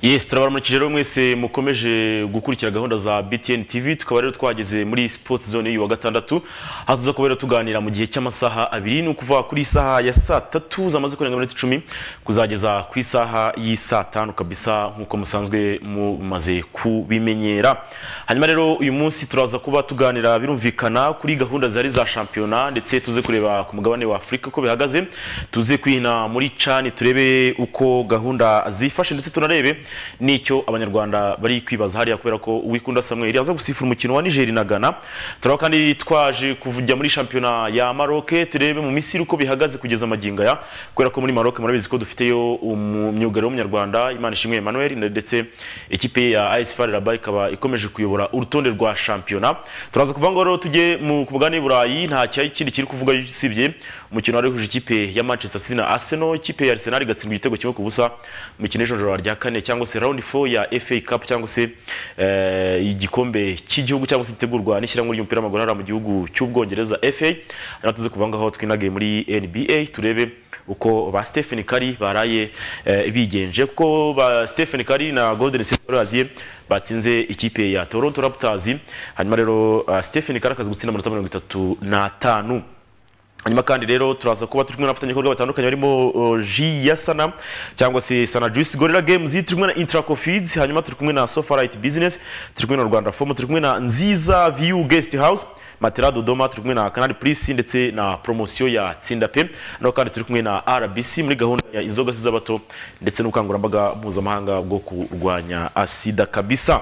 Yes turabaramukije rero mwese mukomeje gukurikira gahunda za BTN TV tukaba rero twageze muri Sports Zone y'uyu wa gatandatu aho tuza kuba rero tuganira mu gihe cy'amasaha abiri ni ukuva kuri isaha ya saa tatu zamaze kurenga iminota icumi kuzageza ku isaha y'isaa tanu kabisa nk'uko musanzwe mumaze kubimenyera hanyuma rero uyu munsi turaza kuba tuganira birumvikana kuri gahunda zari za shampiyona ndetse tuze kureba ku mugabane wa Afurika uko bihagaze tuze kwihina muri cani turebe uko gahunda zifashe ndetse tunarebe n'icyo abanyarwanda bari kwibaza hariya kubera ko Uwikunda Samuel aza gusifura umukino wa Niger na Ghana turaba kandi twaje kujya muri shampiyona ya Maroc turebe mu Misiri uko bihagaze kugeza amagingo aya kubera ko muri Maroc murabizi ko dufiteyo umwugariro w'umunyarwanda Imana ishimwe Emmanuel ndetse ekipe ya AS FAR Rabat ikaba ikomeje kuyobora urutonde rwa shampiyona turaza kuvuga ngo rero tujye mu kubugani Burayi nta kindi kiri kuvuga usibye umukino wari uhuje ikipe ya Manchester City na Arsenal ikipe ya Arsenal igatsindwa igitego kimwe ku busa umukino w'ijoro rya kane cyangwa cyangwa se round 4 ya FA Cup cyangwa se eh, igikombe cy'igihugu cyangwa se gitegurwa n'ishyirahamwe ry'umupira w'amaguru hariya mu gihugu cy'ubwongereza FA natuze kuvanga aho twinage muri NBA turebe uko ba Stephen Curry baraye eh, bigenje kuko ba Stephen Curry na Golden State Warriors batsinze ikipe ya Toronto Raptors hanyuma rero uh, Stephen Curry akaza gutsinda amanota 35 hanyuma kandi rero turaza kuba turi kumwe n'abafatanyabikorwa batandukanye barimo uh, J Yasana cyangwa se Sana Juice Gorilla Games turi kumwe na Intraco Feeds hanyuma turi kumwe na Sofarite Business turi kumwe na Rwanda Form turi kumwe na Nziza View Guest House Matera Dodoma turi kumwe na Canal Plus ndetse na promotion ya Tsinda Pe no kandi turi kumwe na RBC muri gahunda ya inzoga z'abato ndetse n'ubukangurambaga mpuzamahanga bwo kurwanya asida kabisa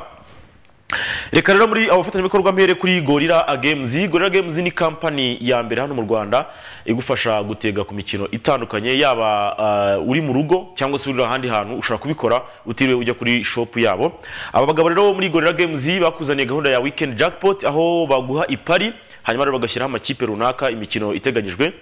reka rero muri abafatanyabikorwa mbere kuri gorira games gorira games ni kampani ya mbere hano mu rwanda igufasha gutega ku mikino itandukanye yaba uh, uri mu rugo cyangwa se uri ahandi hantu ushobora kubikora utiriwe ujya kuri shop yabo aba bagabo rero muri gorira games bakuzaniye gahunda ya weekend jackpot aho baguha ipari hanyuma rero bagashyiraho amakipe runaka imikino iteganyijwe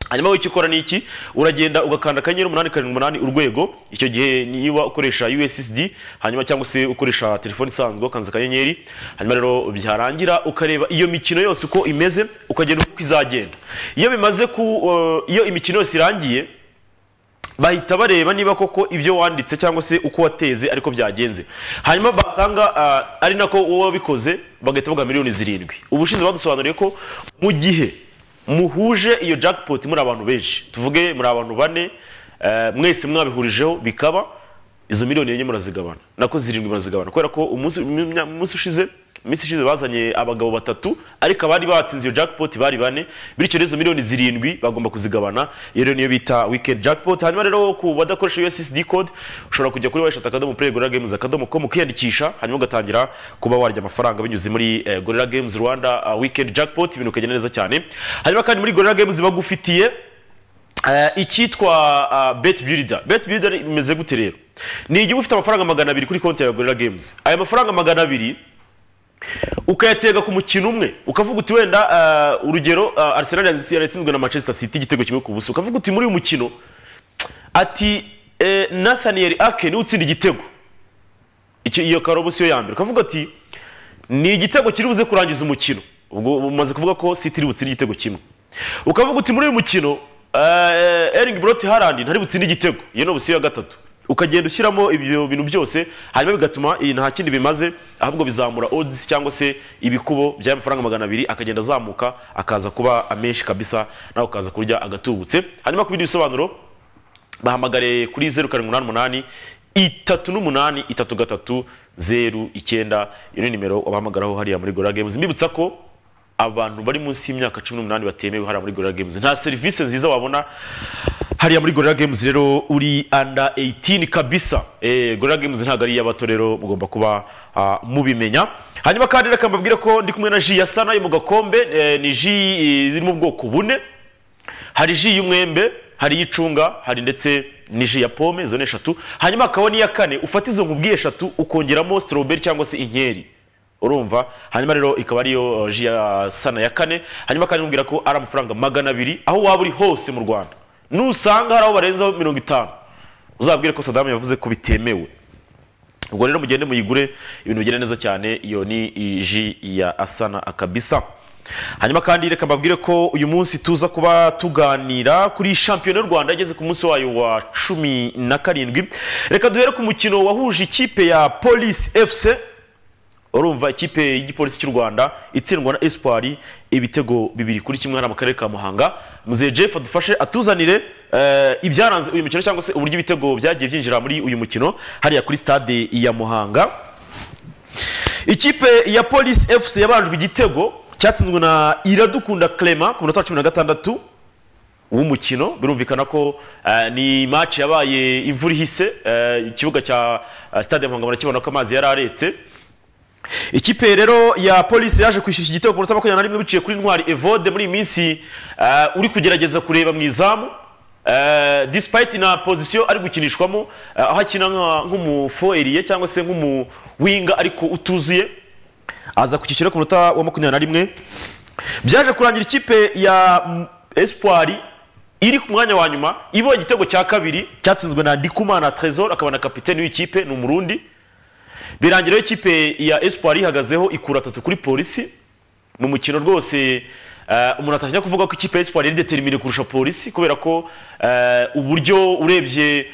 hanyuma w'icyo ukora ni iki uragenda ugakanda akanyenyeri umunani karindwi umunani urwego icyo gihe niba ukoresha ussd hanyuma cyangwa se ukoresha telefone isanzwe ukanza akanyenyeri hanyuma rero byarangira ukareba iyo mikino yose uko imeze ukagenda uko izagenda iyo bimaze ku iyo imikino yose irangiye bahita bareba niba koko ibyo wanditse cyangwa se uko wateze ariko byagenze hanyuma basanga ari nako uwo wabikoze bagahita baguha miliyoni zirindwi ubushize badusobanuriye ko mu gihe muhuje iyo jackpot muri abantu benshi tuvuge muri abantu bane mwese mwabihurijeho bikaba izo miliyoni enye murazigabana nako zirindwi murazigabana kubera ko umunsi ushize iminsi ishize bazanye abagabo batatu ariko abari batsinze iyo jackpot bari bane bityo izo miliyoni zirindwi bagomba kuzigabana iyo rero niyo bita weekend jackpot hanyuma rero ku badakoresha USSD code ushobora kujya kuri weshatu akadomo play gorilla games akadomo com ukiyandikisha hanyuma ugatangira kuba warya amafaranga binyuze muri eh, gorilla games Rwanda uh, weekend jackpot ibintu ukagenda neza cyane hanyuma kandi muri gorilla games bagufitiye uh, icyitwa uh, bet builder bet builder imeze gute rero ni igihe ufite amafaranga magana abiri kuri konti ya gorilla games aya mafaranga magana abiri ukayatega ku mukino umwe ukavuga uti wenda urugero Arsenal yaratsinzwe na Manchester City igitego kimwe ku buso ukavuga uti muri uyu mukino ati Nathaniel Ake niwe utsinda igitego iyo karobosiyo ya mbere ukavuga ati ni igitego kiri buze kurangiza umukino ubwo umaze kuvuga ko City iri butsinde igitego kimwe ukavuga uti muri uyu mukino Erling Brot Haaland ntari butsinde igitego iyo ni obisiyo ya gatatu ukagenda ushyiramo ibyo bintu byose hanyuma bigatuma iyi nta kindi bimaze ahubwo bizamura odds cyangwa se ibikubo by'amafaranga magana abiri akagenda azamuka akaza kuba amenshi kabisa nawe ukaza kurya agatubutse hanyuma ku bindi bisobanuro bahamagare kuri zeru karindwi umunani umunani itatu n'umunani itatu gatatu zeru icyenda iyo ni nimero wabahamagaraho hariya muri gora games mbibutsa ko abantu bari munsi y'imyaka cumi n'umunani batemewe hariya muri gorira games nta serivisi nziza wabona hariya muri gorira games rero uri anda 18 kabisa eh, gorira games ntabwo ari iy'abato rero mugomba kuba uh, mubimenya hanyuma kandi reka mbabwire ko ndi kumwe na ji yasana yo mu gakombe eh, ni ji iri mu bwoko bune hari ji y'umwembe hari iy'icunga hari ndetse niji ya pome zone eshatu hanyuma hakaba n'iya kane ufata izo nkubwiye eshatu ukongeramo strawberry cyangwa se inkeri urumva hanyuma rero ikaba ariyo ji ya sana ya kane hanyuma kandi mubwira ko ari amafaranga magana abiri aho waba uri hose mu rwanda nusanga hari aho barenzaho mirongo itanu uzabwire ko sadamu yavuze ko bitemewe ubwo rero mugende muyigure ibintu bigenda neza cyane iyo ni ji ya asana akabisa hanyuma kandi reka mbabwire ko uyu munsi tuza kuba tuganira kuri shampiyona y'u rwanda ageze ku munsi wayo wa cumi na karindwi reka duhere ku mukino wahuje ikipe ya polisi efuse urumva ikipe y'igipolisi cy'u rwanda itsindwa na espoir ibitego bibiri kuri kimwe hano mu karere ka muhanga muzehe jeff adufashe atuzanire eh, ibyaranze uyu mukino cyangwa se uburyo ibitego byagiye byinjira muri uyu mukino hariya kuri stade ya muhanga ikipe ya polisi fc yabanjwe igitego cyatsinzwe na iradukunda clement ku munota wa cumi na gatandatu w'umukino birumvikana ko eh, ni match yabaye imvura ihise eh, ikibuga cya eh, stade ya muhanga murakibona ko amazi yari aretse ikipe rero ya polisi yaje kwishyushya igitego ku munota wa makumyabiri na rimwe biciye kuri intwari evode muri iyi minsi eh, uri kugerageza kureba mu izamu eh, despite na position ari gukinishwamo eh, aho akina nka- nk'umufoeriye cyangwa se nk'umuwinga ariko utuzuye aza ku cyiciro ku munota wa makumyabiri na rimwe byaje kurangira ikipe ya mm, espoir iri ku mwanya wa nyuma ibonye igitego cya kabiri cyatsinzwe na ndikumana tresor akaba na kapitene w'ikipe ni umurundi birangira rero ikipe ya espoir ihagazeho ikura atatu kuri polisi mu mukino rwose eh, umuntu atangira kuvuga ko ikipe ya espoir yari determine kurusha polisi kubera ko eh, uburyo urebye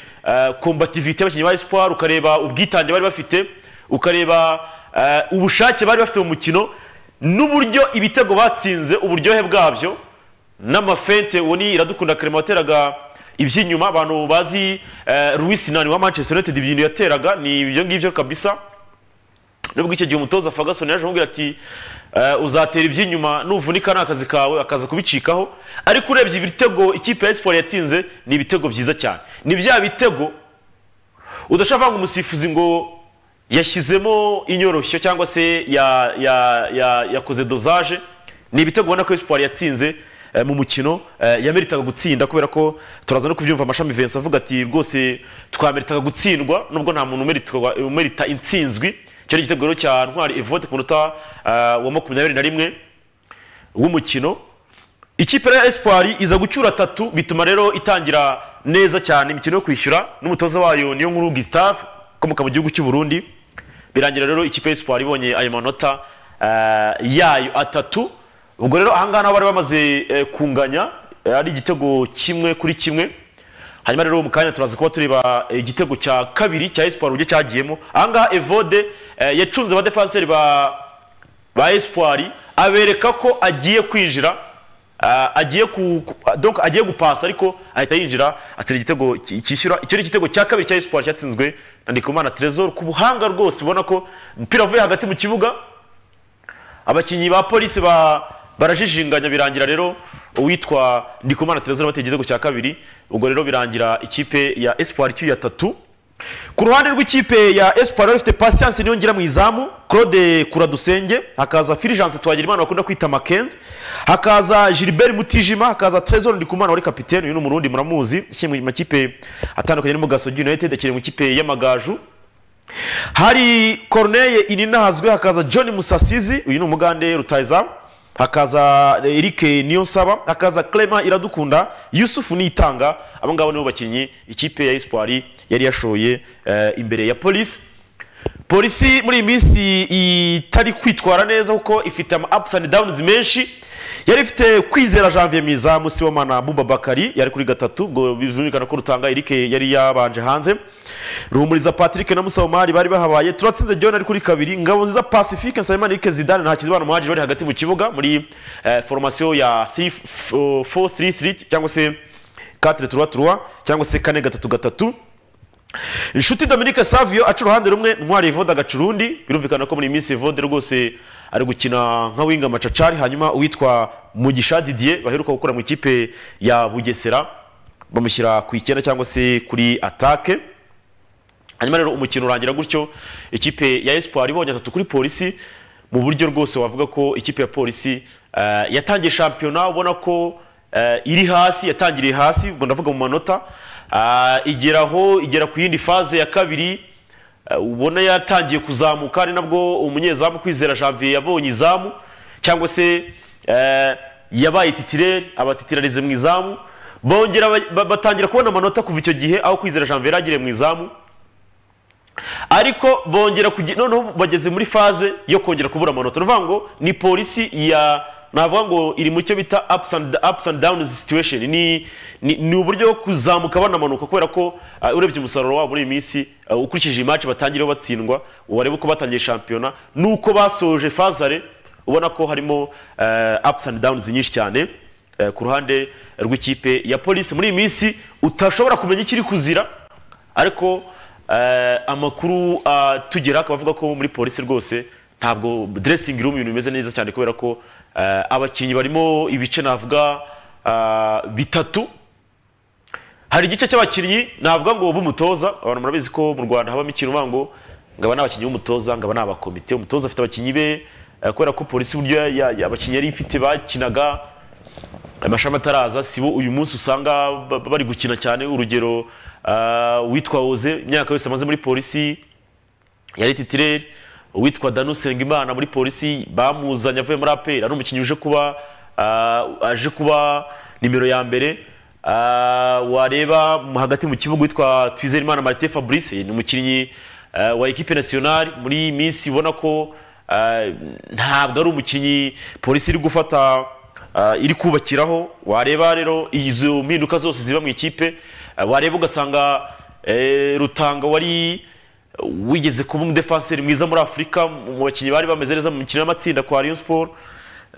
kombativite y'abakinnyi ba espoir ukareba ubwitange bari bafite ukareba eh, ubushake bari bafite mu mukino n'uburyo ibitego batsinze uburyohe bwabyo n'amafente uwo ni iradukunda karema wateraga iby'inyuma abantu bazi eh, Luis Nani wa Manchester United ibintu yateraga ni ibyo ngibyo kabisa nubwo icyo gihe umutoza Ferguson yaje amubwira ati eh, uzatera iby'inyuma nuvunika ni akazi kawe akaza kubicikaho ariko urebye ibitego ikipe ya Espoir yatsinze ni ibitego byiza cyane ni bya bitego udashaka ngo umusifuzi ngo yashyizemo inyoroshyo cyangwa se ya, ya, ya, yakoze dozaje ni ibitego ubona ko Espoir yatsinze eh, mu mukino eh, yameritaga gutsinda kubera ko turaza no kubyumva amashami Vincent avuga ati rwose twameritaga gutsindwa nubwo nta muntu umeritwa- umerita intsinzwi icyo ni igitego rero cya Ntwari Evode ku munota eh, wa makumyabiri na rimwe w'umukino ikipe ya espoir iza gucyura atatu bituma rero itangira neza cyane imikino yo kwishyura n'umutoza wayo niyo nkuru Gustave ukomoka mu gihugu cy'u Burundi birangira rero ikipe ya espoir ibonye ayo manota eh, yayo atatu ubwo rero ahangaha naho bari bamaze eh, kunganya eh, ari igitego kimwe kuri kimwe hanyuma rero mu kanya turaza kuba tureba eh, igitego cya kabiri cya espoir uburyo cyagiyemo ahangaha evode eh, yacunze abadefanseri ba ba espoir abereka ko agiye kwinjira ah, agiye ku ku- donc agiye gupasa ariko ahita yinjira atsinda igitego ki- cyishyura icyo ni igitego cya kabiri cya espoir cyatsinzwe na Ndikumana Trezor ku buhanga rwose ubona ko umupira uvuye hagati mu kibuga abakinnyi ba polisi ba barajijinganya birangira rero uwitwa Ndikumana Trezor bateye igitego cya kabiri ubwo rero birangira ikipe ya espoir icyuye atatu ku ruhande rw'ikipe ya espoir yari ifite patience niyo ngira mu izamu claude kuradusenge hakaza filijanse twagirimana bakunda kwita makenzi hakaza gilbert mutijima hakaza trezor ndikumana wari kapitene uyu ni umurundi muramuzi ishyirwa mu makipe atandukanye arimo gasogi united akiri mu ikipe y'amagaju hari corneye ininahazwe hakaza john musasizi uyu ni umugande rutayizamu hakaza eric niyonsaba hakaza clement iradukunda yusufu niyitanga abo ngabo nibo bakinnyi ikipe ya espoir yari yashoye eh, imbere ya polisi polisi muri iyi minsi itari kwitwara neza kuko ifite ama ups and downs menshi yari ifite kwizera janvier mwiza musibomana bubabakari yari kuri gatatu ubwo bizumvikana ko rutanga eric yari yabanje hanze ruhumuriza patrick na musabomari bari bahabaye turatsinze john ari kuri kabiri ngabo nziza pacifique nsabimana eric zidane nta kizibana umuhagije bari hagati mu kibuga muri eh, formation ya 433 cyangwa se 4 3 3 cyangwa se kane gatatu gatatu inshuti dominique savio aca uruhande rumwe ntwari evode agaca urundi birumvikana ko muri iyi minsi evode rwose ari gukina nka winga macacari hanyuma uwitwa mugisha didier baheruka gukora mu ikipe ya bugesera bamushyira ku icyenda cyangwa se kuri atake hanyuma rero umukino urangira gutyo ikipe ya espoir ibonye atatu kuri polisi mu buryo rwose wavuga ko ikipe ya polisi eh, yatangiye shampiyona ubona ko eh, iri hasi yatangiriye hasi ubwo ndavuga mu manota ah, igera aho igera ku yindi faze ya kabiri eh, ubona yatangiye kuzamuka ari nabwo umunyezamu kwizera janvier yabonye izamu cyangwa se eh, yabaye titireri abatitirarize mu izamu bongera ba- ba- batangira kubona amanota kuva icyo gihe aho kwizera janvier yari agiriye mu izamu ariko bongera kugi- noneho bageze muri faze yo kongera kubura amanota ni ukuvuga ngo ni polisi ya navuga ngo iri mu cyo bita ups and, ups and downs situation ni, ni, ni uburyo bwo kuzamuka banamanuka kubera ko uh, urebye umusaruro wabo muri iyi minsi uh, ukurikije iyi match batangiriyeho batsindwa wareba uko batangiye shampiyona nuko basoje fazare ubona ko harimo uh, ups and downs nyinshi cyane uh, ku ruhande rw'ikipe ya polisi muri iyi minsi utashobora kumenya ikiri kuzira ariko eh, amakuru atugera akaba avuga ko muri polisi rwose ntabwo dressing room ibintu bimeze neza cyane kubera ko eh, abakinnyi barimo ibice navuga ah, bitatu hari igice cy'abakinnyi navuga ngo b'umutoza abantu murabizi ko mu rwanda habamo ikintu uvuga ngo ngaba n'abakinnyi b'umutoza ngaba n'abakomite umutoza afite abakinnyi be eh, kubera ko polisi uburyo ya- ya- ya- abakinnyi yari ifite bakinaga amashami ataraza si bo uyu munsi usanga ba- bari gukina cyane urugero ah, witwa oze imyaka yose amaze muri polisi yari titireri uwitwa danu sengimana muri polisi bamuzanye avuye muri aperi ari umukinnyi uje kuba ah, aje kuba nimero ya mbere Ah, wareba mu- hagati mu kibuga witwa twizerimana marite fabrice ni umukinnyi ah, wa ekipe nasiyonari muri iyi minsi ubona ko ah, ntabwo ari umukinnyi polisi iri gufata ah, iri kubakiraho wareba rero izo mpinduka zose ziba mu ikipe ah, wareba ugasanga eh, rutanga wari wigeze kuba umudefanseri mwiza muri afurika mu bakinnyi bari bameze neza mu mikino y'amatsinda kwa Rayon Sport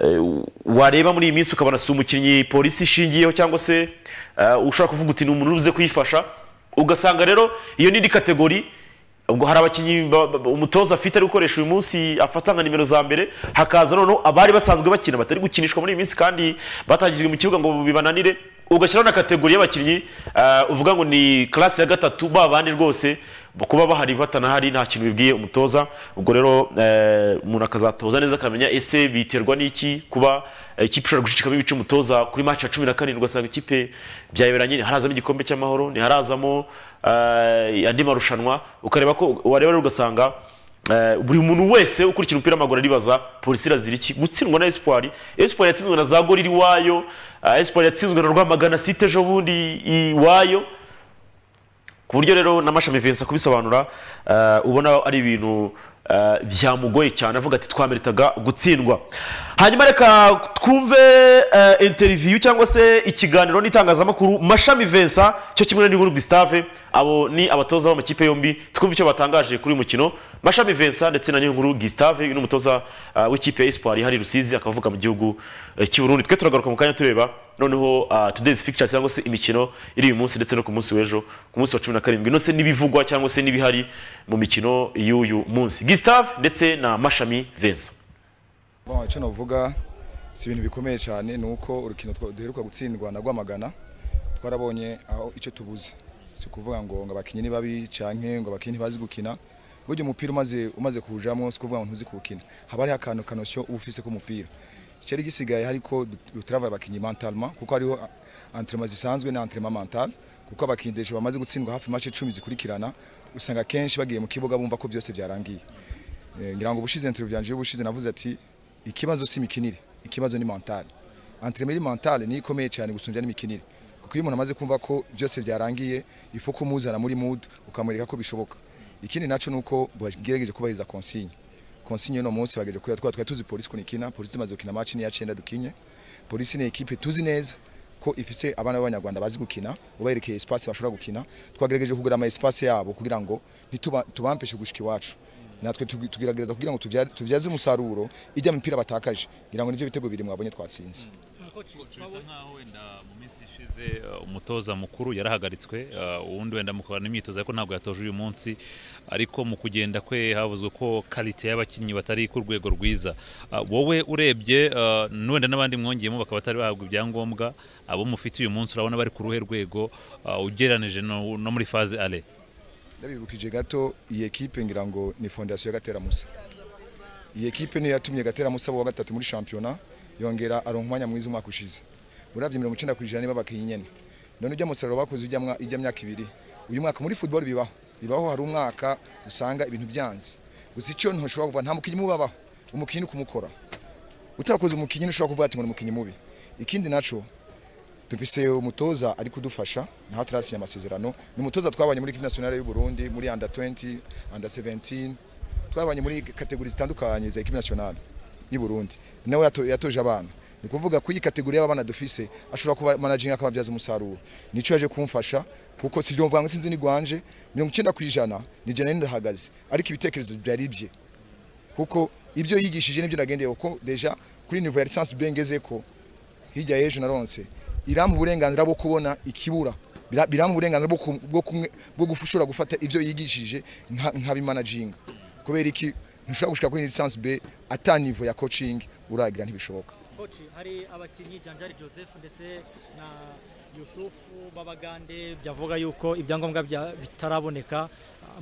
Eh, wareba muri iyi minsi ukabona si umukinnyi polisi ishingiyeho cyangwa se eh, ushobora kuvuga uti ni umuntu ubuze kuyifasha ugasanga rero iyo ni indi kategori ubwo hari abakinnyi ba- ba- umutoza afite ari gukoresha uyu munsi afata nka nimero za mbere hakaza noneho abari basanzwe bakina batari gukinishwa muri iyi minsi kandi batangijwe mu kibuga ngo bibananire ugashyiraho na kategori y'abakinnyi eh, uvuga ngo ni classe ya gatatu ba bandi rwose kuba bahari batanahari nta kintu bibwiye umutoza ubwo rero eh, umuntu akazatoza neza akamenya ese biterwa n'iki kuba eh, ikipe ishobora gucicikamo ibice umutoza kuri match ya cumi na karindwi ugasanga ikipe byayoberanye ntiharazamo igikombe cy'amahoro ntiharazamo eh, andi marushanwa ukareba ko wareba rero ugasanga eh, buri muntu wese ukurikira umupira w'amaguru aribaza polisi irazira iki gutsindwa na espoir espoir yatsinzwe na za gori iwayo eh, espoir yatsinzwe na rwamagana site ejo bundi iwayo ku buryo rero na mashami Vincent kubisobanura eh, ubona ari ibintu eh, byamugoye cyane avuga ati twameritaga gutsindwa hanyuma reka twumve eh, interview cyangwa se ikiganiro n'itangazamakuru mashami Vincent cyo kimwe na Ninkuru Gustave abo ni abatoza b'amakipe yombi twumve icyo batangaje kuri uyu mukino mashami Vincent ndetse na Ninkuru Gustave uyu ni umutoza eh, w'ikipe ya Espoir hari Rusizi akavuka mu gihugu eh, cy'u Burundi twe turagaruka mu kanya tureba noneho uh, today's fixtures cyangwa se imikino iri uyu munsi ndetse no ku munsi w'ejo ku munsi wa cumi na karindwi ndetse n'ibivugwa cyangwa se n'ibihari mu mikino y'uyu munsi Gustave ndetse na Mashami Vincent Bon, icyo navuga si ibintu bikomeye cyane ni uko urukino twa- duheruka gutsindwa na Rwamagana twarabonye aho icyo tubuze si ukuvuga ngo ngo abakinnyi ni babi canke ngo abakinnyi ntibazi gukina burya umupira umaze umaze kuwujamo si ukuvuga ngo ntuzi kuwukina haba hariho akantu kanosyo uba ufise k'umupira icyari gisigaye hariko dutrava abakinnyi mentalema kuko hariho entraînement zisanzwe na entraînement mental kuko abakinnyi desha bamaze gutsindwa hafi mace icumi zikurikirana usanga kenshi bagiye mu kibuga bumva ko byose byarangiye Eh, ngira ngo ubushize interview byanje y'ubushize navuze ati ikibazo si imikinire ikibazo ni mental entraînement mental ni ikomeye cyane gusumbya n'imikinire kuko iyo umuntu amaze kumva ko byose byarangiye ifu kumuzana muri mood ukamwereka ko bishoboka ikindi naco nuko bagerageje kubahiriza consigne consigne no munsi bagejeje kuya twa twari tuzi polisi ko nikina polisi tumaze gukina match ni ya 9 dukinye polisi ni equipe tuzi neza ko ifite abana b'abanyarwanda bazi gukina ubaherekeye espace bashobora gukina twagerageje kugura ama espace yabo kugira ngo ntituba- tubampeshe gushika iwacu natwe tugi- tugerageza kugira ngo tubya- tubyaze umusaruro ijya mu mipira batakaje ngira ngo nivyo bitego bibiri mwabonye twatsinze bisa nkaho wenda mu minsi ishize uh, umutoza mukuru yarahagaritswe uh, uwundi wenda mukorana imyitozo ariko ntabwo yatoje uyu munsi ariko mu kugenda kwe havuzwe ko karite y'abakinnyi batari ku rwego rwiza Uh, wowe urebye uh, n- wenda n'abandi mwongeyemo bakaba batari bahabwa ibyangombwa abo mufite uyu munsi urabona bari ku ruhe rwego uh, ugereranije no no muri faze ale ndabibukije gato iyi ekipe ngira ngo ni fondasiyo ya gatera musa iyi ekipe niyo yatumye gatera musa wa gatatu muri shampiyona yongera aronka umwanya mwiza umwaka ushize uravye mirongo icenda kwijana niba bakinnyi nyene none ujya musaruro bakoze ujya mwa- ijya myaka ibiri uyu mwaka muri football bibaho bibaho hari umwaka usanga ibintu byanze gusa icyo ntoshobora kuvuga nta mukinnyi mubi abaho umukinnyi kumukora utakoze umukinnyi ntushobora kuvuga ati ngo ni umukinnyi mubi ikindi naco dufise umutoza ari kudufasha naho atarasinya amasezerano ni umutoza twabanye muri equipe nationale y'u Burundi muri under 20 under 17 twabanye muri kategori zitandukanye za equipe nationale y'u Burundi nawe yato- yatoje abana ni kuvuga ku iyi kategori y'abana dufise ashobora kuba managing akababyaza umusaruro nico yaje kumfasha kuko si mvuga ngo sinzi ni gwanje 90% ni jana ndahagaze ariko ibitekerezo byari bye kuko ibyo yigishije nibyo nagendeye kuko deja kuri niveau ya licence bengeze ko hirya y'ejo naronse irampa uburenganzira bwo kubona ikibura Bira- birampa uburenganzira bwo ku- bwo kumwe- bwo gufushura gufata ivyo yigishije nka- nkabimanaginga kubera iki ntushobora gushika kuri licence B ata niveau ya coaching uragira ntibishoboka koci hari abakinnyi janjari joseph ndetse na yusufu babagande byavuga yuko ibyangombwa bya- bitaraboneka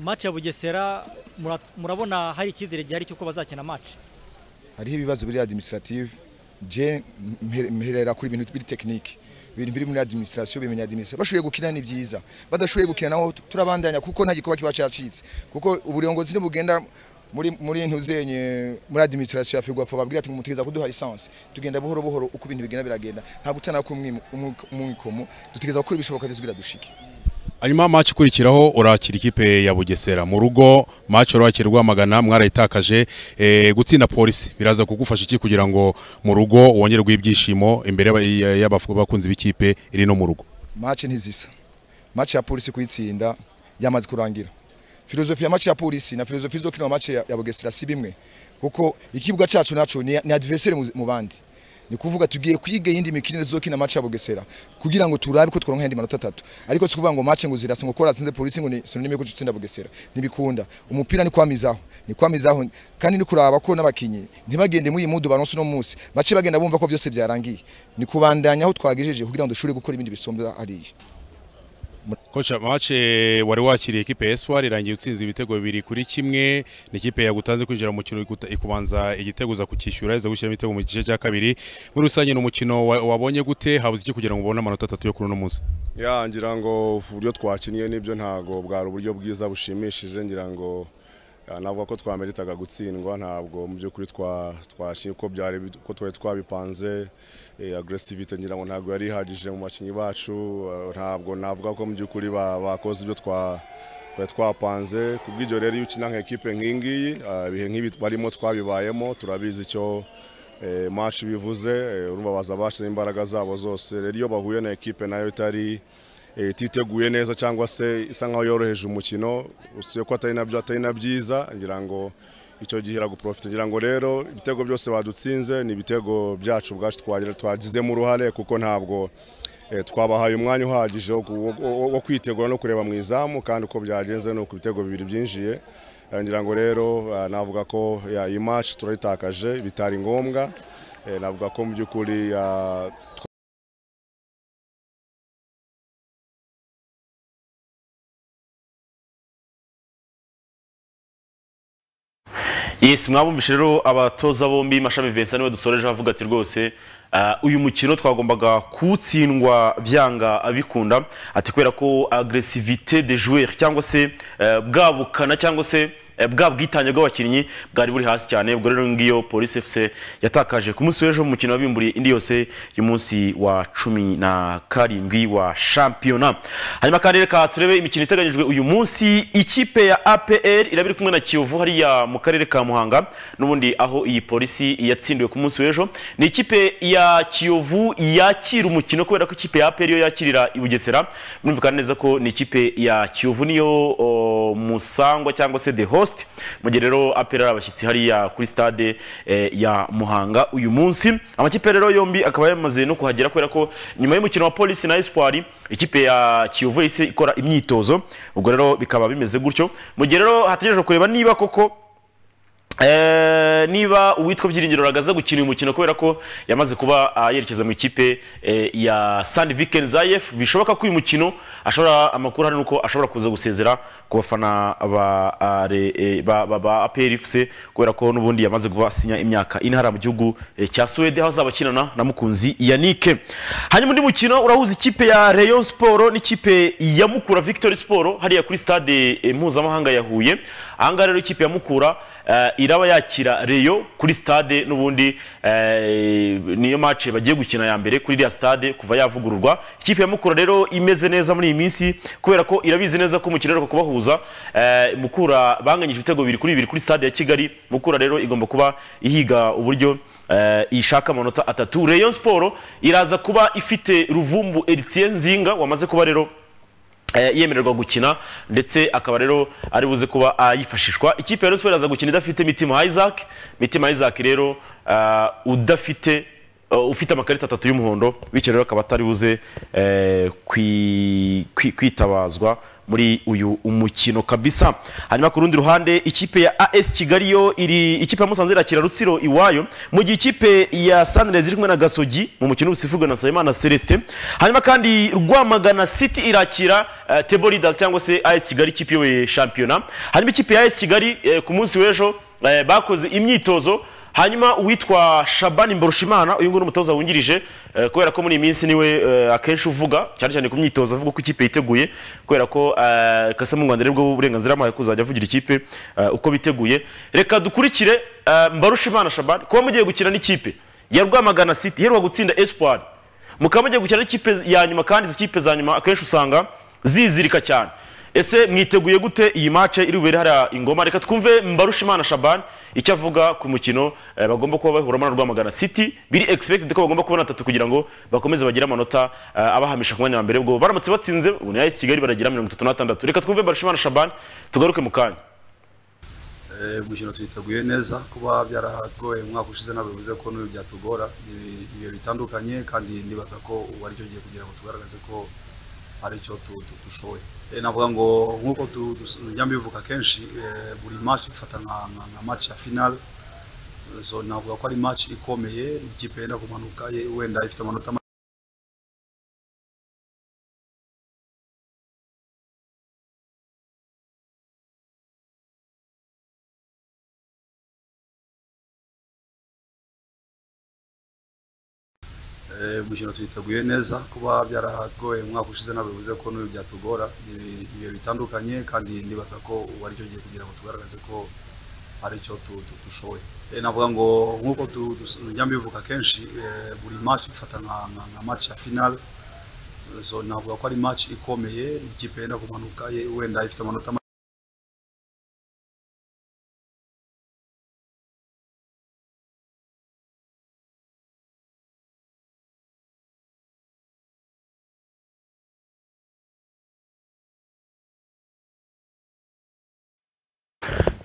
match ya bugesera mura- murabona hari icyizere gihari cy'uko bazakina match hariho ibibazo biri administrative je mper- mperera kuri ibintu biri technique ibintu biri muri administration bimenya administration bashoboye gukina ni byiza badashoboye gukina naho tu- turabandanya kuko nta gikuba kiba cyacitse kuko uburongozi nibugenda muri muri ntuzenye muri administration ya Figwafa babwira ati mumutegeza kuduha license tugenda buhoro buhoro uko ibintu bigenda biragenda nta gutana ku mwikomo dutegeza gukora ibishoboka byose kugira dushike hanyuma match ikurikiraho urakira ikipe ya bugesera mu rugo match urakira rwamagana mwarayitakaje eh, gutsinda polisi biraza kugufasha iki kugira ngo mu rugo wongerwe ibyishimo imbere y'aba- ya- y'abakunzi b'ikipe iri no mu rugo match ntizisa match ya polisi kuyitsinda yamaze kurangira filozofi ya match ya polisi na filozofi zo kino match ya, ya Bugesera si bimwe kuko ikibuga cyacu naco ni, ni adversaire mu- mu bandi ni kuvuga tugiye kwiga yindi mikinire zo kina match ya Bugesera kugira ngo turabe ko tworonka yindi manota atatu ariko si kuvuga ngo match ngo zirasa ngo kora sinze polisi ngo ni sinonime ko tutsinda Bugesera ntibikunda umupira ni kwamizaho ni kwamizaho kandi ni kuraba ko n'abakinyi ntibagende mu yimudu baronse no munsi bace bagenda bumva ko byose byarangiye ni kubandanya aho twagejeje kugira ngo dushobore gukora ibindi bisombwa hariya kocha match eh, wari wakiriye ikipe ya espoir irangiye utsinze ibitego bibiri kuri kimwe ni ikipe yagutanze kwinjira mu mukino iguta- ikubanza igitego uza kukishyura iza gushyiramo ibitego mu gice cya kabiri muri rusange ni umukino wa- wabonye gute habuze iki kugira ngo ubone amanota atatu yo kuri uno munsi ya ngira ngo uburyo twakinnye nibyo ntabwo bwari uburyo bwiza bushimishije ngira ngo ya, navuga ko twameritaga gutsindwa ntabwo mu by'ukuri twa- twakinnye uko byari bi- uko twari twabipanze eh, agresivite ngira ngo ntabwo yari ihagije mu bakinnyi bacu eh, ntabwo navuga ko mu by'ukuri ba- bakoze ibyo twa twari twapanze ku bw'ibyo rero iyo ukina nka ekipe nk'iyi ngiyi ah, ibihe nk'ibi barimo twabibayemo turabizi icyo eh, match bivuze eh, urumva baza bashyizemo imbaraga zabo zose rero iyo bahuye na ekipe nayo itari eh, ititeguye neza cyangwa se isa nkaho yoroheje umukino usibye ko atari nabyo atari na byiza ngira ngo icyo gihe iraguprofite ngira ngo rero ibitego byose badutsinze ni ibitego byacu ubwacu twagira- twagizemo uruhare kuko ntabwo eh, twabahaye umwanya uhagije wo ku- wo- wo- wo kwitegura no kureba mu izamu kandi uko byagenze ni uko ibitego bibiri byinjiye Eh, ngira ngo rero eh, navuga ko ya, iyi match turayitakaje bitari ngombwa Eh, navuga ko mu by'ukuri ah, Yes, mwabumvishe rero abatoza bombi mashami Vincent niwe dusoreje avuga ati rwose ah, uyu mukino twagombaga kuwutsindwa byanga abikunda ati kubera ko agresivite de joueur cyangwa se eh, bwa bukana cyangwa se eh, bwa bwitange bw'abakinnyi bwari buri hasi cyane ubwo rero ngiyo polisi FC yatakaje ku munsi w'ejo mu mukino wabimburiye indi yose y'umunsi wa cumi na karindwi wa shampiyona hanyuma kandi reka turebe imikino iteganyijwe uyu munsi ikipe ya APR iraba iri kumwe na Kiyovu hariya mu karere ka Muhanga n'ubundi aho iyi polisi yatsindiwe ku munsi w'ejo ni ikipe ya Kiyovu yakira umukino kubera ko ikipe ya APR yo yakirira i Bugesera murumvikana neza ko ni ikipe ya Kiyovu niyo o, musangwa cyangwa se the host mu gihe rero APR ari abashyitsi hariya kuri stade eh, ya Muhanga uyu munsi amakipe rero yombi akaba yamaze no kuhagera kubera ko nyuma y'umukino wa polisi na Espoir ikipe ya Kiyovu yahise ikora imyitozo ubwo rero bikaba bimeze gutyo mu gihe rero hategerejwe kureba niba koko Eh, niba uwitwa byiringiro ragaza gukina uyu mukino kubera ko yamaze kuba ah, yerekeza mu ikipe eh, ya Sand Viken Zayef bishoboka ko uyu mukino ashobora amakuru hari nuko ashobora kuza gusezera ku bafana ba ah, re- eh, ba ba- ba APR FC kubera ko n'ubundi yamaze kuba asinya imyaka intara mu gihugu eh, cya Sweden aho azaba akinana na mukunzi Yannick hanyuma undi mukino urahuza ikipe ya Rayon Sport n'ikipe ya Mukura Victory Sport hariya kuri stade eh, mpuzamahanga ya Huye ahangaha rero ikipe ya Mukura eh, iraba yakira reyo kuri stade n'ubundi eh, niyo match bagiye gukina ya mbere kuri iriya stade kuva yavugururwa ikipe ya mukura rero imeze neza muri iyi minsi kubera ko irabizi neza ko umukino uheruka kubahuza eh, mukura banganyije ibitego bibiri kuri bibiri kuri stade ya kigali mukura rero igomba kuba ihiga uburyo eh, ishaka amanota atatu reyo siporo iraza kuba ifite ruvumbu eritien nzinga wamaze kuba rero eh, yemererwa gukina ndetse akaba rero ari buze kuba ayifashishwa ikipe ya Rayon Sports iraza gukina idafite Mitima Isaac Mitima Isaac rero ah, udafite uh, ufite amakarita atatu y'umuhondo bityo rero akaba atari buze eh, kwi- kwi- kwitabazwa muri uyu umukino kabisa hanyuma ku rundi ruhande ikipe ya AS Kigali yo iri ikipe ya Musanze irakira Rutsiro iwayo mu gihe ikipe ya Sunrise iri kumwe na Gasogi mu mukino usifurwa na Sayimana Celestin hanyuma kandi Rwamagana City irakira uh, Table Leaders cyangwa se AS Kigali ikipe iyoboye shampiyona hanyuma ikipe ya AS Kigali eh, ku munsi w'ejo eh, bakoze imyitozo hanyuma uwitwa Shabani Mborushimana uyu nguyu ni umutoza wungirije eh, kubera ko muri iyi minsi niwe eh, akenshi uvuga cyane cyane ku myitozo avuga ko ikipe yiteguye kubera ko eh, kase mu Rwanda ribwo uburenganzira amaye kuzajya avugira ikipe eh, uko biteguye reka dukurikire eh, Mbarushimana Shabani kuba mugiye gukina n'ikipe ya Rwamagana City iheruka gutsinda Espoir mukaba mugiye gukina n'ikipe ya nyuma kandi izi kipe za nyuma akenshi usanga zizirika cyane ese mwiteguye gute iyi mace iri bubere hariya ingoma reka twumve mbarushimana shaban icyo avuga ku mukino eh, bagomba kuba bahuramo na rwamagana city biri expected ko bagomba kubona atatu kugira ngo bakomeze bagire amanota eh, abahamisha ku mwanya wa mbere ubwo baramutse batsinze ubu ni AS kigali baragira mirongo itatu n'atandatu reka twumve mbarushimana shaban tugaruke mu kanya Eh, umukino twiteguye neza kuba byaragoye umwaka ushize ntabwo bivuze ko n'uyu byatugora Ni- ni ibihe bitandukanye kandi nibaza ko ubu ari cyo gihe kugira ngo tugaragaze ko ari cyo tu- tu- dushoboye Eh, navuga ngo nk'uko tu- dus- ujya mbivuga kenshi eh, buri match ifata nka nka- nka match ya final so navuga ko ari match ikomeye ikipe yenda kumanuka ye- wenda ifite amanota make Eh, umukino twiteguye neza kuba byaragoye umwaka ushize ntabwo bivuze ko n'uyu byatugora Ni- ni ibihe bitandukanye kandi nibaza ko ubu ari cyo gihe kugira ngo tugaragaze ko ari cyo tu- tu- dushoboye Eh, navuga ngo nk'uko tu- dus- ujya mbivuga kenshi eh, buri match ifata nka- nka nka match ya final so navuga ko ari match ikomeye ikipe yenda kumanuka ye- wenda ifite amanota make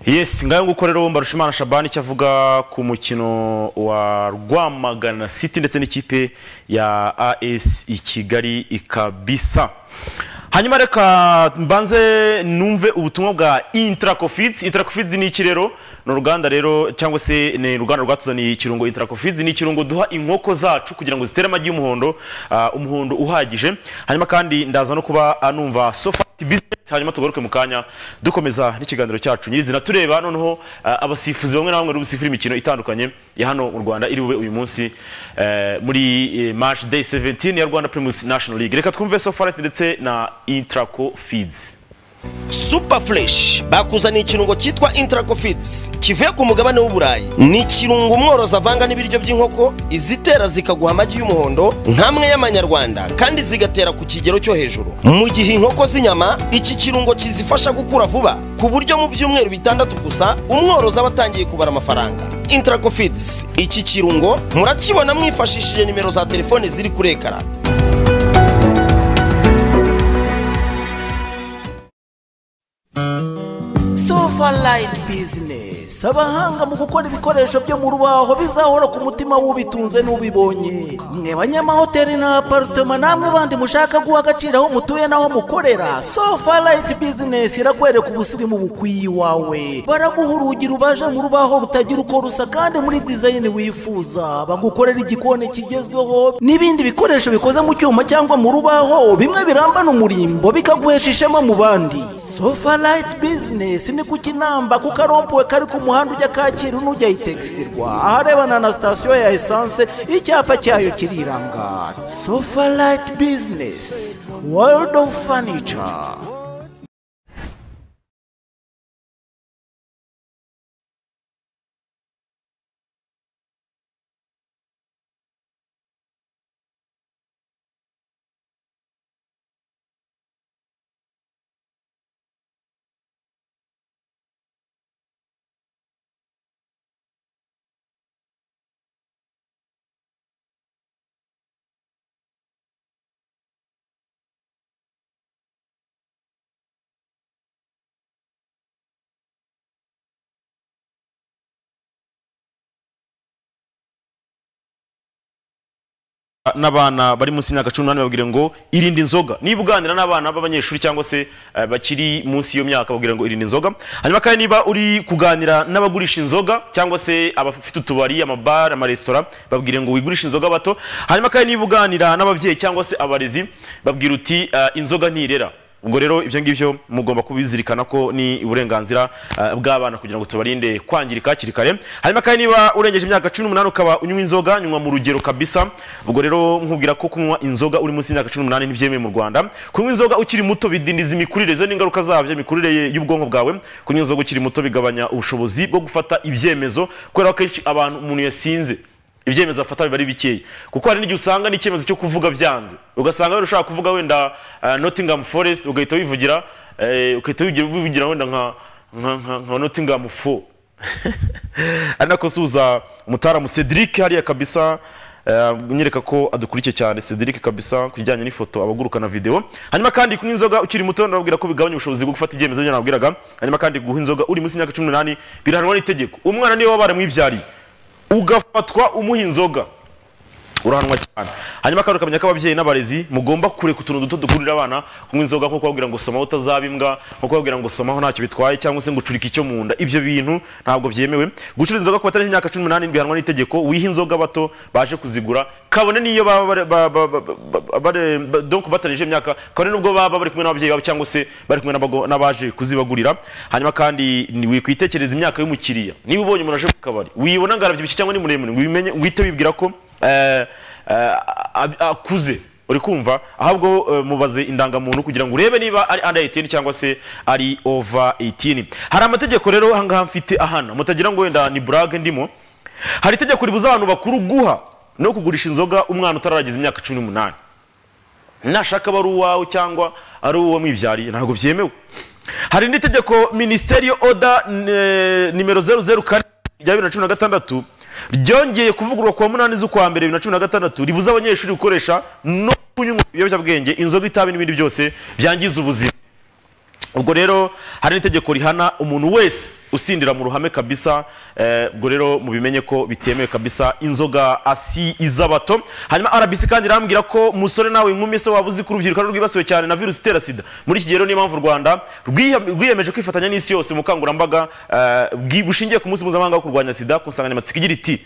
yes ngayo nguko rero mbarushimana shabani icyo avuga ku mukino wa rwamagana city ndetse n'ikipe ya as i kigali ikabisa hanyuma reka mbanze numve ubutumwa bwa intracofids intracofids ni iki rero ni uruganda rero cyangwa se ni uruganda rwatuzaniye ikirungo intracofids ni ikirungo duha inkoko zacu kugira ngo zitere amagi y'umuhondo ah, umuhondo uhagije hanyuma kandi ndaza no kuba ah, numva sofa business hanyuma tugaruke mu kanya dukomeza n'ikiganiro cyacu nyirizina tureba noneho ah, abasifuzi bamwe na bamwe bari busifura imikino itandukanye ya hano mu rwanda iri bube uyu munsi eh, muri eh, march day 17 ya rwanda primus national league reka twumve sofaret ndetse na intraco feeds super fresh bakuzaniye ikirungo cyitwa intracofits kivuye ku mugabane w'uburayi ni ikirungo umworozi avanga n'ibiryo by'inkoko izitera zikaguha amagi y'umuhondo nk'amwe y'amanyarwanda kandi zigatera ku kigero cyo hejuru mu gihe inkoko z'inyama iki kirungo kizifasha gukura vuba ku buryo mu byumweru bitandatu gusa umworozi aba atangiye kubara amafaranga intracofits iki kirungo murakibona mwifashishije nimero za telefoni ziri kuri ekara Sofaline Business abahanga mu gukora ibikoresho byo mu rubaho bizahora ku mutima w'ubitunze n'ubibonye mwe banyamahoteli na apartema namwe bandi mushaka guha agaciro aho mutuye n'aho mukorera Sofaline Business irakwereka ubusirimu bukwiye iwawe baraguha urugi rubaje mu rubaho rutagira uko rusa kandi muri design wifuza bagukorera igikoni kigezweho n'ibindi bikoresho bikoze mu cyuma cyangwa mu rubaho bimwe birambana umurimbo bikaguhesha ishema mu bandi sofa rayiti bizinesi ni ku kinamba ku karompuwe kari ku muhanda ujya kacyiru n'ujya itegisirwa aharebana na sitasiyo ya esanse icyapa cyayo kiriranga sofa rayiti bizinesi world of furniture n'abana bari munsi y'imyaka cumi n'umunani babwire ngo irinde inzoga niba uganira n'abana b'abanyeshuri cyangwa se eh, bakiri munsi y'iyo myaka babwire ngo irinde inzoga hanyuma kandi niba uri kuganira n'abagurisha inzoga cyangwa se abafite utubari amabara amaresitora babwire ngo wigurishe inzoga bato hanyuma kandi niba uganira n'ababyeyi cyangwa se abarezi babwira uti "Ah, inzoga ntirera ubwo rero ibyo ngibyo mugomba kubizirikana ko ni uburenganzira eh, bw'abana kugira ngo tubarinde kwangirika hakiri kare hanyuma kandi niba urengeje imyaka cumi n'umunani ukaba unywa inzoga nywa mu rugero kabisa ubwo rero nkubwira ko kunywa inzoga uri munsi y'imyaka cumi n'umunani ntibyemewe mu rwanda kunywa inzoga ukiri muto bidindiza imikurire izo ni ingaruka zabyo imikurire ye- y'ubwonko bwawe kunywa inzoga ukiri muto bigabanya ubushobozi bwo gufata ibyemezo kubera ko akenshi abantu umuntu yasinze ibyemezo afata biba ari bikeya kuko hari n'igihe usanga n'icyemezo cyo kuvuga byanze ugasanga wenda ushaka kuvuga wenda eh, Nottingham Forest ugahita wivugira eh, ugahita wivugira- wivugira wenda nka nka nka- nka Nottingham Fo anakosuza umutaramu Cedric hariya kabisa eh, nyereka ko adukurikiye cyane Cedric kabisa kujyanye n'ifoto abaguruka na video hanyuma kandi kunywa inzoga ukiri muto ndababwira ko bigabanya ubushobozi bwo gufata ibyemezo byo nabwiraga hanyuma kandi guha inzoga uri munsi y'imyaka 18 birahanwa n'itegeko umwana niwe wabaramwibyariye ugafatwa umuha inzoga urahanwa cyane hanyuma kandi ukamenya ko ababyeyi n'abarezi mugomba kureka utuntu duto dukururira abana kunywa inzoga nko kubabwira ngo somaho utazaba imbwa nko kubabwira ngo somaho ntacyo bitwaye cyangwa se ngo ucurike icyo mu nda ibyo bintu ntabwo byemewe gucuruza inzoga ku batari imyaka cumi n'umunani bihanwa n'itegeko wiha inzoga bato baje kuzigura kabone n'iyo baba bare- ba- ba- ba- ba- bare- ba- donc batarengeje imyaka kabone n'ubwo baba bari kumwe n'ababyeyi babo cyangwa se bari kumwe n'abago- n'abaje kuzibagurira hanyuma kandi ni- wikwitekereza imyaka y'umukiriya niba ubonye umuntu aje ku kabari wibona ngo arabyibushye cyangwa ni muremure ngo ubimenye wihite wibwira ko eh, eh, ab- akuze uri kumva ahubwo eh, mubaze indangamuntu kugira ngo urebe niba ari under 18 cyangwa se ari over 18 hari amategeko rero aha ngaha mfite ahana mutagira ngo wenda ni burage ndimo hari itegeko ribuza abantu bakuru guha no kugurisha inzoga umwana utaragize imyaka cumi n'umunani nashaka aba ari uwawe cyangwa ari uwo mwibyariye ntabwo byemewe hari n'itegeko minisiteri oda eh, nimero zeru zeru kane rya bibiri na cumi na gatandatu ryongeye kuvugururwa ku wa munani z'ukwa mbere bibiri na cumi na gatandatu ribuza abanyeshuri gukoresha no kunywa ibiyobyabwenge inzoga itabi n'ibindi byose byangiza ubuzima ubwo rero hari n'itegeko rihana umuntu wese usindira mu ruhame kabisa eh, ubwo rero mubimenye ko bitemewe kabisa inzoga asi iz'abato hanyuma rbc kandi irambwira ko musore nawe inkumi se waba uzi ko urubyiruko ari rwibasiwe cyane na virusi itera sida muri iki gihe rero niyo mpamvu u rwanda rwiha- rwiyemeje kwifatanya n'isi yose mu bukangurambaga eh, bwi- bushingiye ku munsi mpuzamahanga wo kurwanya sida ku nsanganyamatsiko igira iti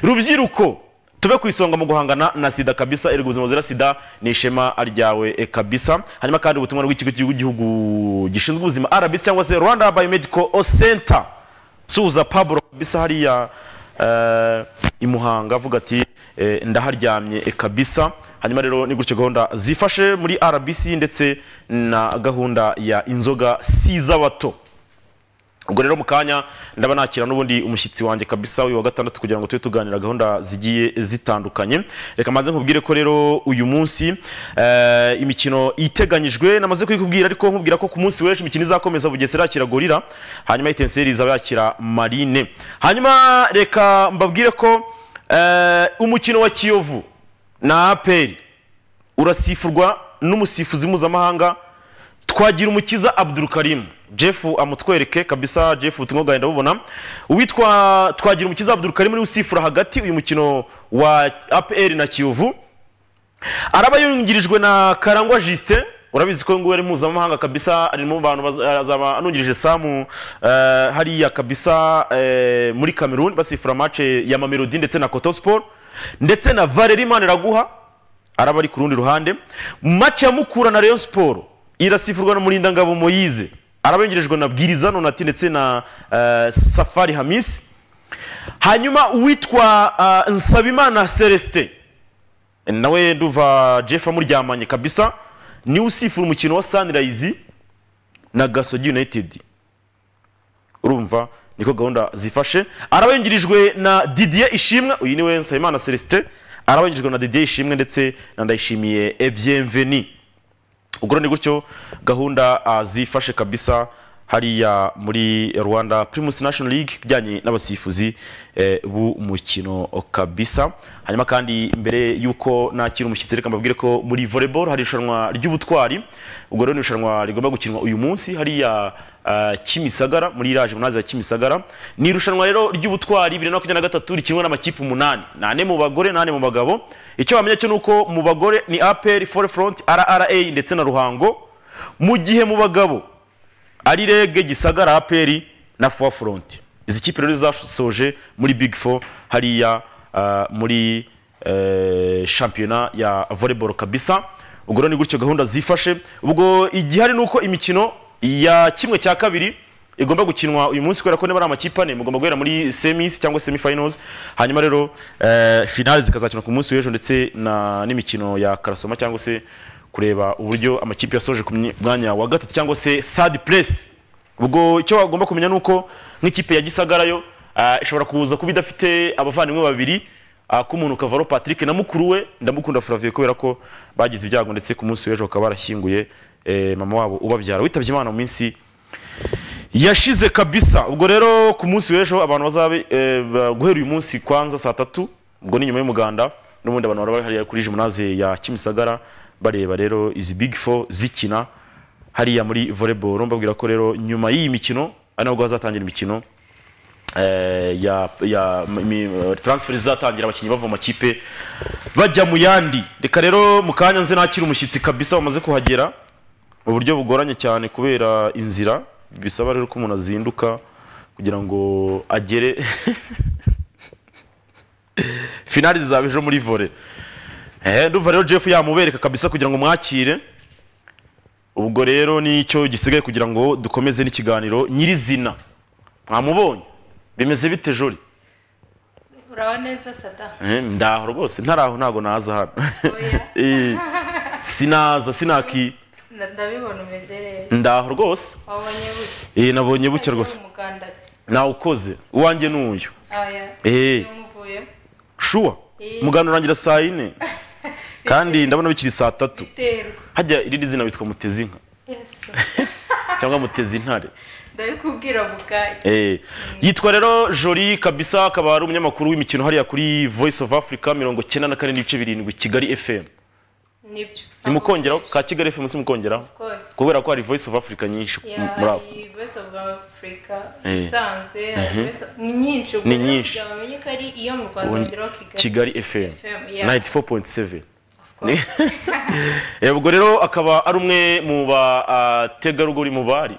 rubyiruko tube ku isonga mu guhangana na sida kabisa erega ubuzima buzira sida ni ishema ryawe e kabisa hanyuma kandi ubutumwa bw'ikigo cy'igihugu gishinzwe ubuzima rbc cyangwa se rwanda biomedical center suza pablo kabisa hariya eh, i muhanga avuga ati eh, ndaharyamye e kabisa hanyuma rero ni gutyo gahunda zifashe muri rbc ndetse na gahunda ya inzoga si iz'abato ubwo rero mu kanya ndaba nakira n'ubundi umushyitsi wanjye kabisa uyu wa gatandatu kugira ngo tube tuganira gahunda zigiye zitandukanye reka maze nkubwire ko rero uyu munsi eh, imikino iteganyijwe namaze kuyikubwira ariko nkubwira ko ku munsi w'ejo imikino izakomeza bugesera yakira gorira hanyuma itenseri izaba yakira marine hanyuma reka mbabwire ko eh, umukino wa kiyovu na aperi urasifurwa n'umusifuzi mpuzamahanga twagira umukiza Abdul Karim Jeff amutwereke kabisa Jeff ubutumwa bwawe ndabubona uwitwa twagira umukiza Abdul Karim uri usifura hagati uyu mukino wa APR na Kiyovu araba yungirijwe na Karangwa Justin urabizi ko nguwe ari mpuzamahanga kabisa ari mu bantu baz- azaba anungirije Samu eh, hariya kabisa eh, muri Cameroon basifura match ya Mamelodi ndetse na Coto Sport ndetse na Valerie Maniraguha araba ari ku rundi ruhande match ya Mukura na Rayon Sport irasifurwa na Murindangabo Moyize arabengerejwe na Bwiriza Nonati ndetse na eh, Safari Hamis hanyuma uwitwa eh, Nsabimana Celestin nawe nduva Jeff amuryamanye kabisa ni usifura umukino wa Sunrise na Gasogi United urumva niko gahunda zifashe arabengirijwe na Didier Ishimwa uyu niwe Nsabimana Celestin arabengirijwe na Didier Ishimwe ndetse na Ndayishimiye Bienvenue ubwo rero ni gutyo gahunda ah, zifashe kabisa hariya muri rwanda primus national league ijyanye n'abasifuzi eh, b'umukino kabisa hanyuma kandi mbere y'uko nakira umushyitsi reka mbabwire ko muri volleyball hari irushanwa ry'ubutwari ubwo rero ni irushanwa rigomba gukinwa uyu munsi hariya ah, Kimisagara muri iraje munazi ya Kimisagara ni irushanwa rero ry'ubutwari 2023 rikinwa n'amakipe umunani nane mu bagore nane mu bagabo icyo bamenya cyo nuko mu bagore ni APR Forefront RRA ndetse na Ruhango mu gihe mu bagabo ari rege Gisagara APR na Forefront izi kipe rero zasoje muri Big Four hariya ah, muri eh, shampiyona ya volleyball kabisa ubwo rero ni gutyo gahunda zifashe ubwo igihari ni uko imikino ya kimwe cya kabiri igomba gukinwa uyu munsi kubera ko niba ari amakipe ane mugomba guhera muri semis cyangwa semifinals hanyuma rero eh, finale zikazakina ku munsi w'ejo ndetse na n'imikino ya karasoma cyangwa se kureba uburyo amakipe yasoje ku mwanya wa gatatu cyangwa se third place ubwo icyo bagomba kumenya ni uko nk'ikipe ya gisagara yo ah, ishobora kuza kuba idafite abavandimwe babiri ah, k'umuntu kavaro patrick na mukuru we ndamukunda flavie kubera ko bagize ibyago ndetse ku munsi w'ejo bakaba barashyinguye eh, mama wabo ubabyara witabye imana mu minsi yashize kabisa ubwo rero ku munsi w'ejo abantu bazabe eh, ba- guhera uyu munsi kwanza saa tatu ubwo ni nyuma y'umuganda n'ubundi abantu bari hariya kuri jimunaze ya kimisagara bareba rero izi big four zikina hariya muri volleyball mbabwira ko rero nyuma y'iyi mikino ari nabwo hazatangira imikino eh, ya, ya mi- mi- transfer zizatangira abakinnyi bava mu makipe bajya mu yandi reka rero mu kanya nze nakira umushyitsi kabisa wamaze kuhagera mu buryo bugoranye cyane kubera inzira bisaba rero ko umuntu azinduka kugira ngo agere finali zizaba ejo muri vore Eh, ndumva rero jeff yamubereka kabisa kugira ngo mwakire ubwo rero nicyo gisigaye kugira ngo dukomeze n'ikiganiro nyirizina mwamubonye bimeze bite jori uraba neza sata Eh, ndaho rwose ntaraho ntago naza hano Oya. Eh, sinaza sinaki Nda- ndabibona umeze neza ndaho rwose wabonye buke Eh, nabonye buke rwose umugandasi nawukoze uwanjye ni uyu aya Eh. umuvuye shuwa Eh. umuganda urangira saa yine kandi ndabona bikiri saa tatu terwa hajya irindi zina witwa mutezi inka yesu cyangwa mutezi intare ndabikubwira bukake Eh, yitwa rero Jolie kabisa akaba ari umunyamakuru w'imikino hariya kuri Voice of Africa mirongo cyenda na kane n'ibice birindwi Kigali FM nibyo nimukongeraho ka Kigali FM simukongeraho Of course. kubera ko hari Voice of Africa nyinshi Yeah, muri aho hari voice of africa Eh. isanzwe hari Mhm. Voice of- ni nyinshi Ni nyinshi. bamenye ko ari iyo mu rwanda Ubu- ngeraho kigali Kigali FM FM, yeah. 94.7 Of course. Eh, ubwo rero akaba ari umwe mu bategarugori mu bari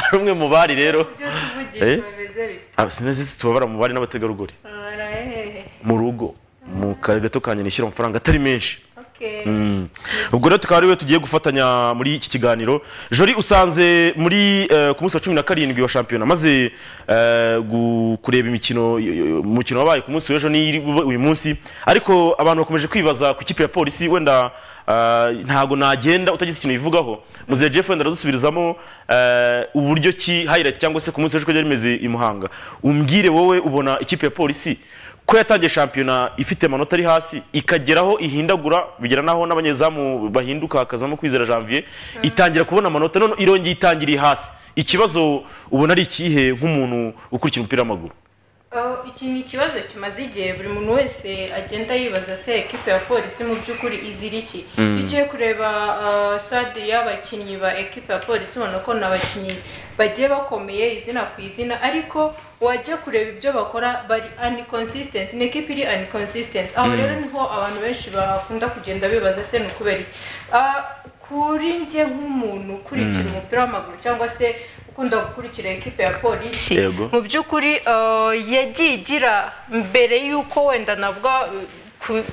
ari umwe mu bari rero ibyo Eh. tuvugisha bimeze bite Ah, sinzi si tubabara mu bari n'abategarugori Ora, eh. mu rugo mu kazi gato kanye nishyura amafaranga atari menshi okay Mm. ubwo rero tukaba ariwe tugiye gufatanya muri iki kiganiro jori usanze muri eh, ku munsi wa cumi na karindwi wa shampiyona maze eh, gu- kureba imikino y- y- umukino wabaye ku munsi w'ejo n'iri bube uyu munsi ariko abantu bakomeje kwibaza ku ikipe ya polisi wenda eh, ntago nagenda utagize ikintu bivugaho muzehe jeff wenda aradusubiruzamo eh, uburyo ki highlight cyangwa se ku munsi w'ejo ko ryari rimeze i muhanga umbwire wowe ubona ikipe ya polisi ko yatangiye shampiyona ifite amanota ari hasi ikageraho ihindagura bigera naho n'abanyezamu bahinduka hakazamo kwizera janvier itangira kubona amanota none irongeye itangiriye hasi ikibazo ubona ari ikihe nk'umuntu ukurikira umupira w'amaguru Oh, iki ni ikibazo kimaze igihe buri muntu wese agenda yibaza se ekipe ya polisi mu by'ukuri izira iki iyo ugiye kureba uh, sade y'abakinnyi ba ekipe ya polisi ubona ko ni abakinnyi bagiye bakomeye izina ku izina ariko wajya kureba ibyo bakora bari uniconsistent ni ekipe iri uniconsistent aho rero niho abantu benshi bakunda kugenda bibaza se ni ukubera iki Ah, kuri njye nk'umuntu ukurikira umupira w'amaguru cyangwa se ukunda gukurikira ekipe ya polisi Yego. mu by'ukuri eh, yagiye igira mbere y'uko wenda nabwo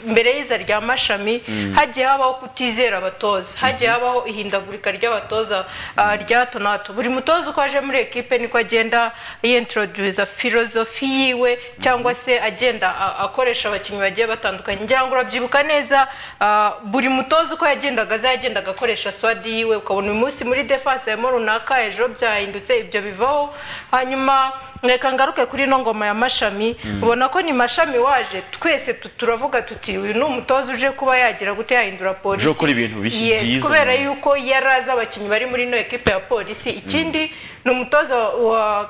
mbere y'iza rya mashami hagiye habaho kutizera abatoza hagiye habaho ihindagurika ry'abatoza ah, rya hato na hato buri mutoza uko aje muri ekipe niko agenda yintroduza filozofi yiwe cyangwa se agenda a- akoresha abakinnyi bagiye batandukanye ngira ngo urabyibuka neza ah, buri mutoza uko yagendaga aza yagendaga akoresha swadi yiwe ukabona uyu munsi muri defanse harimo runaka ejo byahindutse ibyo bivaho hanyuma reka ngaruke kuri ino ngoma ya mashami ubona ko ni mashami waje twese tu- turavuga tuti uyu ni umutoza uje kuba yagira gute yahindura polisi Uje gukora ibintu bishya Yes, byiza. kubera yuko yari azi abakinnyi bari muri ino ekipe ya polisi ikindi ni umutoza wa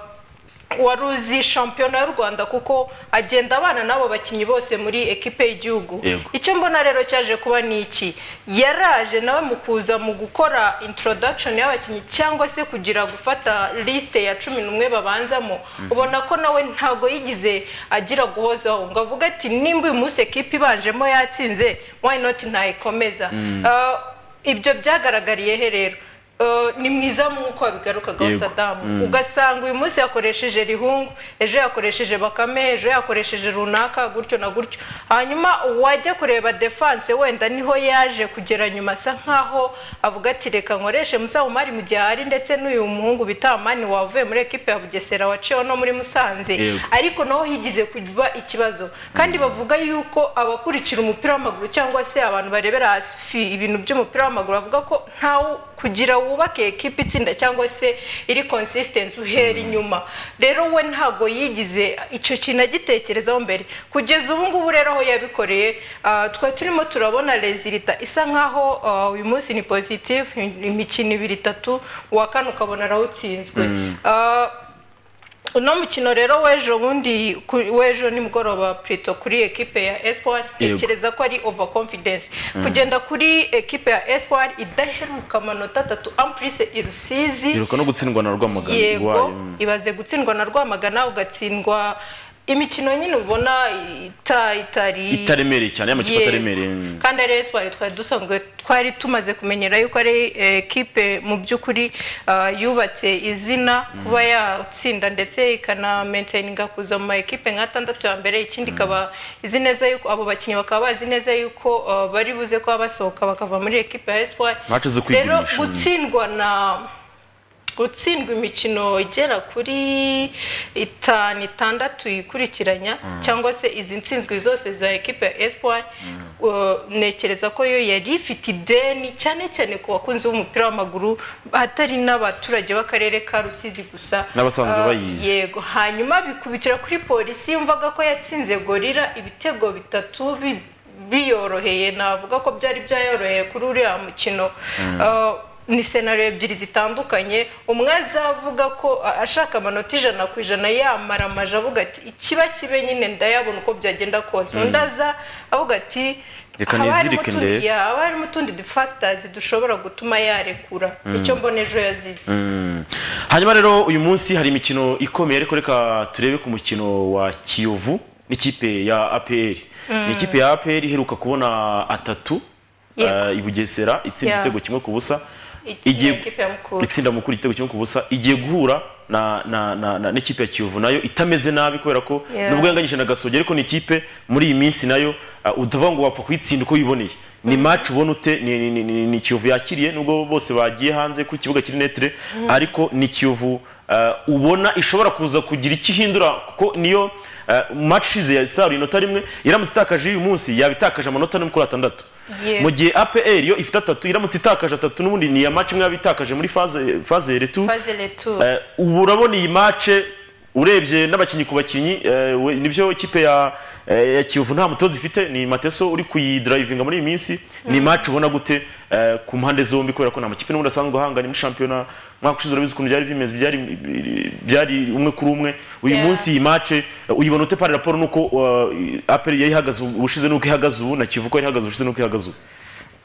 wari uzi shampiyona y'u rwanda kuko agenda abana n'abo bakinnyi bose muri ekipe y'igihugu Yego. icyo mbona rero cyaje kuba ni iki yaraje nawe mu kuza mu gukora introduction y'abakinnyi cyangwa se kugira gufata lisite ya cumi n'umwe babanzamo ubona ko nawe ntago yigize agira guhozaho ngo avuge ati nimba uyu munsi ekipe ibanjemo yatsinze why not ntayikomeza Ah, ibyo byagaragariye he rero Ah, ni mwiza nk'uko wabigarukagaho Yego. sadamu Mm. ugasanga uyu munsi yakoresheje rihungu ejo yakoresheje bakame ejo yakoresheje runaka gutyo na gutyo hanyuma uwajya kureba defanse wenda niho yaje kugera nyuma asa nkaho avuga ati reka nkoreshe musamumari mu gihe hari ndetse n'uyu muhungu bitamani wavuye muri ekipe ya bugesera waciyeho no muri musanze Yego. ariko naho higize kuba ikibazo kandi bavuga yuko abakurikira umupira w'amaguru cyangwa se abantu barebera hasi fi- ibintu by'umupira w'amaguru bavuga ko ntawe kugira wubake ekipa itsinda cyangwa se iri consistency uhera inyuma rero we ntago yigize icyo kintu agitekerezaho mbere kugeza ubu ngubu rero aho yabikoreye ah, twari turimo turabona rezilita isa nkaho ah, uyu munsi ni positive imikino ibiri itatu uwa kane ukabona arawutsinzwe Ah, uno mukino rero w'ejo bundi ku- w'ejo nimugoroba plito kuri ekipe ya espoir Yego. ntekereza ko ari overconfidence kugenda kuri ekipe ya espoir idaheruka amanota atatu amprise i rusizi iruka no gutsindwa na rwamagana yego Iwayo, mm. ibaze gutsindwa na rwamagana ugatsindwa imikino nyine ubona ita- itari itaremereye cyane y'amakipe Yego. ataremereye mm. kandi ari espoir twari dusanzwe twari tumaze kumenyera yuko ari eh, ekipe mu by'ukuri ah, yubatse izina kuba yatsinda ndetse ikanamentininga kuza mu ma ekipe nka atandatu ya mbere ikindi ikaba izi neza yuko abo bakinnyi bakaba bazi neza yuko ah, bari buze kuba basohoka bakava muri ekipe ya espoir Match zo rero kwigurisha, mm. gutsindwa na gutsindwa imikino igera kuri itanu itandatu yikurikiranya cyangwa se izi ntsinzwi zose za ekipe ya espoir uh, ntekereza ko yo yari ifite ideni cyane cyane ku bakunzi b'umupira w'amaguru atari n'abaturage b'akarere ka rusizi gusa N'abasanzwe Ah, bayizi. yego hanyuma bikubitira kuri polisi yumvaga ko yatsinze gorira ibitego bitatu bi- biyoroheye navuga ko byari byayoroheye kuri uriya mukino Ah, ni senariyo ebyiri zitandukanye umwe azavuga ko a- ashaka amanota ijana ku ijana yamara amaje avuga ati ikiba kibe nyine ndayabona uko byagenda kose undi aza avuga ati Reka "Haba harimo nizirike utundi- ndebe." ya, haba harimo utundi dufatazi dushobora gutuma yarekura icyo mbona ejo yazize Mm. hanyuma rero uyu munsi hari imikino ikomeye ariko reka turebe ku mukino wa kiyovu n'ikipe ya apr ni ikipe ya apr iheruka kubona atatu Yego. eh, i bugesera itsinda Yeah. igitego kimwe ku busa Iki- ni Igiye- ekipe ya Mukura. itsinda mukuru igitego kimwe ku busa igiye guhura na na na na- n'ikipe ya kiyovu nayo itameze nabi kubera ko Yeah. nubwo yanganyije na gasogi ariko ni ikipe muri iyi minsi nayo ah, utavuga ngo wapfa kuyitsinda uko yiboneye ni match ubona ute ni- ni- ni- ni- ni kiyovu yakiriye nubwo bose bagiye hanze ku kibuga kiri netre ariko ni kiyovu ah, ubona ishobora kuza kugira icyo ihindura kuko niyo ah, match ishize yasaruye inota rimwe iramutse itakaje uyu munsi yabitakaje amanota ane kuri atandatu Yeah. mu gihe APR yo ifite atatu iramutse itakaje atatu n'ubundi ni iya match imwe yabitakaje muri phase phase retu Faze Retour. Eh, ubu urabona iyi match urebye n'abakinnyi ku bakinnyi eh, we- nibyo ikipe ya eh, ya Kiyovu nta mutoza ifite ni Mateso uri kuyidrivinga muri iyi minsi ni match ubona gute eh, ku mpande zombi kubera ko nta makipe n'ubundi asanzwe ahanganye muri shampiyona mwaka ushize urabizi ukuntu byari bimeze byari byari umwe kuri umwe uyu Yeah. munsi iyi match eh, uyibona ute par rapport nuko uh, APR yari ihagaze ubushize nuko ihagaze ubu na Kiyovu ko yari ihagaze ubushize nuko ihagaze ubu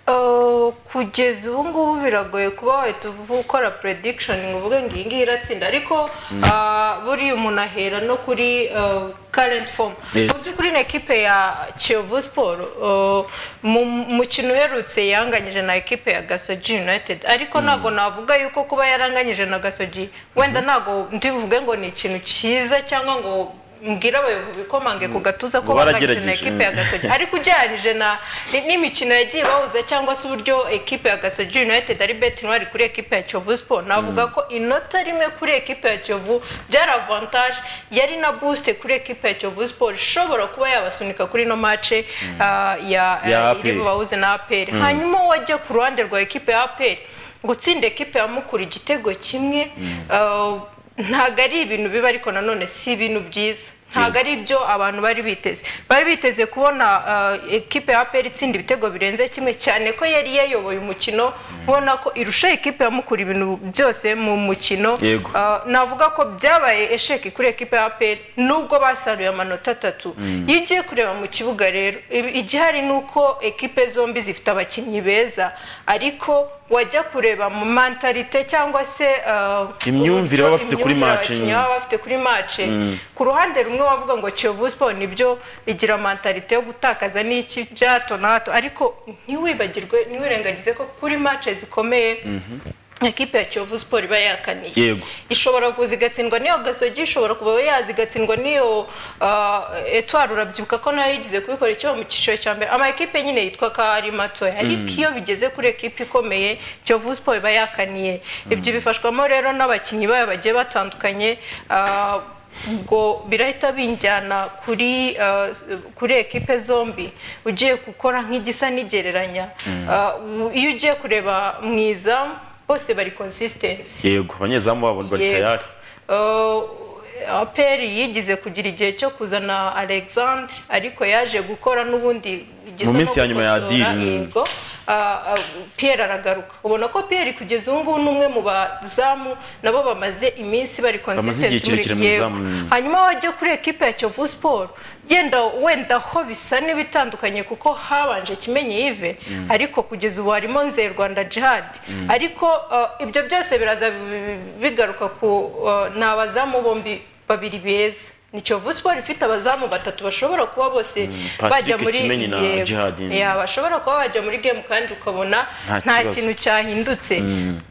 Uh, kugeza ubu ngubu biragoye kuba wahita uvu- ukora prediction ngo uvuge ngo iyi ngiyi iratsinda ariko uh, buriya umuntu ahera no kuri uh, current form Yes. mu by'ukuri ni ekipe ya kiyovu siporo uh, mu mukino uherutse yanganyije na ekipe ya gasogi united ariko ntabwo navuga yuko kuba yaranganyije na gasogi wenda ntabwo ndivuge ngo ni ikintu cyiza cyangwa ngo mbwire abayobozi bikomange ku gatuza ko Ngo baranganyije na baragerageje. ekipe ya gasogi ariko ugereranyije na ni- n'imikino yagiye bahuza cyangwa se uburyo ekipe ya gasogi united ari betingi wari kuri ekipe ya kiyovu siporo navuga ko inota rimwe kuri ekipe ya kiyovu byari avantage yari na busite kuri ekipe ya kiyovu siporo ishobora kuba yabasunika kuri ino mace ah, ya Ya ya- APR. iri bubahuze na aperi hanyuma wajya ku ruhande rwa ekipe ya aperi gutsinda ekipe ya mukura igitego kimwe ah, ntabwo ari ibintu biba ariko nanone si ibintu byiza ntabwo ari ibyo abantu bari biteze bari biteze kubona eh, ekipe ya aperi itsinda ibitego birenze kimwe cyane ko yari yayoboye umukino ubona ko irusha ekipe ya mukura ibintu byose mu mukino Yego. Ah, navuga ko byabaye esheki kuri ekipe ya aperi nubwo basaruye amanota atatu iyo ugiye kureba mu kibuga rero ibi- igihari ni uko ekipe zombi zifite abakinnyi beza ariko wajya kureba mu mentalite cyangwa se ah, Imyumvire baba bafite kuri imyumvire match. abakinnyi baba bafite kuri match ku ruhande rumwe wavuga ngo Kiyovu Sport nibyo igira mentalite yo gutakaza n'iki bya hato na hato ariko ntiwibagirwe ntiwirengagize ko kuri match zikomeye ekipe ya Kiyovu Sport iba yakaniye Yego. ishobora kuza igatsindwa n'iyo gasogi ishobora kuba yaza igatsindwa n'iyo uh, etwari urabyibuka ko nayo yigize kubikora icyo mu cyiciro cya mbere ama ekipe nyine yitwa ko ari matoya ariko iyo bigeze kuri ekipe ikomeye Kiyovu Sport iba yakaniye ibyo bifashwamo rero n'abakinnyi bayo bagiye batandukanye ah, ubwo birahita binjyana kuri ah, kuri ekipe zombi ugiye gukora nk'igisa n'igereranya Ah, iyo ugiye kureba mu izamu bose bari consistency yego abanyezamu babo bari Yego. tayari Uh, aperi yigize kugira igihe cyo kuzana alexandre ariko yaje gukora n'ubundi igisa Mu minsi no ya nyuma ya gukosora, Adil, mm. yego. Uh, uh, pierre aragaruka ubona ko pierre kugeza ubu ngubu ni umwe mu bazamu nabo bamaze iminsi bari consistency muri kirekire mu yego. izamu, mm. hanyuma wajya kuri ekipe ya kiyovu siporo yenda wenda ho bisa n'ibitandukanye kuko habanje kimenye yive ariko kugeza ubu harimo nze rwanda jihad ariko uh, ibyo byose biraza bi- bigaruka ku uh, ni abazamu bombi babiri beza ni kiyovu siporo ifite abazamu batatu bashobora kuba bose Patrick bajya muri Kimenyi na Yego. Djihad. Yeah, bashobora kuba bajya muri gemu kandi ukabona Nta nta kibazo. kintu cyahindutse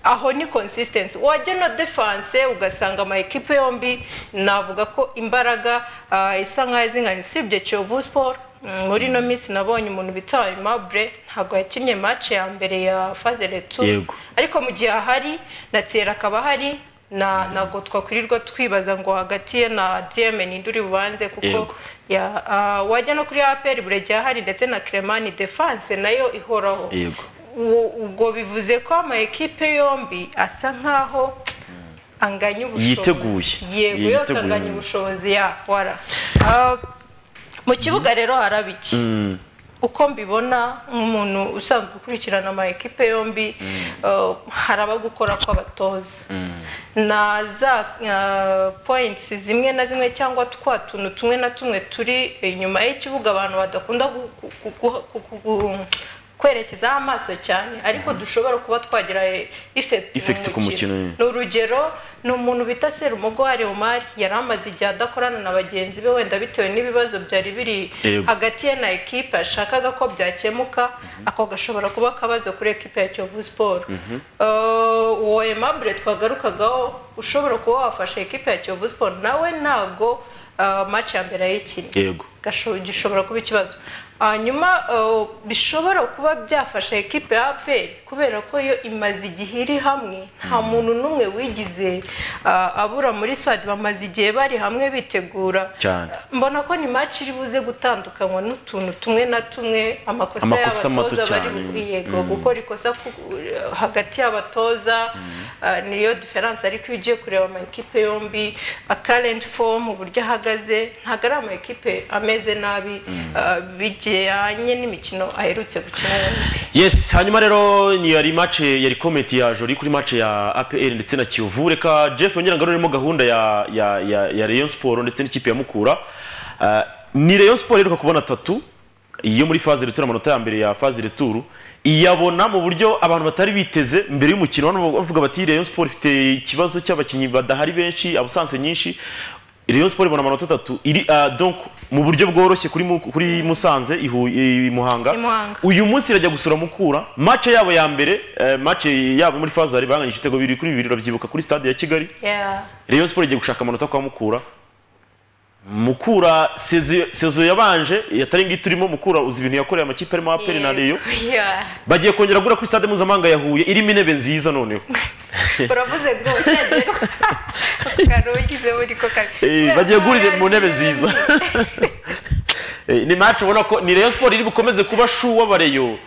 aho ni consistency wajya na defense ugasanga ama ekipe yombi navuga ko imbaraga ah, isa nkaho izinganye usibye Kiyovu Sport mm, muri ino minsi nabonye umuntu bita Aimable ntabwo yakinnye match ya mbere ya phase retour Yego. ariko mu gihe ahari na Thierry akaba ahari na ntabwo twakwirirwa twibaza ngo hagati ye na DM ninduri bubanze kuko Yego. ya ah, wajya no kuri APR buregeya hari ndetse na Clement defense nayo ihoraho yego U- ubwo bivuze ko ama ekipe yombi asa nkaho anganya ubushobozi Yiteguye. yego yose Yiteguye. anganya ubushobozi ya wara Ah, mu kibuga rero haraba iki uko mbibona nk'umuntu usanzwe ukurikirana ama ekipe yombi ah, haraba gukora kw'abatoza na za ah, points zimwe na zimwe cyangwa twa tuntu tumwe na tumwe turi inyuma y'ikibuga abantu badakunda gu- gu- gu- gu- gu- gu- kwerekezaho amaso cyane ariko dushobora kuba twagira e- effect mu Effect ku mukino, ni urugero ni umuntu bita Serumugo Omar yari amaze igihe adakorana na bagenzi be wenda bitewe n'ibibazo byari biri Yego. hagati ye na ekipe ashakaga ko byakemuka ako gashobora kuba akabazo kuri ekipe ya Kiyovu Sport Eh, uwo Aimable twagarukagaho ushobora kuba wafasha ekipe ya Kiyovu Sport nawe ntago eh, match ya mbere yayikinnye yego gasho- gishobora kuba ikibazo hanyuma eh, bishobora kuba byafasha ekipe ya APR kubera ko yo imaze igihe iri hamwe nta muntu n'umwe wigize ah, abura muri swad bamaze igihe bari hamwe bitegura cyane mbona ko ni match iri buze gutandukanywa n'utuntu tumwe na tumwe amakosa, Amakosa y'abatoza mato bari cyane. bukwiye gukora ikosa ku- hagati y'abatoza ah, niyo diferanse ariko iyo ugiye kureba amakipe yombi a current form uburyo ahagaze ntabwo ari amakipe ameze nabi ah, bijyanye n'imikino aherutse gukina yombi yes hanyuma rero ni yari mace yari komenti ya jori kuri mace ya apr ndetse na kiyovu reka jeff yongera ngaruremo gahunda ya ya ya, ya rayon sport ndetse n'ikipe ya mukura Ah, ni rayon sport iheruka kubona atatu iyo muri faze returu amanota ya mbere ya faze returu iyabona mu buryo abantu batari biteze mbere y'umukino hano bavuga bati rayon sport ifite ikibazo cy'abakinnyi badahari benshi abusanse nyinshi Rayon Sport ibona amanota atatu iri ah, donc mu buryo bworoshye kuri mu- kuri Musanze i Hu- i Muhanga I Muhanga. uyu munsi irajya gusura Mukura match yabo ya mbere eh, match yabo muri faza bari banganyije ibitego bibiri kuri bibiri urabyibuka kuri stade ya Kigali Yeah. Rayon Sport igiye gushaka amanota kwa Mukura Mukura sezo sezo yabanje yatarenga iturimo Mukura uzi ibintu yakoreye amakipe arimo APR na Rayon Yeah. bagiye kongera gura kuri stade mpuzamahanga ya Huye irimo intebe nziza noneho uravuze ngo cyagera kare ugize muri ko kare Eh, bagiye guhurira mu ntebe nziza. Eh, ni match ubona ko ni Rayon Sport iri bukomeze kuba shu w'abareyo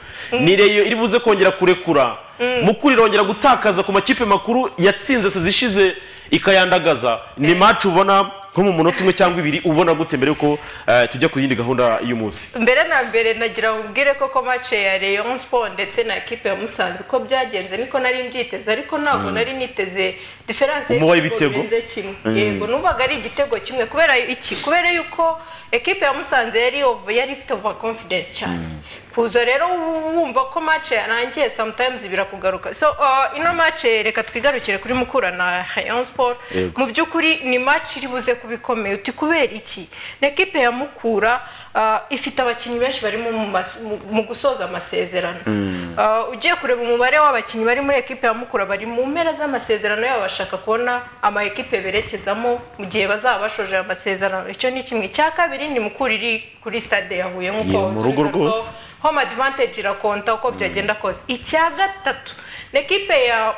ni Rayon iri buze kongera kurekura mukuru irongera gutakaza ku makipe makuru yatsinze sezishize ikayandagaza ni match ubona nko mu munota umwe cyangwa ibiri ubona gute mbere yuko eh, tujya ku yindi gahunda y'umunsi mbere na mbere nagira ngo ubwire koko mace ya Rayon Sport ndetse na ekipe ya Musanze uko byagenze niko nari mbyiteze ariko ntabwo nari niteze diferanse Umuba w'ibitego. birenze kimwe Mm. yego numvaga ari igitego kimwe kubera iki kubera yuko ekipe ya Musanze yari over yari ifite over confidence cyane kuza rero wumva ko mace yarangiye sometimes birakugaruka so uh, ino mace reka twigarukire kuri mukura na Rayon Sport Yego. mu by'ukuri ni match iri buze kuba ikomeye uti kubera iki na ekipe ya mukura ah, ifite abakinnyi benshi barimo mu mas- mu- mu gusoza amasezerano Ah, ugiye kureba umubare w'abakinnyi bari muri ekipe ya mukura bari mu mpera z'amasezerano yabo bashaka kubona ama ekipe berekezamo mu gihe bazaba bashoje aya masezerano icyo ni kimwe icya kabiri ni mukura iri kuri stade ya huye nk'uko Iri mu rugo usubiza ko rwose. home advantage irakonta uko byagenda kose icya gatatu na ekipe ya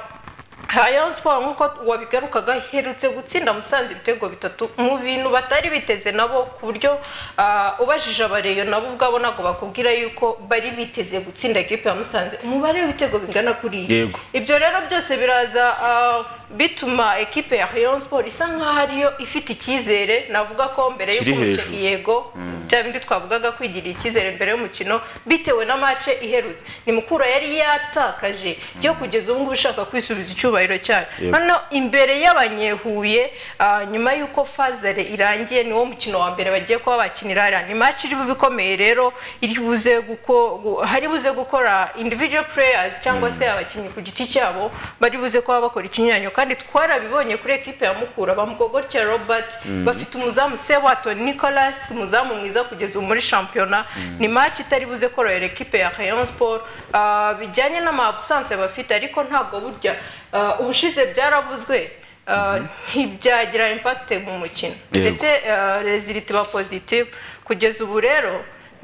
Rayon Sport nk'uko wabigarukaga iherutse gutsinda Musanze ibitego bitatu mu bintu batari biteze nabo ku buryo ah, ubajije abareyo nabo ubwabo ntabwo bakubwira yuko bari biteze gutsinda ekipe ya Musanze umubare w'ibitego bingana kuriya Yego. ibyo rero byose biraza ah, bituma ekipe ya Rayon Sport isa nk'aho ariyo ifite icyizere navuga ko mbere Kiri y'uko umuco- hejuru. yego bya bindi twavugaga kwigirira icyizere mbere y'umukino bitewe na mace iherutse ni mukura yari yatakaje yo kugeza ubu ngubu ushaka kwisubiza icyubahiro cyayo Yego. hano imbere y'abanyehuye ah, nyuma y'uko fazare irangiye niwo mukino wa mbere bagiye kuba bakinira hariya ni mace iri bube ikomeye rero iri buze guko- gu- hari buze gukora individual players cyangwa se abakinnyi ku giti cyabo bari buze kuba bakora ikinyuranyo kandi twarabibonye kuri ekipe ya mukura bamugogotya robert bafite umuzamu sewato nicolas umuzamu mwiza kugeza ubu muri shampiyona ni match itari buze korohera ekipe ya rayon sport Ah, bijyanye n'amabusanse bafite ariko ntabwo burya ah, ubushize byaravuzwe ah, ntibyagira impact mu mukino Yego. ndetse result iba positive kugeza ubu rero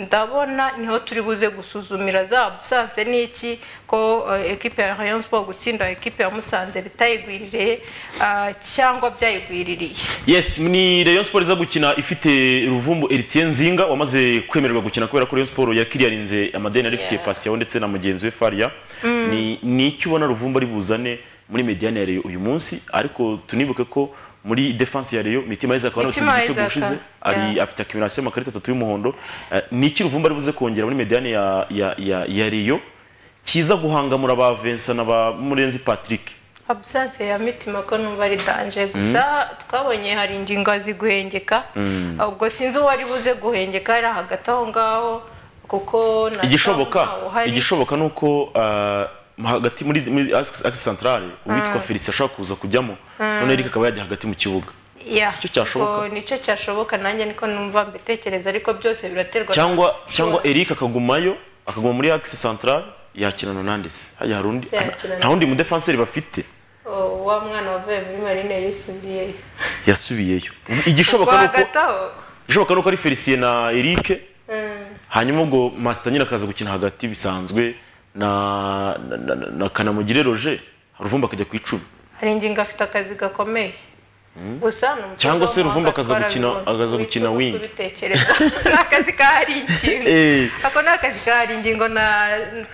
ndabona niho turi buze gusuzumira za busanse n'iki ko eh, ekipe ya Rayon Sport gutsinda ekipe ya Musanze bitayigwiririye ah, cyangwa byayigwiririye yes ni rayon sport iza gukina ifite ruvumbu eritien nzinga wamaze kwemererwa gukina kubera ko rayon sport yakiriyarinze amadeni yari ifitiye pasiyaho ndetse na mugenzi we faria ni ni icyo ubona ruvumbu ari buzane muri mediane ya reyo uyu munsi ariko tunibuke ko muri defense ya reyo mitima yaheze akaba Mitima anatsinze igitego Isaac, ushize ari yeah. afite akumulasiyo y'amakarita atatu y'umuhondo Eh, ni iki ruvumbu ari buze kongera muri mediane ya ya ya ya reyo kiza guhangamura ba Vincent na ba Murenzi Patrick absence ya mitima ko numva ari danje gusa twabonye hari ingingo ziguhengeka ubwo sinzi uwo ari buze guhengeka ari hagati aho ngaho kuko na- igishoboka ntawe uhari. igishoboka ni uko ah, hagati muri muri Axe- Axe Centrale uwitwa Felicien ashobora kuza kujyamo none Eric akaba yajya hagati mu kibuga Yeah, si cyo cyashoboka ubwo nicyo cyashoboka nanjye niko numva mbitekereza ariko byose biraterwa cyangwa cyangwa Eric akagumayo akaguma muri Axe Centrale yakinana nande se hajya hari undi Se yakirana. nta wundi mu defenseur bafite Oh, wa mwana wavuye muri marine yisubiyeyo yasubiyeyo igishoboka Ubwo ni uko hagati aho igishoboka ni uko ari Felicien na Eric hanyuma ubwo Master nyine akaza gukina hagati bisanzwe na na, na, na Kanamugire Roger Ruvumba akajya ku icumi hari ingingo afite akazi gakomeye gusa ni umutoza Cyangwa se w'amahanga Ruvumba akaza gukina- twarabibonye. akaza Wicuza gukina wing. kubitekereza ni akazi kahari ingingo Eh. ako ni akazi kahari ingingo na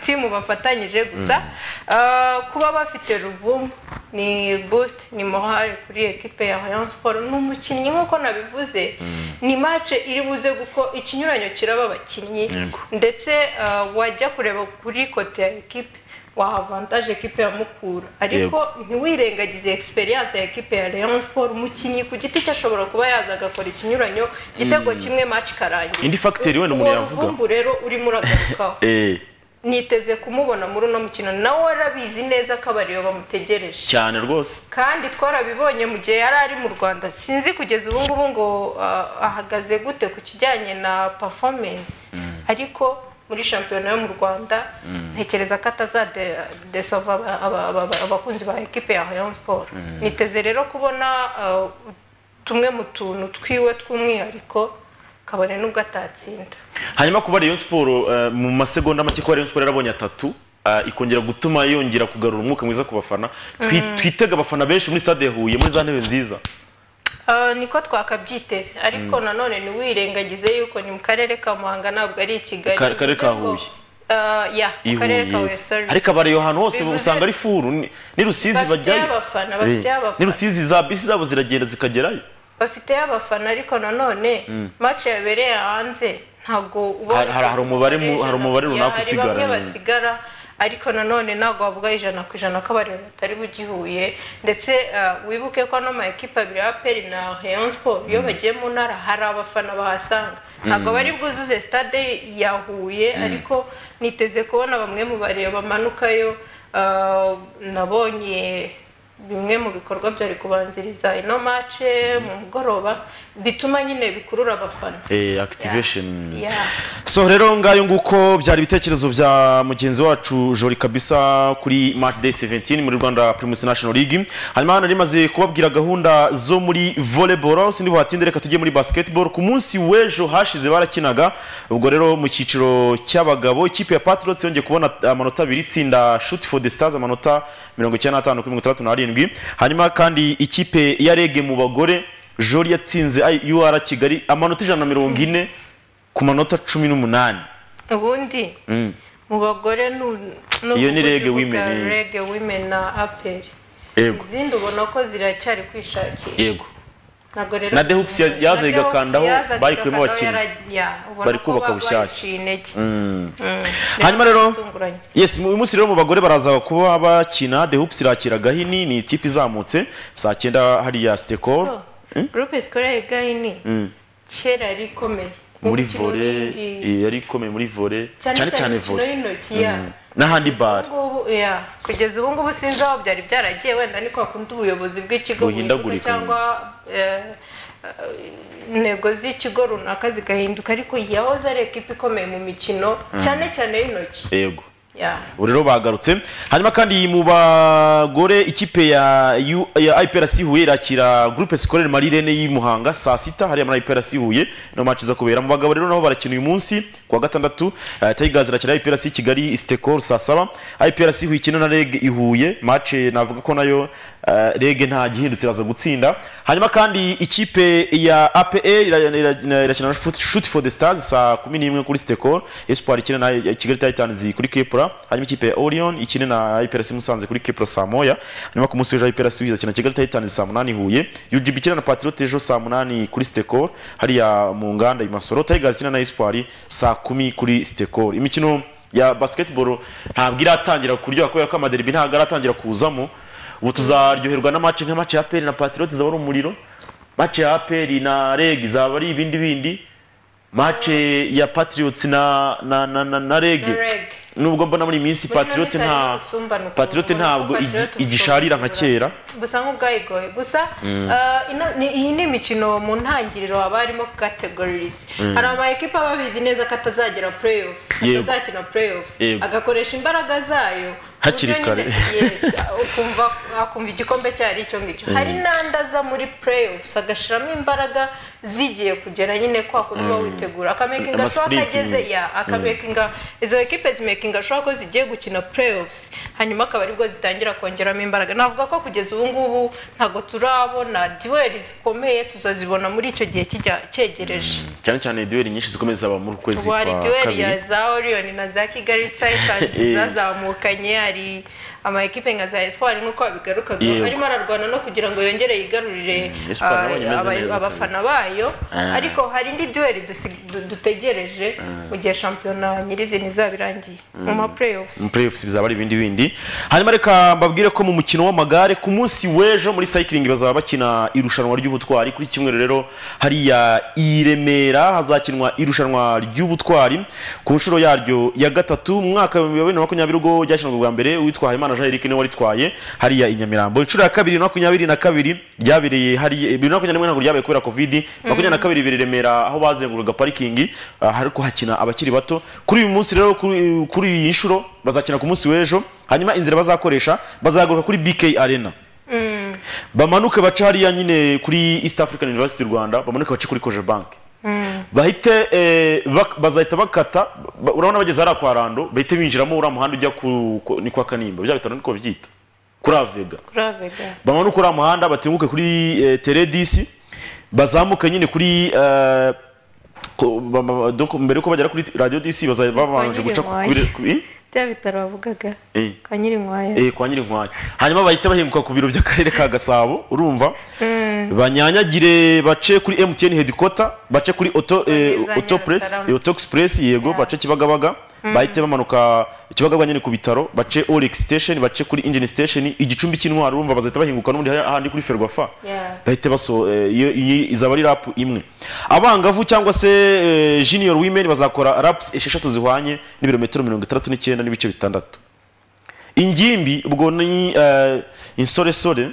timu bafatanyije gusa Ah, kuba bafite ruvumba ni boost ni morale kuri ekipe ya Rayon Sport ni umukinnyi nk'uko nabivuze ni match iri buze kuko ikinyuranyo kiraba abakinnyi Yego. ndetse ah, wajya kureba kuri kote ya ekipe wahavantaje ekipe ya mukura ariko ntiwirengagize experience ya ekipe ya Rayon Sport umukinnyi ku giti cye ashobora kuba yaza agakora ikinyuranyo igitego kimwe match ikarangira Indi factor wenda umuntu Uwo yavuga. ruvumbu rero urimo uragarukaho eh niteze kumubona muri uno mukino nawe warabizi neza ko abariyo bamutegereje cyane rwose kandi twarabibonye mu gihe yari ari mu rwanda sinzi kugeza ubu ngubu ngo ah, ahagaze gute ku kijyanye na performance ariko muri shampiyona yo mu rwanda ntekereza ko atazadesova abakunzi ba ekipe ya rayon sport niteze rero kubona ah, tumwe mu tuntu twiwe tw'umwihariko kabone n'ubwo atatsinda hanyuma kuba Rayon Sport eh, mu masegonda make kuba Rayon Sport yarabonye atatu eh, ikongera gutuma yongera kugarura umwuka mwiza ku bafana Twi- twitega abafana benshi muri stade ya Huye muri za ntebe nziza Ah, niko twakabyiteze ariko nanone ntiwirengagize yuko ni mu karere ka muhanga ntabwo ari i kigali Ka- karere ka bivuze ngo- Huye. Ah, ya mu karere ihuye ka huye yes. sorry ariko abariyo ahantu hose Bivuze- usanga ari furu ni ni rusizi Bafite bajyayo abafana, Eh, bafite abafana. ni rusizi za bisi zabo ziragenda zikagerayo bafiteyo abafana ariko nanone Mm. mace yabereye hanze ntabwo Hari- hari- hari umubare mu- hari umubare runaka usigara, hari bamwe mm. basigara ariko nanone ntabwo wavuga ijana ku ijana ko abareba batari bugihuye ndetse ah, wibuke ko ano ma ekipa abiri ya peri na rayon sport iyo bagiye mu ntara hari abafana bahasanga ntabwo Mm. bari bwuzuze stade ya huye Mm. ariko niteze kubona bamwe mu bareba bamanukayo ah, nabonye bimwe mu bikorwa byari kubanziriza ino mace mu mugoroba bituma nyine bikurura abafana Eh, activation Yeah. so rero ngayo nguko byari ibitekerezo bya mugenzi wacu jori kabisa kuri match day 17 muri rwanda primus national league hanyuma hano rimaze kubabwira gahunda zo muri volleyball aho sindi buhatinde reka tujye muri basketball ku munsi w'ejo hashize barakinaga ubwo rero mu cyiciro cy'abagabo ikipe ya patriots yongeye kubona amanota abiri itsinda shoot for the stars amanota 95 kuri 67 hanyuma kandi ikipe ya rege mu bagore jori yatsinze I- ur kigali amanota ijana na mirongo ine ku manota cumi n'umunani ubundi Mm. mu bagore ni ni Iyo ni Reg Women, eh. rege women na aperi yego izindi ubona ko ziracyari kwishakira yego nabwo rero na The Hoops ya- yaza igakandaho, yazaga barikuyemo igakandaho abakinnyi. yara- ya, ubona Bari ko kubaka ba- bushyashya. baciye intege Mm. Mm. Hanyuma rero- Bitunguranye. yes uyu munsi rero mu bagore baraza kuba bakina the hoops irakira gahini ni ikipe izamutse saa cyenda hariya stekol So, groupe scolaire gahini kera yari ikomeye Mu muri mikino vole y'ingi- eh, yari ikomeye muri vole cyane cyane cyane imikino vole y'intoki, yeah. Mm. na handibare Ubungubu, yeah, kugeza ubu ngubu sinzi aho byari byaragiye wenda ni kwa kundi ubuyobozi bw'ikigo buhinduka Buhindagurika. cyangwa eh, eh, intego z'ikigo runaka zigahinduka ariko yahoze ari ekipa ikomeye mu mikino Mm. cyane cyane y'intoki yego Yeah. ubu rero bagarutse hanyuma kandi mu bagore ikipe ya U- ya IPRC Huye irakira groupe scolaire Marie Rene y'Imuhanga saa sita hariya muri IPRC Huye no match iza kubera mu bagabo rero nabo barakina uyu munsi ku wa gatandatu eh, Tigers irakira IPRC Kigali Stekol saa saba IPRC Huye ikina na REG i Huye match navuga ko nayo eh, REG nta gihindutse iraza gutsinda hanyuma kandi ikipe ya APR ira- ira- irakina na Shoot- Shoot for the Stars saa kumi n'imwe kuri Stekol Espoir ikina na Kigali Titans kuri Kepra hanyuma ikipe ya Orion ikina na IPRC Musanze kuri Kepra saa moya hanyuma ku munsi w'ejo IPRC izakina Kigali Titans saa munani Huye UGB ikina na Patriote ejo saa munani kuri Stekol hariya mu nganda i Masoro Tigers ikina na Espoir saa kumi kuri Stekol imikino ya basketball ntabwo iratangira kuryoha kubera ko amaderbi ntabwo aratangira kuzamo ubu tuzaryoherwa na match nka match ya APR na Patriote zaba ari umuriro match ya APR na REG zaba ari ibindi bindi match ya Patriots na na na, na, na REG Na Reg. nubwo mbona muri iyi minsi Muri ino Patriote minsi harimo nta ubusumbane ukuntu Patriote ubona ko ntabwo igi- Patriote igisharira nka kera gusa nk'ubwayigoye gusa Mm. eh, ino- ni- iyi ni imikino mu ntangiriro haba harimo categories Mm. hari ama ekipa aba abizi neza ko atazagera playoffs Yego. atazakina playoffs Yego. agakoresha imbaraga zayo ku Hakiri buryo kare. nyine- yes, ukumva akumva igikombe cye ari icyo ngicyo Mm. hari n'andi aza muri playoffs agashiramo imbaraga zigiye kugera nyine kwa kundi uba Mm. witegura akamakinga Ama so sprint akageze nyine. ya Mm. akamakinga izo ekipe zimekinga ashobora ko zigiye gukina playoffs hanyuma akaba aribwo zitangira kongeramo imbaraga navuga ko kugeza ubu ngubu ntabwo turabona duweri zikomeye tuzazibona muri icyo gihe kijya cyegereje cyane cyane duel nyinshi zikomeza zaba muri kwezi kwa hari duweri ya kabiri za oriyoni na za kigali Eh. tayitansi zazamukanye hari ama ekipe nka za espoir nk'uko babigarukaga Yego. arimo ararwana no kugira ngo yongere yigarurire Espoir ah, nabonye imeze aba- neza abafana kabisa. bayo Ah. ariko hari indi duweri dusi- du- dutegereje Ah. mu gihe shampiyona nyirizina izaba irangiye mu Mm. ma playoffs mu playoffs bizaba ari ibindi bindi hanyuma reka mbabwire ko mu mukino w'amagare ku munsi w'ejo muri cycling bazaba bakina irushanwa ry'ubutwari kuri kimwe rero hariya i Remera hazakinwa irushanwa ry'ubutwari ku nshuro yaryo ya gatatu mu mwaka wa 2022 ubwo ryakinwaga bwa mbere uwitwa Habimana Jean Eric niwe waritwaye hariya i Nyamirambo inshuro ya kabiri 2022 ryabereye hariya 2021 ntabwo ryabaye kubera covid makumyabiri na kabiri biri Remera aho bazengururaga parikingi ah, ariko hakina abakiri bato kuri uyu munsi rero kuri kuri iyi nshuro bazakina ku munsi w'ejo hanyuma inzira bazakoresha bazagaruka kuri BK Arena Mm. bamanuke bace hariya nyine kuri East African University Rwanda bamanuke bace kuri Koje Bank Mm. bahite eh, bak- bazahita bakata ba- urabona bageze hariya kwa Rando bahite binjiramo uriya muhanda ujya ku ku- ni kwa Kanimba bya bitaro niko byita kuri Avega kuri avega bamanuka uriya muhanda batenguke kuri eh, teredisi bazamuke nyine kuri eh, ko- ba- ba- donc mbere yuko bagera kuri radiyo disi bazajya babanje guca kuri kuri- bya bitaro bavugaga eh, kwa nyirinkwaya eh, kwa nyirinkwaya hanyuma bahita bahinguka ku biro by'akarere ka gasabo urumva Mm. banyanyagire bace kuri MTN headquarter bace kuri auto eh, Bageze auto press Nyarutarama. eh, auto express yego bace kibagabaga bahite bamanuka kibagabaga nyine ku bitaro bace Olex station bace kuri engine station igicumbi cy'intwaro urumva bazahita bahinguka n'ubundi hariya ahandi kuri ferwafa Yeah. bahite baso eh, iyo iyi izaba ari rap imwe abangavu cyangwa se eh, junior women bazakora raps esheshatu zihwanye n'ibirometero mirongo itandatu n'icyenda n'ibice bitandatu ingimbi ubwo ni eh, insoresore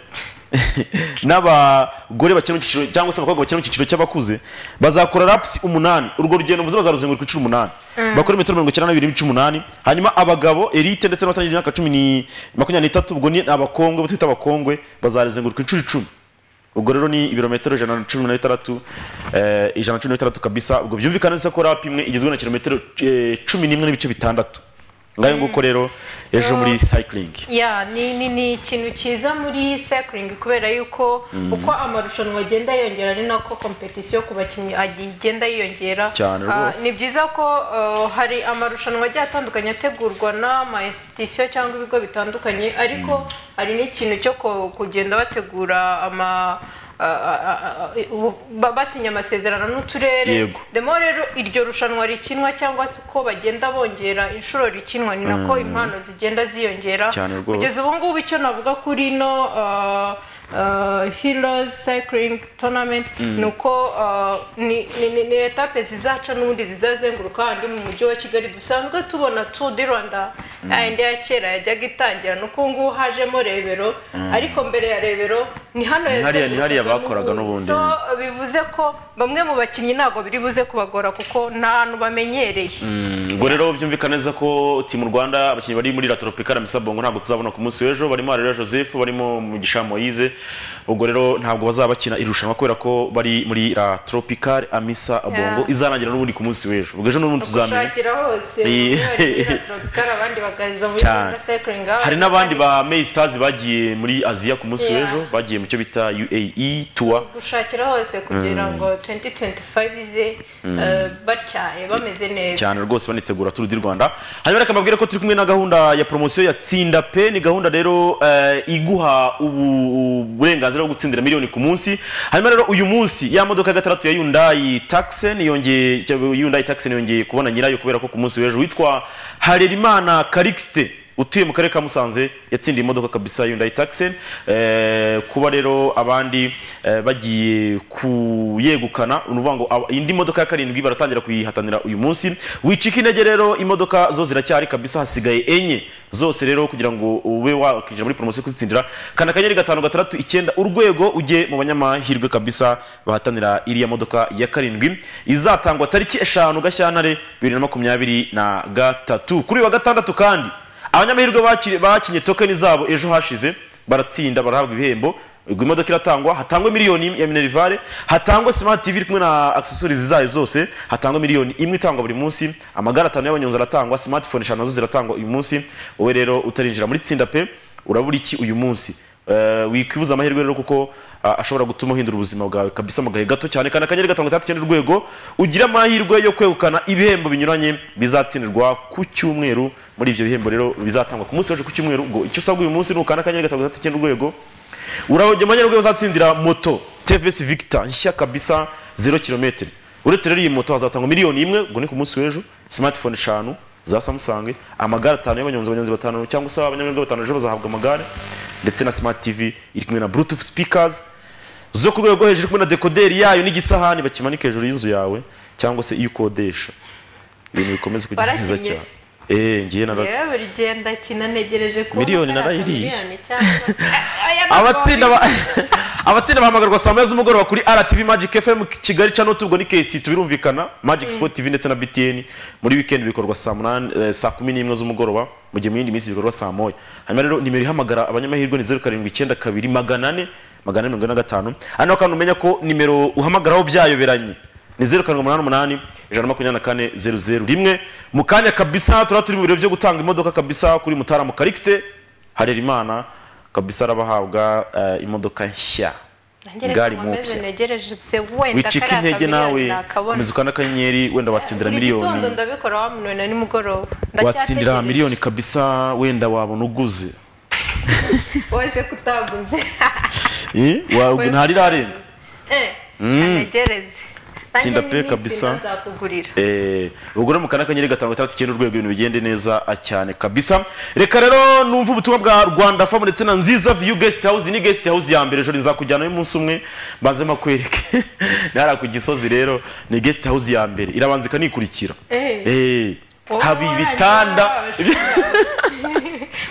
n'abagore bakiri mu cyiciro cyangwa se abakobwa bakiri mu cyiciro cy'abakuze bazakora rapusi umunani urwo rugendo mvuze bazaruzenguruka inshuro umunani bakora imetero mirongo icyenda n'abiri n'ibice umunani hanyuma abagabo elite ndetse n'abatangije imyaka cumi ni- makumyabiri n'itatu ubwo ni abakongwe abo twita abakongwe bazarizenguruka inshuro icumi ubwo rero ni ibirometero ijana na cumi na bitandatu eh, ijana na cumi na bitandatu kabisa ubwo byumvikana neza ko rapu imwe igizwe na kilometero eh, cumi n'imwe n'ibice bitandatu ngayo nguko rero ejo muri sayikiringi ya ni ni ni ikintu cyiza muri cycling kubera yuko uko amarushanwa agenda yiyongera ari nako kompetisiyo ku bakinnyi agi- igenda yiyongera Cyane Ah, rwose. ni byiza ko ah, hari amarushanwa agiye atandukanye ategurwa n'ama institution cyangwa ibigo bitandukanye ariko hari n'ikintu cyo ko- kugenda bategura ama ah, ah, ah, ubu- ba- basinya amasezerano n'uturere Yego. demo rero iryo rushanwa rikinwa cyangwa se uko bagenda bongera inshuro rikinwa ni nako impano zigenda ziyongera Cyane rwose. kugeza ubu ngubu icyo navuga kuri ino uh, uh, heroes cycling tournament ni uko uh, ni, ni, ni, ni etape zizaca n'ubundi zizazenguruka handi mu mujyi wa kigali dusanzwe tubona tour du rwanda yayindi ya kera yajyaga itangira ni uko ngubu hajemo rebero ariko mbere ya rebero ni hano Ni hariya- ni hariya yazengurukaga bakoraga n'ubundi. So, bivuze ko bamwe mu bakinnyi ntabwo biri buze kubagora kuko nta hantu bamenyereye ubwo rero byumvikana neza ko timu rwanda abakinnyi bari muri latoropika na misabongo ntabwo tuzabona ku munsi w'ejo barimo arera joseph barimo mugisha moise ubwo rero ntabwo bazaba bakina irushanwa kubera ko bari muri latoropika amisa bongo Yeah. izarangira n'ubundi ku munsi w'ejo ubwo ejo n'ubundi tuzamenya gushakira hose Ni- bamwe bari muri Tropicana, abandi bakaza muri Cyane. Rwanda cycling abandi hari n'abandi bakaza ba May Stars bagiye muri aziya ku munsi Yeah. w'ejo bagiye mu cyo bita uae tour gushakira hose kugira ngo 2025 ize eh, batyaye bameze neza cyane rwose banitegura turu di rwanda hanyuma reka mbabwire ko turi kumwe na gahunda ya poromosiyo ya tsinda pe ni gahunda rero eh, iguha ubu- uburenganzira bwo gutsindira miliyoni ku munsi hanyuma rero uyu munsi ya modoka ya gatandatu ya yundayi takiseni yongeye cyangwa yundayi takiseni yongeye kubona nyirayo kubera ko ku munsi w'ejo witwa harerimana karikisite utuye mu karere ka musanze yatsindiye imodoka kabisa yundayi takiseni kuba rero abandi eh, bagiye kuyegukana ni ukuvuga ngo aba- indi modoka ya karindwi baratangira kuyihatanira uyu munsi wicika intege rero imodoka zo ziracyari kabisa hasigaye enye zose rero kugira ngo ube wakwinjira muri poromosiyo yo kuzitsindira kanda akanyenyeri gatanu gatandatu icyenda urwego ujye mu banyamahirwe kabisa bahatanira iriya modoka ya karindwi izatangwa tariki eshanu gashyantare bibiri na makumyabiri na gatatu kuri uyu wa gatandatu kandi abanyamahirwe baki- bakinye tokeni zabo ejo hashize baratsinda barahabwa ibihembo ubwo imodoka iratangwa hatangwa miliyoni imwe ya minerivare hatangwa smart tv iri kumwe na accessories zayo zose hatangwa miliyoni imwe itangwa buri munsi amagare atanu y'abanyonzi aratangwa smartphone eshanu nazo ziratangwa uyu munsi wowe rero utarinjira muri tsinda pe urabura iki uyu munsi Eh, wikwibuza amahirwe rero kuko ah, ashobora gutuma uhindura ubuzima bwawe kabisa mu gahe gato cyane kandi akanyenyeri gatanu gatandatu icyenda urwego ugira amahirwe yo kwegukana ibihembo binyuranye bizatsindirwa ku cyumweru muri ibyo bihembo rero bizatangwa ku munsi w'ejo ku cyumweru ubwo icyo usabwa uyu munsi ni ukanda akanyenyeri gatanu gatandatu icyenda urwego urajya amanyarwego uzatsindira moto TVS Victor nshya kabisa 0 km uretse rero iyi moto hazatangwa miliyoni imwe ngo ni ku munsi w'ejo smartphone eshanu za Samsung amagare atanu y'abanyonzi abanyonzi batanu cyangwa se abanyamuryango batanu ejo bazahabwa amagare ndetse na smart TV iri kumwe na bluetooth speakers zo ku rwego rwo hejuru iri kumwe na dekoderi yayo n'igisahani bakimanika hejuru y'inzu yawe cyangwa se iyo ukodesha ibintu bikomeze kugenda neza Warakinnye cyane eh ngiye nara yewe buri gihe ndakina ntegereje kubona Miliyoni kariya narayiriye. miliyoni cyangwa- Aya ni abatsinda gold. ba- abatsinda bahamagarwa saa moya z'umugoroba kuri RTV Magic FM Kigali Channel tubwo ni KC tubirumvikana Magic Sport TV ndetse na BTN muri weekend bikorwa saa munani eh, saa kumi n'imwe z'umugoroba mu gihe mu yindi minsi bikorwa saa moya hanyuma rero nimero ihamagara abanyamahirwe ni zeru karindwi icyenda kabiri magana ane magana ane mirongo ine na gatanu hano kandi umenya ko nimero uhamagaraho byayoberanye ni zeru karindwi umunani umunani ijana na makumyabiri na kane zeru zeru rimwe mu kanya kabisa turaba turi mu birori byo gutanga imodoka kabisa kuri mutarama karikisite harerimana kabisa arabahabwa eh, imodoka nshya Nanjye reka gari nkomeze mupya ntegereje se wenda wicika kariya intege kamiliyoni nawe nakabona. komeza ukanda akanyenyeri wenda watsindira Buri gitondo miliyoni ndabikora wa munani na nimugoroba watsindira Ndacyategereje. miliyoni kabisa wenda wabona uguze wose kutaguze Eh, wa- Wenda ntarirarenga anegereze Tsinda pe kabisa. nzakugurira Eh, ubwo rero mukana akanyenyeri gatanu gatandatu icyenda urwego ibintu bigende neza ah, cyane kabisa reka rero numva ubutumwa bwa rwanda famu ndetse na nziza viyu gesiti hawuzi ni gesiti hawuzi ya mbere jori nzakujyanayo umunsi umwe mbanze makwereke nahara ku gisozi rero ni gesiti hawuzi ya mbere irabanza ikanikurikira Eh. Eh, Wowe haba warangira ibitanda wabasha-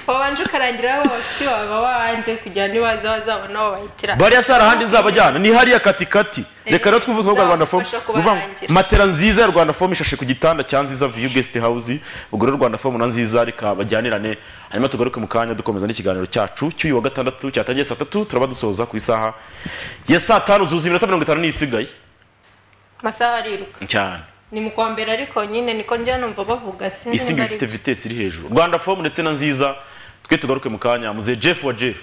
wabanje ukarangira aho bafite baba wanze kugira ngo nibaza bazabona aho bahitira bariya sara ahandi nzabajyana ni hariya katikati reka rero twumve ubutumwa bwa rwanda fomu Nzabafasha Ni ukuvuga ngo kubarangira. matera nziza ya rwanda fomu ishashe ku gitanda cya nziza viyu gesiti hawuzi ubwo rero rwanda fomu na nziza reka bajyanirane hanyuma tugaruke mu kanya dukomeza n'ikiganiro cyacu cy'uyu wa gatandatu cyatangiye saa tatu turaba dusoza ku isaha ya saa tanu zuzuye iminota mirongo itanu n'isigaye amasaha ariruka cyane ni mu kwa mbere ariko nyine niko njya numva bavuga sinzi isi niba ngiyo ari ifite byo. vitesi iri hejuru rwanda fomu ndetse na nziza twe tugaruke mu kanya muze jeff wa jeff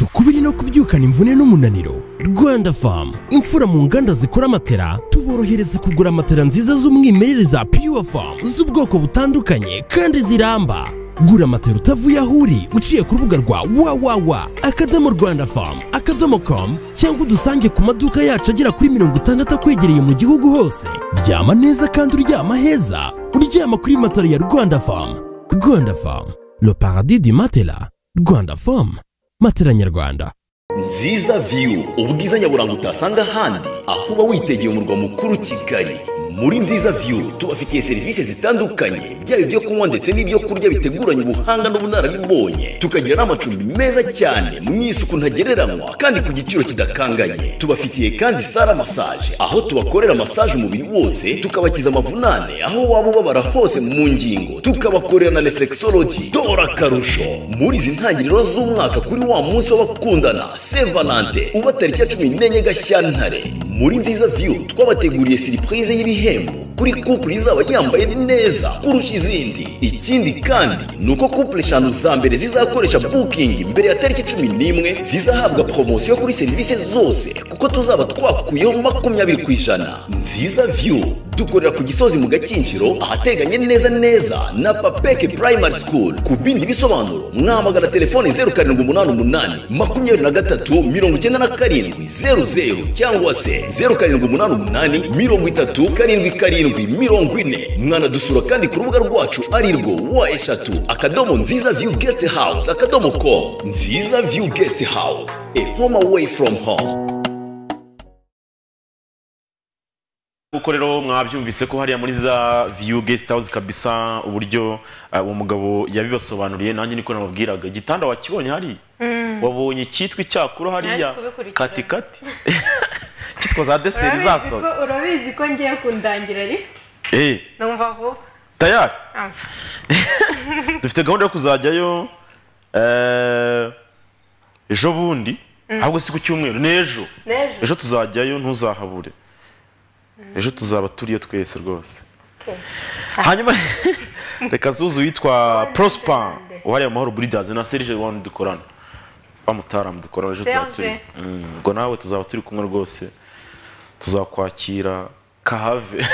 ukubiri no kubyukana imvune n'umunaniro rwanda famu imfura mu nganda zikora matera tuborohereza kugura matera nziza z'umwimerere za pure famu z'ubwoko butandukanye kandi ziramba gura matera utavuye aho uri uciye ku rubuga rwa wawawa akadomo rwanda famu akadomo komu cyangwa udusange ku maduka yacu agera kuri mirongo itandatu akwegereye mu gihugu hose ryama neza kandi uryama heza uryama kuri matera ya rwanda famu rwanda famu le paradis du matela rwanda famu matela nyarwanda nziza view ubwiza nyaburanga utasanga ahandi aho uba witegeye umurwa mukuru kigali muri nziza view tubafitiye serivisi zitandukanye byaba ibyo kunywa ndetse n'ibyo kurya biteguranye ubuhanga n'ubunararibonye tukagira n'amacumbi meza cyane mu isuku ntagereranywa kandi ku giciro kidakanganye tubafitiye kandi sara massage aho tubakorera massage umubiri wose tukabakiza amavunane aho waba ubabara hose mu ngingo tukabakorera na reflexology dora akarusho muri izi ntangiriro z'umwaka kuri wa munsi w'abakundana saint valentin uba tariki ya cumi n'enye gashyantare muri nziza view twabateguriye siripurize y'ibihembo kuri couple izaba yambaye neza kurusha izindi ikindi kandi ni uko couple eshanu za mbere zizakoresha booking mbere ya tariki cumi n'imwe zizahabwa poromosiyo kuri serivisi zose kuko tuzaba twakuyeho makumyabiri ku ijana nziza view dukorera ku gisozi mu gakinjiro ahateganye neza neza na papeke primary school ku bindi bisobanuro mwamagana telefone zeru karindwi umunani umunani makumyabiri na gatatu mirongo icyenda na karindwi zeru zeru cyangwa se zeru karindwi umunani umunani mirongo itatu karindwi karindwi mirongo ine mwanadusura kandi ku rubuga rwacu arirwo wa eshatu akadomo nziza view guest house akadomo com nziza view guest house a home away from home nk'uko rero mwabyumvise ko hariya muri za viyu gesiti hawuzi kabisa uburyo eh, uwo mugabo yabibasobanuriye nanjye niko nababwiraga igitanda wakibonye hariya Mm. wabonye icyitwa icyakuro hariya Naje kubikurikirana. katikati cyitwa za deseri Urabizi zasoza ko- urabizi ko ngiye kundangira ari Eh, numva vuba tayari Ah. dufite gahunda yo kuzajyayo eh, ejo bundi ahubwo si ku cyumweru n'ejo N'ejo. ejo tuzajyayo ntuzahabure ejo tuzaba turiyo twese rwose hanyuma reka zuzu witwa prosper wariya amahoro buridazi na serge wani dukorana wa mutaramu dukorana ejo tuzaba turi Serge. Mm, ubwo nawe tuzaba turi kumwe rwose tuzakwakira kahave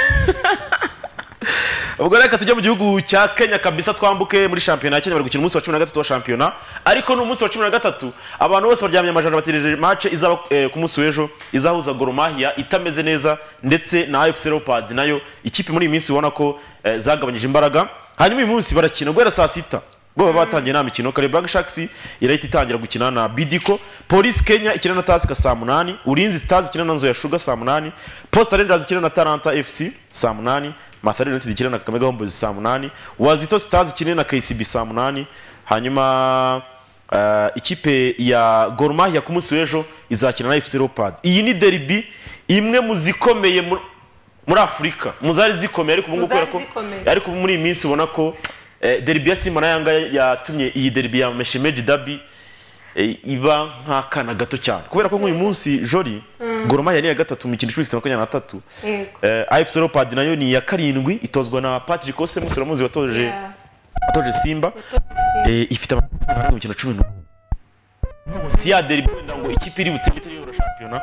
ubwo reka tujye mu gihugu cya kenya kabisa twambuke muri shampiyona ya kenya bari gukina umunsi wa cumi na gatatu wa shampiyona ariko ni umunsi wa cumi na gatatu abantu bose baryamye amajana bategereje mace izaba eh, ku munsi w'ejo izahuza goromahiya itameze neza ndetse na afc leopards nayo ikipe muri iyi minsi ubona ko eh, zagabanyije imbaraga hanyuma uyu munsi barakina guhera saa sita ubwo baba batangiye nta mikino kare black sharks irahita itangira gukina na bidiko polisi kenya ikina na tasika saa munani ulinzi stars ikina na nzoya shuga saa munani posta rangers ikina na taranta fc saa munani mathare united ikina na kakamega homeboys saa munani wazito stars ikina na kcb saa munani hanyuma eh, ikipe ya Gor Mahia ku munsi w'ejo izakina na fc leopards iyi ni derby imwe mu zikomeye muri- muri afurika mu zari zikomeye ariko ubu ngubu Mu zari kubera ko zikomeye. ariko muri iyi minsi ubona ko eh, derby ya simba na yanga yatumye iyi derby ya meshimeji dabi eh, iba nk'akana gato cyane kubera ko nk'uyu munsi jori goromaya ni iya gatatu mu mikino icumi ifite makumyabiri na gatatu Yego. afc leopard nayo ni iya karindwi itozwa na patrick ose mwese uramuzi watoje watoje simba Eh, ifite amafaranga angana mu mikino cumi n'umwe si ya derby wenda ngo ikipe iri butsinde itari yobora shampiyona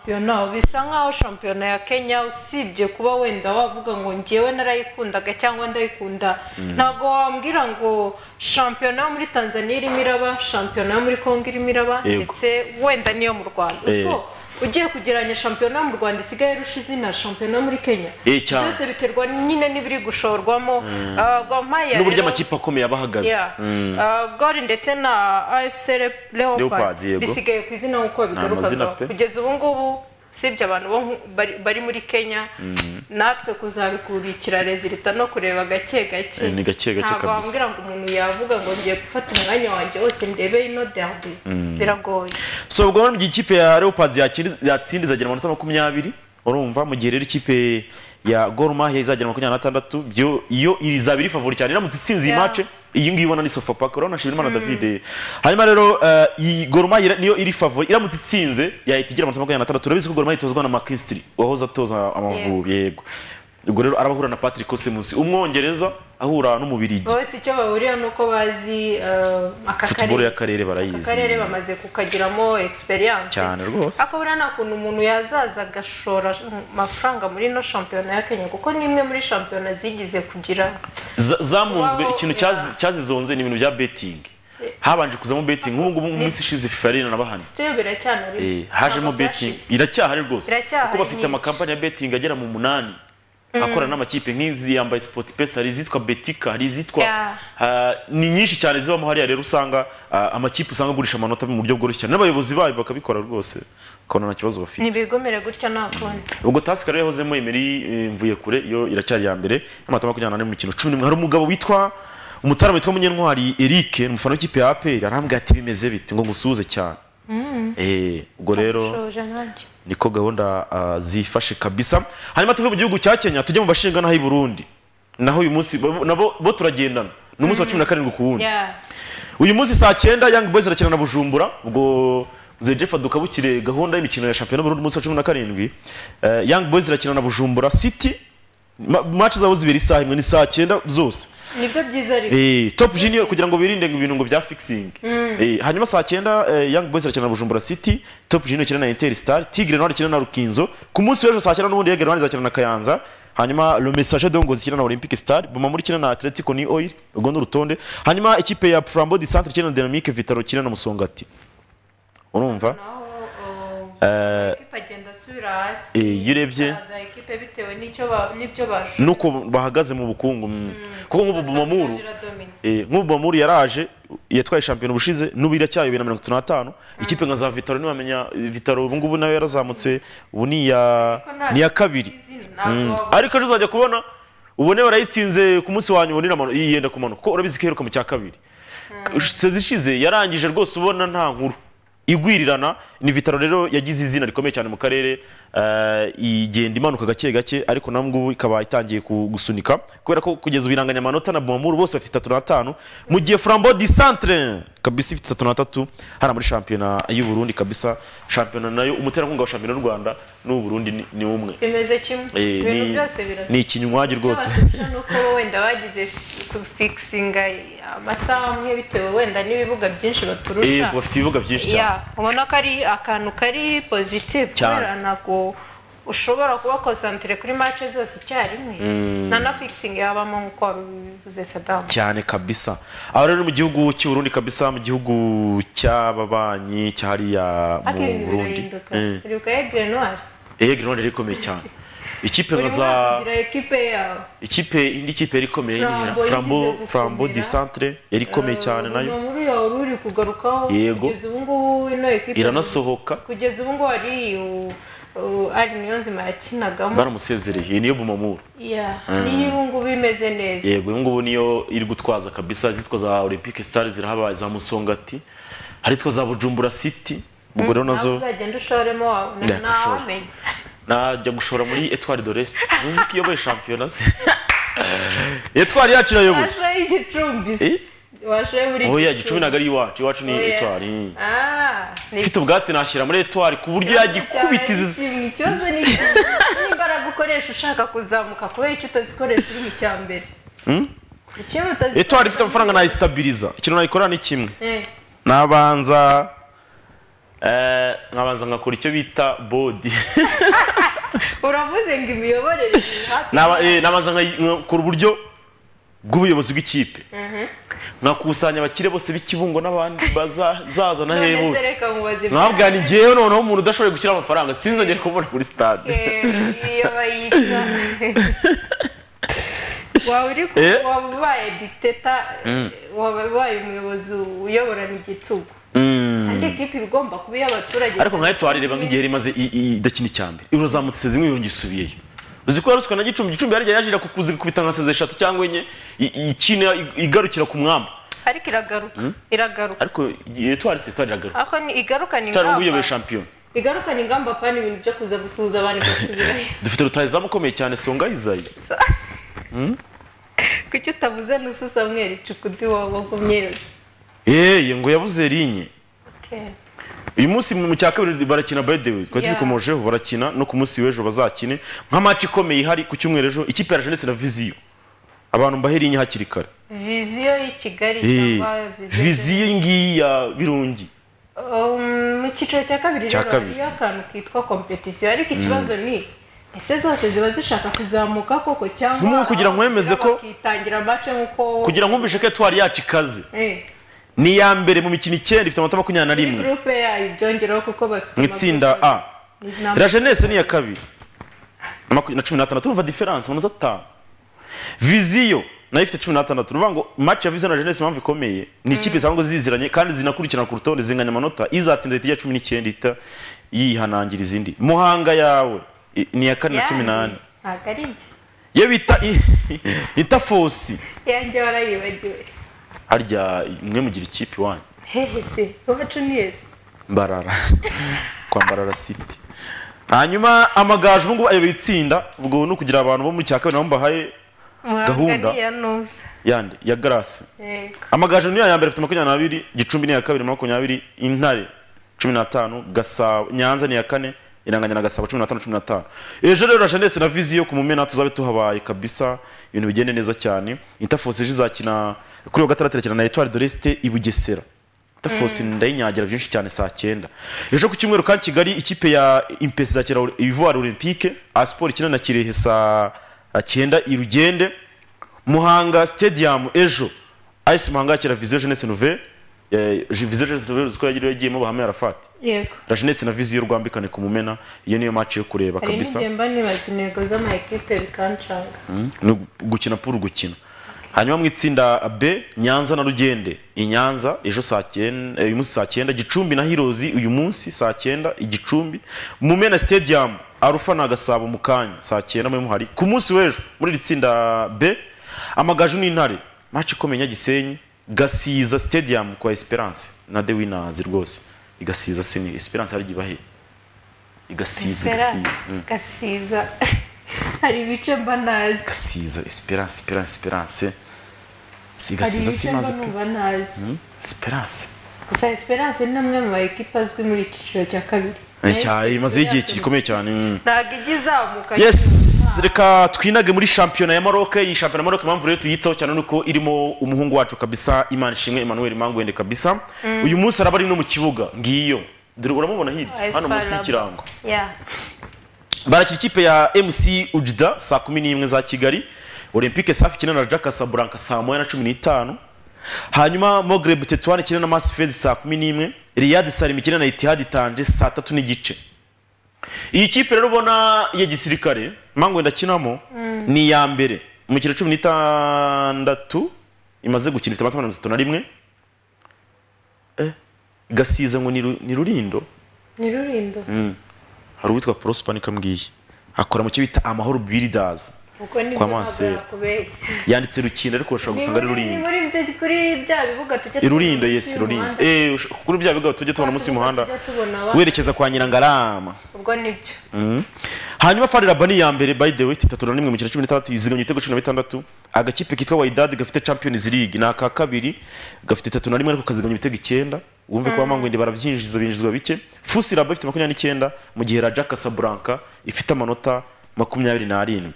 yo naho bisa nk'aho shampiyona ya kenya usibye kuba wenda wavuga ngo ngewe narayikundaga cyangwa ndayikunda Mm. ntabwo wambwira ngo shampiyona yo muri tanzania irimo iraba shampiyona yo muri congo irimo iraba Yego. ndetse wenda n'iyo mu rwanda Eh. ubwo ugiye kugeranya shampiyona yo mu rwanda isigaye irusha izina shampiyona yo muri kenya Eh, cyane. byose biterwa nyine n'ibiri gushorwamo Mm. Ah, Gor Mahia n'uburyo rero- amakipe akomeye aba ahagaze Yeah. Mm. Uh, gori ndetse na afc leopards Leopards, yego. bisigaye ku izina nk'uko Ni amazina bigarukazwa pe. kugeza ubu ngubu usibye abantu bo nku- bari- bari muri kenya Mm. natwe kuzabikurikira rezilita no kureba gake gake Eh, ni gake gake ntabwo kabisa. wambwira ngo umuntu yavuga ngo ngiye gufata umwanya wanjye wose ndebe ino derby Mm. biragoye so ubwo rero mu gihe ikipe ya leopards yakiri- yatsinda izagera amanota makumyabiri urumva mu gihe rero ikipe ya Gor Mahia izagera makumyabiri n'atandatu byo iyo izaba iri favori cyane iramutse itsinze iyi Yeah. mace iyi ngiyi ubona ni sofapaka urabona Nshimirimana Mm. David hanyuma rero eh, iyi Gor Mahia niyo iri favori iramutse itsinze yahita igera amanota makumyabiri n'atandatu urabizi ko Gor Mahia itozwa na McKinstry wahoze atoza Amavubi yego ubwo rero arabahura na Patrick Cosemusi umwongereza ahura n'umubirigi bose icyo bahuriyeho ni uko bazi uh, aka football karere y'akarere barayizi akarere bamaze kukagiramo experience cyane rwose ariko buriya nta kuntu umuntu yazaza agashora amafaranga muri ino shampiyona ya kenya kuko ni imwe muri shampiyona zigize kugira Za- zamunzwe Wow, ikintu yeah. cyazi- cyazizonze ni ibintu bya betting Eh. habanje kuzamo betting nk'ubu ngubu mu minsi ishize fifa yarina nabahana bitewe biracyahari Eh, hajemo betting iracyahari rwose Iracyahari kuko bafite nyinshi. amakampani ya betting agera mu munani Mm. akorana n'amakipe nk'izi yambaye sport pesa hari izitwa betika hari izitwa Yeah. Ah, ni nyinshi cyane zibamo hariya rero usanga ah, amakipe usanga agurisha amanota mu buryo bworoshye cyane n'abayobozi bayo bakabikora rwose ukabona nta kibazo bafite ntibigomere gutya nta kundi ubwo tasika rero yahozemo emeri eh, mvuye kure yo iracyari ya mbere amata makumyabiri n'ane mu mikino cumi n'imwe hari umugabo witwa umutarama witwa munyentwari eric ni umufana w'ikipe ya aperi arambwira ati bimeze bite ngo ngusuhuze cyane Mm. Eh, ubwo rero Shoje nanjye. niko gahunda ah, zifashe kabisa hanyuma tuve mu gihugu cya kenya tujye mu bashingantaho y'i burundi naho uyu munsi bo- nabo bo turagendana ni umunsi wa cumi na karindwi ku wundi Yeah. uyu munsi saa cyenda Young Boys irakina na Bujumbura ubwo Zejefa dukabukire gahunda y'imikino ya shampiyona y'u Burundi umunsi wa cumi na karindwi Eh, Young Boys irakina na Bujumbura City Ma- match zabo zibera isaha imwe ni saa cyenda zose nibyo byiza rero Eh, Top Junior kugira ngo birinde ibintu ngo bya fixing Mm. Eh, hanyuma saa cyenda eh, Young Boys irakina na Bujumbura City Top Junior ikina na Inter Star Tigre nawe ikina na Rukinzo ku munsi w'ejo saa cyenda n'ubundi Yagera izakina na Kayanza hanyuma Le Message de Ngozi ikina na Olympic Star Boma muri ikina na Atletico ni Oil urwo ni urutonde hanyuma ikipe ya Flambeau du Centre ikina na Dynamique Vitaro ikina na Musongati urumva Eh, Ikipe agenda asubira hasi eh, iyo urebye za ekipe bitewe n'icyo ba- n'ibyo bashoje nuko bahagaze mu bukungu mm. kuko nk'ubu Bumamuru iradomina Eh, nk'ubu Bamuri yaraje yatwaye shampiyona ubushize n'ubu iracyayobera na mirongo itatu n'atanu ikipe nka za vitaro ntiwamenya eh, vitaro ubu ngubu nayo yarazamutse ubu ni iya ni iya kabiri Mm. ariko ejo uzajya kubona ubone barayitsinze ku munsi wa nyuma ubone iramanuka- yenda kumanuka kuko urabizi ko iheruka mu cya kabiri sezi ishize yarangije rwose ubona nta nkuru igwirirana ni vitaro rero yagize izina rikomeye cyane mu karere eh, igenda imanuka gake gake ariko na ngubu ikaba itangiye ku- gusunika kubera ko kugeza ubu amanota na bomamuru bose bafite itatu n'atanu mu gihe frambo di centre kabisa ifite itatu n'atatu hariya muri shampiyona y'u Burundi kabisa shampiyona nayo umuterankunga wa shampiyona y'u Rwanda n'ubu Burundi ni- ni umwe bimeze kimwe Eh, ibintu ni- byose birasa ni ikinywanyi rwose ni uko wenda bagize fikisinga amasaha amwe bitewe wenda n'ibibuga byinshi baturusha yego bafite ibibuga byinshi Yeah, cyane ubona ko ari akantu kari pozitifu Cyane. kubera ntabwo ushobora kuba konsantere kuri mace zose icyarimwe Mm. nta na fikisingi yabamo nk'uko wabivuze sadamu cyane kabisa aho rero mu gihugu cy'u Burundi kabisa mu gihugu cy'ababanyi cyahariya ariko mu ibintu Burundi birahinduka uribuka egire noire eh Grenoble yari ikomeye cyane ikipe nka urimo za uravugira ekipe yawe ikipe indi kipe yari ikomeye Flambeau ni Frambo yagize gukomera. Frambo du Centre yari ikomeye cyane nayo umuntu muri yawe uri kugarukaho Yego. kugeza ubu ngubu ino ekipe iranasohoka kugeza ubu ngubu hari u- u- ari niyo nzima yakinagamo baramusezereye iyi niyo bumamura Yeah, Mm. niyo ubu ngubu imeze neza yego ubu ngubu niyo iri gutwaza kabisa izitwa za Olympic Stars zirahaba za Musongati hari izitwa za Bujumbura City ubwo rero nawe nazo uzagenda ushoremo wawe na- Yeah, gushora. ntawamenya najya gushora muri Etoile de l'Est ntuzi ko iyoboye shampiyona se Etoile yacu irayoboye washoye igicumbi Eh? washoye buri oya gicumi ntabwo ari iwacu iwacu ni Oya. Etoile eh. Ah, ni ifite ubwatsi nashyira muri Etoile ku buryo yagikubita cyane izi kimwe, ikibazo ni kimwe. n'imbaraga ukoresha ushaka kuzamuka kubera icyo utazikoresha uri mu cya mbere Hmm? ikintu utazikoresha Etoile ifite amafaranga nayisitabiriza ikintu nayikorera ni kimwe Eh. nabanza Eh, nkabanza ngakora icyo bita bodi uravuze ngo imiyoborere iri hafi Naba- eh, nabanza nka- ngakora uburyo bw'ubuyobozi bw'ikipe Mhm. nkakusanya abakire bose b'ikibungo n'abandi bazazana hehe None se bose reka mubaze nkabwira ni ngewe noneho umuntu udashoboye gushyira amafaranga sinzongere kumubona kuri stade Eh, iyo bayita waba uri ku Eh. waba ubaye dictator Mm. waba ubaye umuyobozi uyoborana igitugu andi ekipa iba igomba kuba iy'abaturage ariko nkayo twarareba nk'igihe yari imaze i- i- idakina icya mbere irozamutse iseze imwe yongera isubiyeyo uzi ko yaruswa na gicumbi gicumbi yarya yaje kukuzi gukubita nka seze eshatu cyangwa enye i- i- ikina i- igarukira ku mwamba ariko iragaruka Mm. iragaruka ariko twari se twari iragaruka ariko ni igarukana cyane ngo ingamba uyoboye shampiyona igarukana ingamba pana ibintu byo kuza gusuhuza abantu basubirayo dufite rutayizamu ukomeye cyane songa izayi Hmm? kuki utavuze n'usu samweri cukudu waba ugumye yose Yeye ngo yabuze rinye Okay. uyu munsi mu cya kabiri barakina by the way twari Yeah. tubikomojeho barakina no ku munsi w'ejo bazakine nka match ikomeye ihari ku cyumweru ejo ikipe ya ndetse na viziyo abantu mbahe rinye hakiri kare viziyo y'i kigali Eh, cyangwa viziyo viziyo iyi ngiyi ya birungi Um, mu cyiciro cya kabiri Cya rero kabiri. hariyo akantu kitwa kompetisiyo ariko Mm. ikibazo ni ese zose ziba zishaka kuzamuka koko cyangwa Nk'ubu kugira ngo wemeze ko- bakitangira mace nk'uko kugira ngo wumvishe ko etwari yacu ikaze Eh, ni iya mbere mu mikino icyenda ifite amanota makumyabiri na rimwe gurupe yayo ibyongeraho kuko bafite mu itsinda a amagrupe. Nta- la jeunesse ni iya kabiri na maku- na cumi n'atandatu urumva diferanse amanota atanu viziyo nayo ifite cumi n'atandatu uruvuga ngo match ya viziyo na jeunesse impamvu ikomeye ni ikipe zisanzwe ziziranye kandi zinakurikirana ku rutonde zinganya amanota izatsinda ihita ijya cumi n'icyenda ihita yihanangira izindi muhanga yawe i- ni iya kane na cumi n'ane ntabwo ari njye yo bita i- intafosi yanjye warayibagiwe harya mwe mugira ikipe iwanyu hehe se iwacu ni yese mbarara kwa mbarara city hanyuma amagaju ubu ngubu ayoboye itsinda ubwo ni ukugira abantu bo muri cya kabiri nabo mbahaye Gahunda. muhanga ni iya nuza yande ya garase Yego. amagaju niyo ya mbere afite makumyabiri n'abiri gicumbi ni iya kabiri makumyabiri intare cumi n'atanu gasabo nyanza ni iya kane iranganya na gasabo cumi n'atanu cumi n'atanu ejo rero rajanesi na viziyo ku mumena tuzabe tuhabaye kabisa ibintu bigende neza cyane intafosi ejo izakina kuri uyu wa gatandatu irakina na etwari doresite i bugesera intafosi Mm. ndayinyagira byinshi cyane saa cyenda ejo ku cyumweru kandi kigali ikipe ya impesi izakina ivuwari olympique asiporo ikina na kirehe saa cyenda irugende muhanga stadium ejo ice muhanga yakira viziyo jeunesse nouvelle eh, viziyo jeunesse nouvelle uzi ko yagiriwe yagiyemo bahame arafati yego la jeunesse na viziyo rwambikane ku mumena iyo niyo match yo kureba hari kabisa n'igihe mba nibaza intego z'amayikipe bikancanga Mm, ni gukina puru gukina hanyuma mu itsinda b nyanza na rugende i nyanza ejo saa cyenda uyu munsi saa cyenda gicumbi na hirozi uyu munsi saa cyenda igicumbi mumena stadium arufa na gasabo mu kanya saa cyenda muri muhari ku munsi w'ejo muri iri tsinda b amagaju n'intare match ikomeye nyagisenyi gasiza stadium kwa esperance na the winners rwose igasiza seni esperance hari igihe igasiza Espera- igasiza Mm. gasiza hari ibice mba nazi gasiza esperance esperance esperance si hari gasiza ibice mba simaze pe numva nazi Hmm? esperance gusa esperance ni amwe mu mayikipe azwi muri iki cyiciro cya kabiri Eh, cya imaze igihe gikomeye cyane mm. ntabwo ijya izamuka yes reka twinage muri shampiyona ya Maroc iyi shampiyona ya Maroc impamvu rero tuyitsaho cyane nuko irimo umuhungu wacu kabisa Imana ishimwe Emmanuel Mangwende kabisa Mm. uyu munsi araba ari no mu kibuga ngiyo dore uramubona hirya hano munsi Esparamo. y'ikirango Yeah. barakira ikipe ya MC Ujda saa kumi n'imwe za Kigali Olympique Safi ikina na Jack Casablanca saa moya na cumi n'itanu hanyuma Maghreb Tetouan ikina na Masfez saa kumi n'imwe Riyad Salim ikina na Etihad Tanger saa tatu n'igice iyi kipe rero ubona ya gisirikare Mangwe ndakinamo Mm. ni iya mbere mu mikino cumi n'itandatu imaze gukina ifite amata mirongo itatu na rimwe eh, gasiza ngo ni Ru- ni rurindo ni rurindo Mm. hari uwitwa prosper nikambwiye akora mu cyo bita amahoro builders kuko nibyo Kwa ntabwo Masera. yakubeshya yanditse rukinda ariko urashobora gusanga ari Ni rurindo muri ibyo- kuri bya bibuga tujya irurindo tubona yesi munsi rurindo y'umuhanda, Eh, ush- kuri bya bigo tujye tubona munsi y'umuhanda tujya tubona abana. werekeza kwa nyirangarama ubwo nibyo Mm. hanyuma fariraba ni iya mbere by the way itatu na rimwe mu kino cumi n'itandatu iziganya ibitego cumi na bitandatu agakipe kitwa waidadi gafite champions league ni aka kabiri gafite itatu na rimwe ariko kaziganya ibitego icyenda wumve ko Mm. bamangwende barabyinjiza binjizwa bike fusi raba ifite makumyabiri n'icyenda mu gihe raja casablanca ifite amanota makumyabiri n'arindwi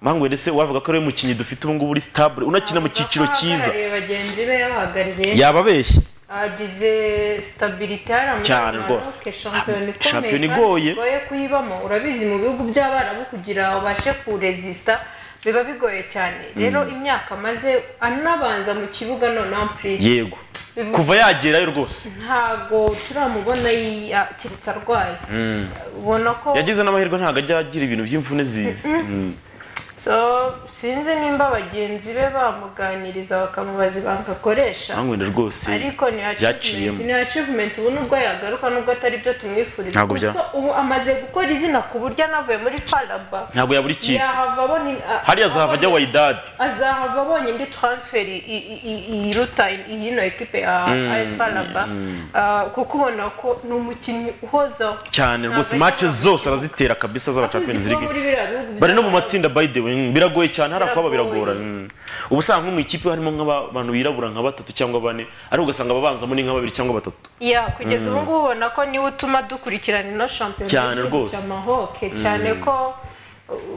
mangwende se wavuga ko ari we mukinnyi dufite ubu ngubu uri stable unakina mu cyiciro cyiza ahagarariye bagenzi be yabahagarariye yababeshye hagize sitabiriti hari Cyane amafaranga rwose. shampiyona ikomeye Shampiyona kandi igoye. bigoye kuyibamo urabizi mu bihugu by'abarabu kugira ubashe kurezisita biba bigoye cyane rero Mm. imyaka amaze anabanza mu kibuga noneho ampurize yego Bivuga- kuva yagerayo rwose ntago turamubona yi- keretse arwaye Mm. ubona ko yagize n'amahirwe ntabwo ajya agira ibintu by'imvune zizi Mm-mm. so sinzi nimba bagenzi be bamuganiriza bakamubaza ibanga akoresha Mm. wenda rwose ariko ni achievement byaciyemo ni achievement ubu nubwo yagaruka nubwo atari byo tumwifuriza Ntabwo gusa bya- ubu amaze gukora izina ku buryo anavuye muri faraba Ntabwo yabura ikipe. yahava abona a- hariya azahava ajya wayidadi azahava abonye indi transfer i- i- i- iruta iyino ekipe ya Mm, AS faraba mm. Ah, kuko ubona ko ni umukinnyi uhozaho cyane rwose Ntabwo match zose arazitera kabisa z'aba Champions Akunze kuba muri League biriya bihugu bya- bari no mu matsinda by the way mm, biragoye cyane hari akaba Biragoye. biragorana Mm. uba usanga nko mu ikipe harimo nk'abantu birabura nka batatu cyangwa bane ariko ugasanga ababanzamo ni nka babiri cyangwa batatu ya kugeza Mm. ubu ngubu ubona ko niwe utuma dukurikirana ino shampiyona Cyane y'ibihugu rwose. bya mahoke Mm. cyane ko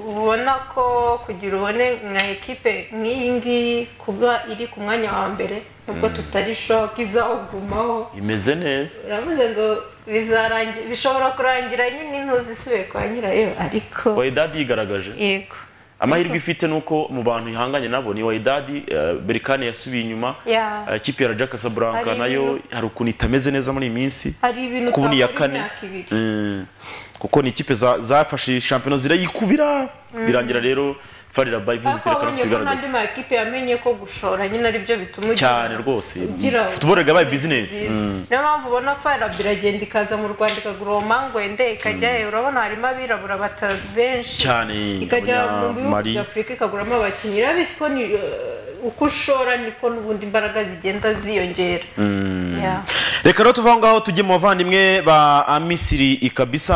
ubona ko kugira ubone nka ekipe nk'iyi ngiyi kuba iri ku mwanya wa mbere nubwo Mm. tutari shoke izawugumaho imeze neza uravuze ngo bizarangira bishobora kurangira nyine intuzi isubiye kwa nyirayo ariko wayidadi yigaragaje yego amahirwe ifite ni uko mu bantu ihanganye nabo ni wayidadi eh, berikani yasubiye inyuma Ya. eh, ikipe ya raja casablanca Hari nayo ibintu- hari ukuntu itameze neza muri iyi minsi hari ibintu kuko ni iya utabona kane imyaka ibiri Mm. kuko ni ikipe za- zafashe shampiyona zirayikubira Mm. birangira rero farira by ariko visitor abonye ko n'andi igaragaza makipe yamenye ko gushora nyine ari byo bituma ugira- cyane rwose ugira- football yabaye business nziza. Mm. niyo mpamvu ubona farab iragenda ikaza mu rwanda ikagura uwo mangwende ikajyayo urabona harimo abirabura bata- benshi cyane ikajya mu bihugu abanyamari bya afurika ikaguramo abakinnyi urabizi ko ni, eh, uko ushora niko n'ubundi imbaraga zigenda ziyongera Mm. Yeah. reka rero tuva aho ngaho tujye mu bavandimwe ba amisiri ikabisa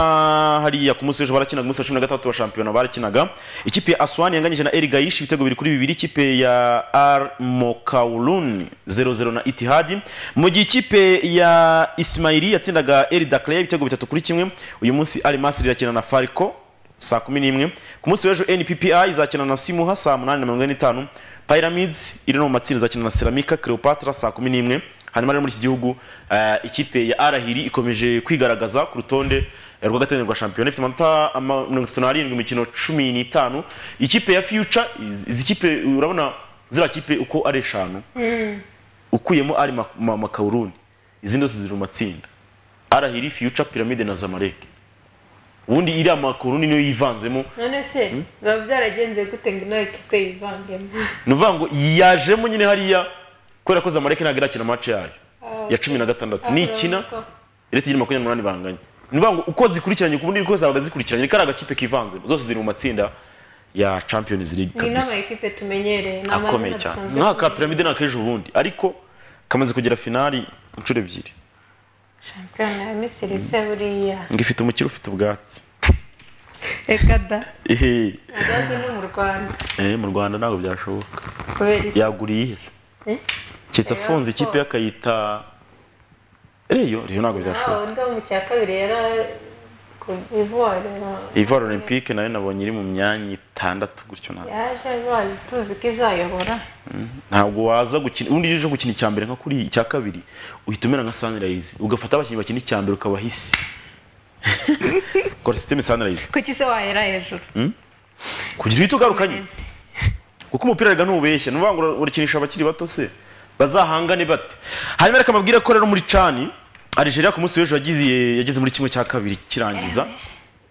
hariya ku munsi w'ejo barakinaga umunsi wa cumi na gatandatu wa shampiyona barakinaga ikipe ya aswani yanganyije na erigayishi ibitego bibiri kuri bibiri ikipe ya ar mokaulun 0-0 na itihadi mu gihe ikipe ya isimayiri yatsindaga eri dakleya ibitego bitatu kuri kimwe uyu munsi ari masiri irakina na fariko saa kumi n'imwe ku munsi w'ejo nppi izakina na simuha saa munani na mirongo ine n'itanu pyramids iri no mu matsinda izakina na seramika cleopatra saa kumi n'imwe hanyuma rero muri iki gihugu eh, ikipe ya arahiri ikomeje kwigaragaza ku rutonde rwa gatanu rwa shampiyona ifite amanota ama- mirongo itatu n'arindwi mu mikino cumi n'itanu ikipe ya future izi- izi kipe urabona ziriya kipe uko ari eshanu Mm. ukuyemo ari Ma- Ma- makawuruni izindi zose ziri mu matsinda arahiri future pyramide na zamalek ubundi iriya makawuruni niyo yivanzemo none se biba byaragenze gute ngo nawe ekipe yivangemo ni ukuvuga ngo yajemo nyine hariya kubera ko zamalek ntabwo irakina match yayo ya cumi na gatandatu nikina rero tugira makumyabiri n'umunani banganye ni ukuvuga ngo uko zikurikiranye ku bundi uko zabaga zikurikiranye kari agakipe kivanzemo zose ziri mu matsinda ya champions league ni kabisa n'amakipe tumenyereye ni akomeye amazina cyane dusanzwe nk'aka piramide ni akejo ubundi ariko kamaze kugera finali inshuro ebyiri shampiyona ya misiri se buriya ngo ifite umukire ufite ubwatsi reka da ehe azaze no mu rwanda eh, mu rwanda ntabwo byashoboka kubera iki yaguriye ihese Eh? keretse afunze ikipe ye akayita reyo reyo ntabwo byashoboka Ah, undi wo mu cya kabiri yari ku ivoire ivoire olympique nayo nabonye iri mu myanya itandatu gutyo ntabwo yaje bazi tuzi ko izayobora ntabwo waza gukina ubundi iyo uje gukina icya mbere nka kuri icya kabiri uhita umera nka sunrise ugafata abakinnyi bakina icya mbere ukabahisi ukora sisiteme sunrise kuki se wahera hejuru Hmm? kugira uhite ugarukanye kuko umupira rega ntubeshya ni ukuvuga ngo ura- urakinisha abakiri bato se bazahangane bate hanyuma reka mbabwire ko rero muri cani Algeria ku munsi w'ejo yagize yageze muri kimwe cya kabiri kirangiza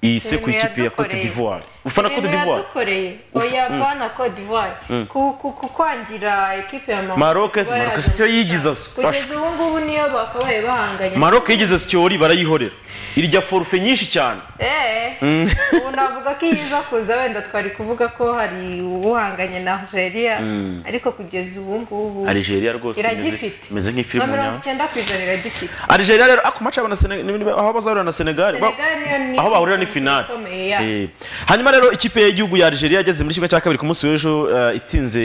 iyi se ku Ibintu ikipe ya Cote yadukoreye. d'Ivoire ufana Cote Ibintu d'Ivoire yadukoreye Ufa- oya Mm. bana Cote d'Ivoire Mm. ku- ku- ku kwangira ekipe ya Maroc Maroc se Maroc se yo yigize kugeza ubu ngubu niyo bakabaye bahanganye Maroc yigize Syori barayihorera irya forfe nyinshi cyane Eh, Mm. ubu navuga ko iyo iza kuza wenda twari kuvuga ko hari uwuhanganye na Algeria Mm. ariko kugeza ubu ngubu Algeria rwose imeze- iragifite imeze nk'ifilime nka mirongo nyayo. icyenda ku ijana iragifite Algeria rero ako match y'abana Senegal- ni- aho bazahurira na Senegal ba- Senegal niyo ni- aho bahurira ni finale ikomeye, ya. Eh, hanyuma rero ikipe y'igihugu ya Algeria yageze muri kimwe cya kabiri ku munsi w'ejo eh, itsinze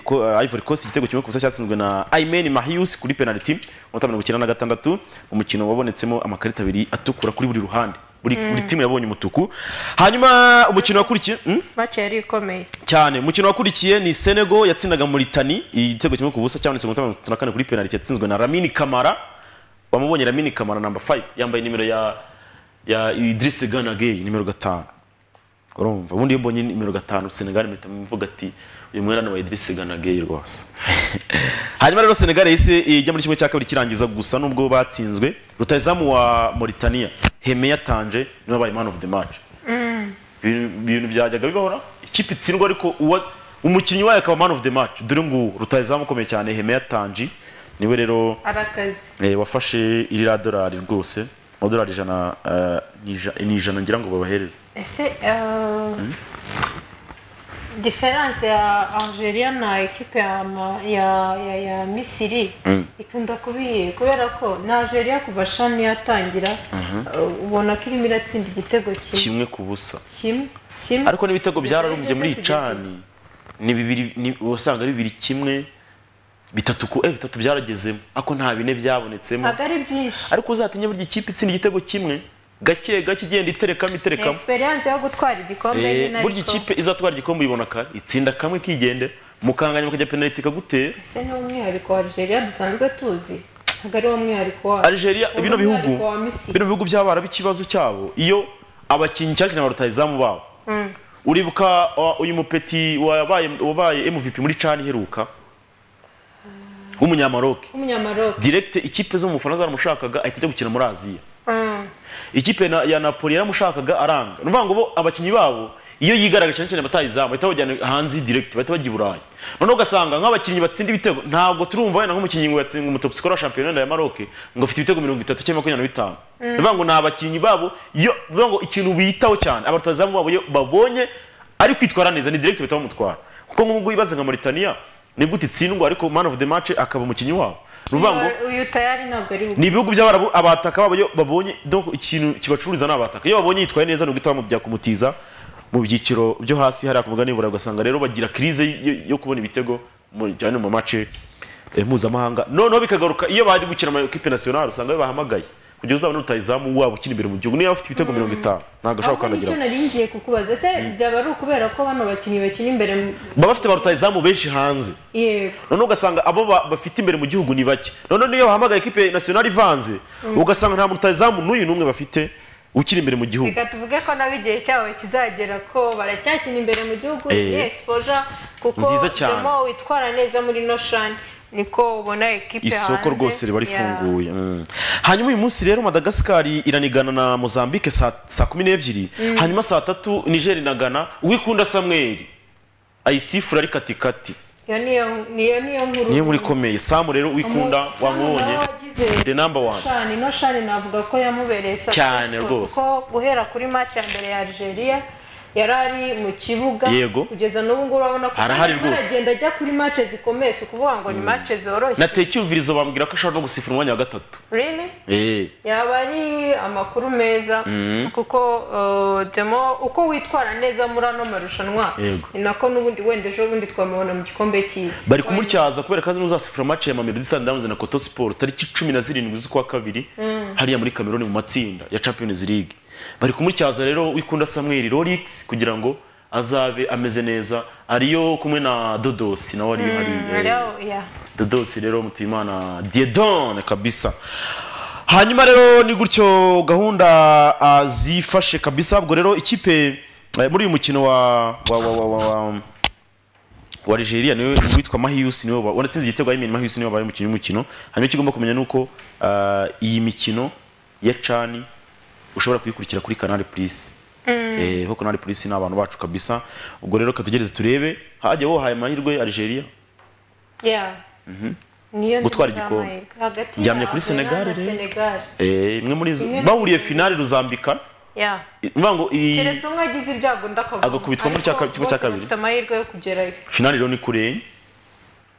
ko- eh, Ivory Coast igitego kimwe ku busa cyatsinzwe na Aymen Mahius kuri penalty mu minota mirongo icyenda na gatandatu umukino wabonetsemo amakarita abiri atukura kuri buri ruhande buri Mm. buri timu yabonye umutuku hanyuma umukino wakurikiye hmm? mace yari ikomeye cyane umukino wakurikiye ni Senegal yatsindaga Mauritania igitego kimwe ku busa cyane segonda mirongo itatu na kane kuri penalty yatsinzwe na Lamine Kamara wamubonye Lamine Kamara number 5 yambaye nimero ya ya Idriss Gana Gueye nimero gatanu urumva ubundi iyo mbonye nimero gatanu Senegal mpita mvuga ati uyu mwana wa Idriss Gana Gueye rwose hanyuma rero Senegal yahise ijya muri kimwe cya kabiri kirangiza gusa nubwo batsinzwe rutayizamu wa Mauritania Heme yatanje niwe wabaye man of the match Mm. ibintu ibintu byajyaga bibahora ikipe itsindwa ariko uwa- umukinnyi wayo akaba man of the match dore ngo rutayizamu ukomeye cyane Heme yatanji niwe rero arakaze eh, wafashe iriya dorari rwose amadorari ijana eh, ni ija- ni ijana ngira ngo babahereze ese eh, Mm. diferanse ya algeria na ekipe ya, ma- ya, ya, ya misiri ikunda kubiye kubera ko na algeria kuva shani yatangira Mhm. eh, ubona ko irimo iratsinda igitego kimwe kimwe ku busa kimwe kimwe ariko n'ibitego byararumbye muri kugeza icani ni bibiri ni- wasanga ari bibiri kimwe bitatu ku eh bitatu byaragezemo ariko nta bine byabonetsemo ntabwo ari byinshi ariko uzatinye burya ikipe itsinda igitego kimwe gake gake igenda iterekamo ni iterekamo experience yo gutwara igikombe Eh, nyine burya ariko ikipe izatwara igikombe uyibona kare itsinda kamwe kigende mukanganya mukajya penaliti ikagutera ese ni umwihariko wa algeria dusanzwe tuzi ntabwo ari wo mwihariko wa Algeria Uwo bino bihugu mwihariko wa misiri bino bihugu by'abarabu ikibazo cyabo iyo abakinnyi cyane cyane barutayizamu babo Mm. uribuka uh, uyu mupeti wabaye wabaye MVP muri cani iheruka w'umunyamaroke w'umunyamaroke direct ikipe zo mu Bufaransa zaramushakaga ahita ajya gukina muri Aziya Mm. ikipe na- ya Napoli yaramushakaga aranga ni ukuvuga ngo bo abakinnyi babo iyo yigaragaje cyane cyane batayizamu bahita bajyana hanze direct bahita bajya i Burayi noneho ugasanga nk'abakinnyi batsinda ibitego ntabwo turumva wenda nk'umukinnyi ngo yatsinda umutop score wa shampiyona wenda ya Maroc ngo afite ibitego mirongo itatu cyangwa makumyabiri na bitanu Mm. ni ukuvuga ngo ni abakinnyi babo iyo ni ukuvuga ngo ikintu bitaho cyane abatazamu babo iyo babonye ari kwitwara neza ni direct bahita bamutwara kuko nk'ubwo wibaza nka Mauritania ni gute itsindwa ariko man of the match akaba umukinnyi wabo ni ukuvuga ngo uyu tayari ntabwo ari ni ibihugu by'abarabu abataka babo iyo babonye donc ikintu kibacururiza ni abataka iyo babonye yitwaye neza ni uguhita bamubya kumutiza mu byiciro byo hasi hariya ku mugani w'iburayi ugasanga rero bagira krize yo- yo kubona ibitego mu- cyane mu mace eh, mpuzamahanga noneho bikagaruka iyo bari gukina amakipe national usanga iyo bahamagaye kugira uzabone rutayizamu wabo ukina imbere mu gihugu niba afite ibitego mirongo itanu ntabwo ashobora ahubwo gukandagira nicyo nari ngiye kukubaza ese byaba ari ukubera ko bano bakinnyi bakina imbere mu- baba bafite ba rutayizamu benshi hanze yego noneho ugasanga abo ba- bafite imbere mu gihugu ni bake noneho niyo bahamagaye ekipe national ivanze Mm. ugasanga nta mutazamu n'uyu n'umwe bafite ukiri imbere mu gihugu reka tuvuge ko nabo igihe cyabo kizagera ko baracyakina imbere mu gihugu Eh. ni exposure kuko Nziza cyane. demo witwara neza muri no shani niko ubona ekipe isoko hanze rwose riba ya- rifunguye Mm. hanyuma uyu munsi rero madagascar iranigana na mozambique saa saa kumi n'ebyiri Mm. hanyuma saa tatu niger inagana uwikunda samweri ayisifura ari katikati iyo niyo niyo niyo nkuru niyo nkuru ikomeye samu rero uwikunda Umu- Samu wamubonye nawe wagize the number one Shani, no shani navuga ko yamubereye Cyane successful rwose. kuko guhera kuri match ya mbere ya Algeria yari ari mu kibuga Yego. kugeza n'ubu ngubu urabona ko Arahari arimo rwose. aragenda ajya kuri match zikomeye si ukuvuga ngo ni match zoroshye nateye icyumvirizo bambwira ko ashobora no gusifura umwanya wa gatatu Really? Eh. yaba ari amakuru meza Mm. kuko uh, demo uko witwara neza muri ano marushanwa Yego. ni nako n'ubundi wenda ejo bundi twamubona mu gikombe cy'isi bari kumutyaza kubera ko azi n'uzasifura mace ya mamelodi sundowns na koto sport tariki cumi na zirindwi z'ukwa kabiri Mm. hariya muri kameruni mu matsinda ya champions league bari kumutyaza rero wikunda samweli rolix kugira ngo azabe ameze neza ariyo kumwe na dodosi nawe ari hari eh, Rero, yeah. dodosi rero mutuyimana diedone kabisa hanyuma rero ni gutyo gahunda ah, zifashe kabisa ubwo rero ikipe eh, muri uyu mukino wa wa wa wa, wa, wa wa Nigeria niwe witwa Mahius niwe wa- wanatsinze igitego Aymen Mahius niwe wabaye umukinnyi w'umukino hanyuma icyo ugomba kumenya nuko ah, iyi mikino ya Chan ushobora kuyikurikira kuri Canal Plus Mm. eh ho Canal Plus ni abantu bacu kabisa ubwo rero katugereze turebe hajya wohaye amahirwe Algeria Yeah. Mhm. niyo Gutwara nzira igikombe. y'amahirwe. hagati Njyamye ya kuri Arsenal Senegal na rero. Senegal. Eh, imwe muri zo Imwe muri- bahuriye finale ruzambika Yeah. mvuga ngo iyi keretse umwe agize ibyago undi akavunika. Agakubitwa muri cya Ariko kabiri- kimwe cya bose kabiri. bafite amahirwe yo kugerayo finale rero ni kure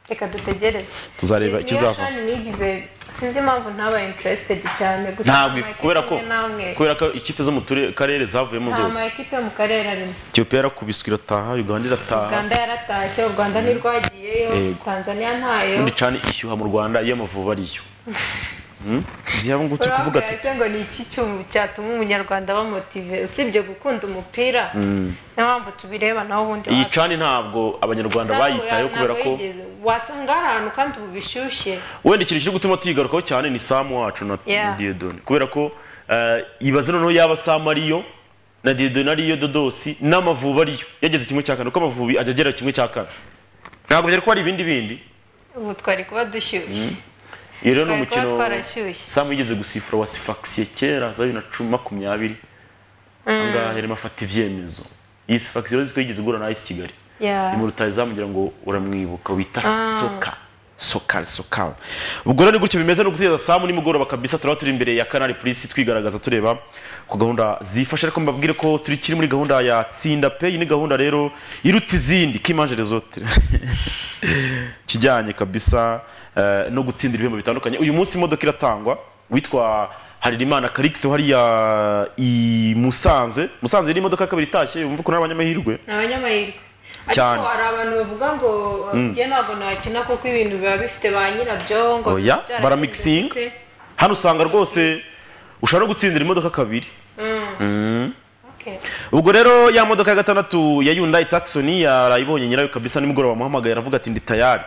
reka dutegereze Tuzareba Ni- ikizava. niyo Shani nigize sinzi impamvu ntabaye interested cyane gusa ntabwo amakipe kubera ko imwe n'amwe- kubera ko ikipe zo mu ture- karere zavuyemo nta zose makipe yo mu karere arimo Ethiopia yarakubiswe irataha Uganda irataha uganda yaratashye u rwanda ntirwagiyeyo Yego. tanzania ntayo ubundi cani ishyuha mu Rwanda iyo amavubi ariyo byaba ngo turi kuvuga ati ngo ni iki cyuma cyatuma umunyarwanda bamotive usibye gukunda umupira Mm. niyo mpamvu tubireba naho ubundi iyi cani ntabwo abanyarwanda ntabwo ya- bayitayeho kubera ntabwo ko yigeze. wasanga hari ahantu kandi ubu bishyushye wenda ikintu kiri gutuma tuyigarukaho cyane ni samu wacu na Yeah. na diyodoni kubera ko eh, ibaze noneho yaba samu ariyo na diyodoni ariyo dodosi n'amavubi ariyo yageze kimwe cya kane kuko amavubi ajya agera kimwe cya kane ntabwo byari kuba ari ibindi bindi ubu twari kuba dushyushye iyo rero ni Twari kuba umukino twarashyushye. samu yigeze gusifura wa sifakisiye kera za bibiri na cumi makumyabiri ahangaha yarimo afata ibyemezo iyi sifakisiye urazi ko yigeze igura na ayisi kigali Yeah. nimero utazamugira ngo uramwibuka wita Ah. soka sokari sokari ubwo rero ni gutyo bimeze no gutegereza saa nimugoroba kabisa turaba turi imbere ya kanari purisi twigaragaza tureba ku gahunda zifasha ariko mbabwire ko turi kiri muri gahunda ya tsinda pe iyi ni gahunda rero iruta izindi kimanjere zote kijyanye kabisa eh, no gutsindira ibihembo bitandukanye uyu munsi imodoka iratangwa witwa Harerimana Calix hariya i Musanze Musanze yari imodoka ya kabiri itashye yumva ko n'abanyamahirwe ni abanyamahirwe Cyane. ariko hari abantu bavuga ngo Mm. njye ntabwo nakina kuko ibintu biba bifite ba nyirabyo ngo oya byarageze baramixinga gute. hano usanga rwose ushobora no gutsindira imodoka kabiri Mm, okay. ubwo rero ya modoka ya gatandatu ya Hyundai Tucson yarayibonye nyirayo kabisa nimugoroba amuhamagaye aravuga ati ndi tayari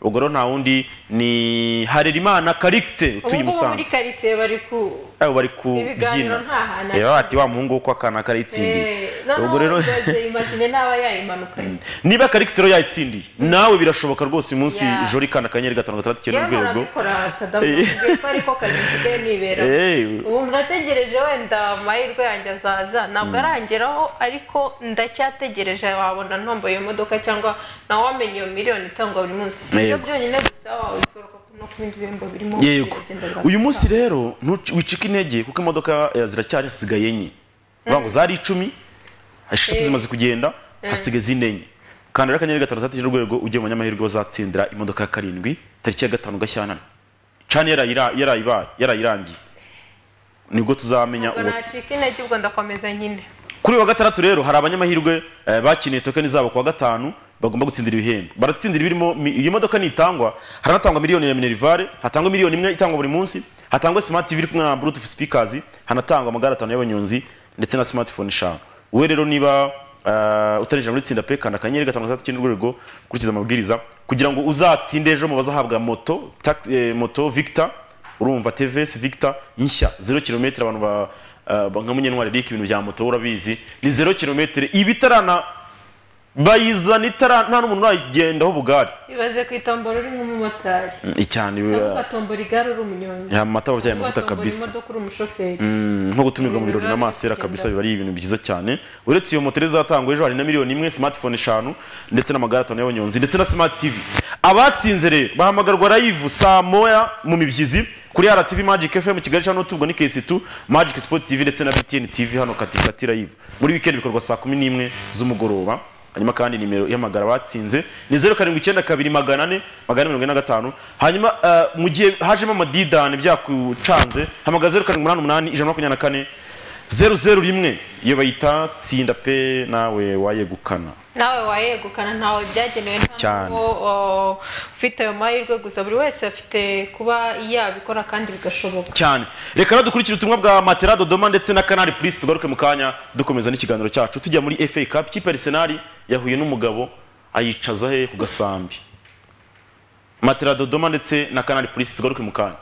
ubwo rero nta wundi ni Harerimana Calixte ubu utuye ngubu i muri Musanze karitsiye bari ku abo bari kubyina ibiganiro nta hantu reba bati wa muhungu wo kwa kana karayitsindiye Eh, noneho ubwo rero uhagaze, imagine n'aba yayimanukanye niba Calixte rero yayitsindiye nawe birashoboka rwose uyu munsi Yeah. jori kana akanyenyeri gatanu gatandatu njyewe icyenda urwego ntarabikora sadamu Eh. mbwiye ko ariko kazi nsigaye nibera Eh. ubu murategereje wenda amahirwe yanjye azaza ntabwo Mm. arangeraho ariko ndacyategereje wabona ntomboye iyo modoka cyangwa nawe wamenye iyo miliyoni itangwa buri munsi Si ibyo Yego. byonyine gusa wabikora kuko no ku bindi bihembo birimo yego biragenderwa. uyu munsi rero ntuci- wicika intege kuko imodoka eh, ziracyari hasigaye enye bavuga ngo zari icumi eshatu Eh. zimaze kugenda Eh. hasigaye izindi enye kandira akanyenyeri gatanu gatandatu urwego ugiye mu banyamahirwe bazatsindira imodoka ya karindwi tariki ya gatanu gashyantana cani yarayira- yarayibara- yarayirangiye nibwo tuzamenya Ubwo uwo nacika intege ubwo ndakomeza nyine kuri uyu wa gatandatu rero hari abanyamahirwe eh, bakiniye tokeni zabo kuwa gatanu bagomba gutsindira ibihembo baratsindira ibirimo mi- iyi modoka nitangwa haranatangwa miliyoni ya minerivare hatangwa miliyoni imwe itangwa buri munsi hatangwa smart tv iri kumwe na bluetooth speakers hanatangwa amagare atanu y'abanyonzi ndetse na smartphone eshanu wowe rero niba eh, utarinjira muri tsinda pe kanda akanyenyeri gatanu gatandatu icyenda urwego ukurikiza amabwiriza kugira ngo uzatsinde ejo mu bazahabwa moto tax- eh, moto victor urumva TVS Victor nshya 0 km abantu ba eh, ba- nka munyantwari Eric ibintu bya moto urabizi ni 0 km ibitarana bayizana itara nta n'umuntu urayigendaho bugari ibaze ku itombora uri nk'umumotari icyane cyangwa ugatombora igare uri umunyonzi ya mata babyaye cyangwa amavuta ugatombora kabisa imodoka uri umushoferi Mm, nko gutumirwa mu birori na masera kabisa biba ari ibintu byiza cyane uretse iyo moto rero izatangwa ejo hari na miliyoni imwe smartphone eshanu ndetse n'amagare atanu y'abanyonzi ndetse na smart tv abatsinze rero bahamagarwa live saa moya mu mibyizi kuri RTV Magic FM Kigali cyangwa tubwo ni KS2 Magic Sport TV ndetse na BTN TV hano katikati live muri weekend bikorwa saa kumi n'imwe z'umugoroba hanyuma kandi nimero y'amagara batsinze ni zeru karindwi icyenda kabiri magana ane magana ane mirongo ine na gatanu hanyuma eh, mu gihe hajemo amadidani byakucanze hamagara zeru karindwi umunani umunani ijana na makumyabiri na kane zeru zeru rimwe iyo bayita tsinda pe nawe wayegukana nawe wayegukana ntawe byagenewe Cyane. ntabwo ufite ayo mahirwe gusa buri wese afite kuba yabikora kandi bigashoboka cyane reka rero dukurikire ubutumwa bwa matera dodoma ndetse na kanari purisi tugaruke mu kanya dukomeza n'ikiganiro cyacu tujya muri fa cup ikipe arisenali yahuye n'umugabo ayicaza he ku gasambi matera dodoma ndetse na kanari purisi tugaruke mu kanya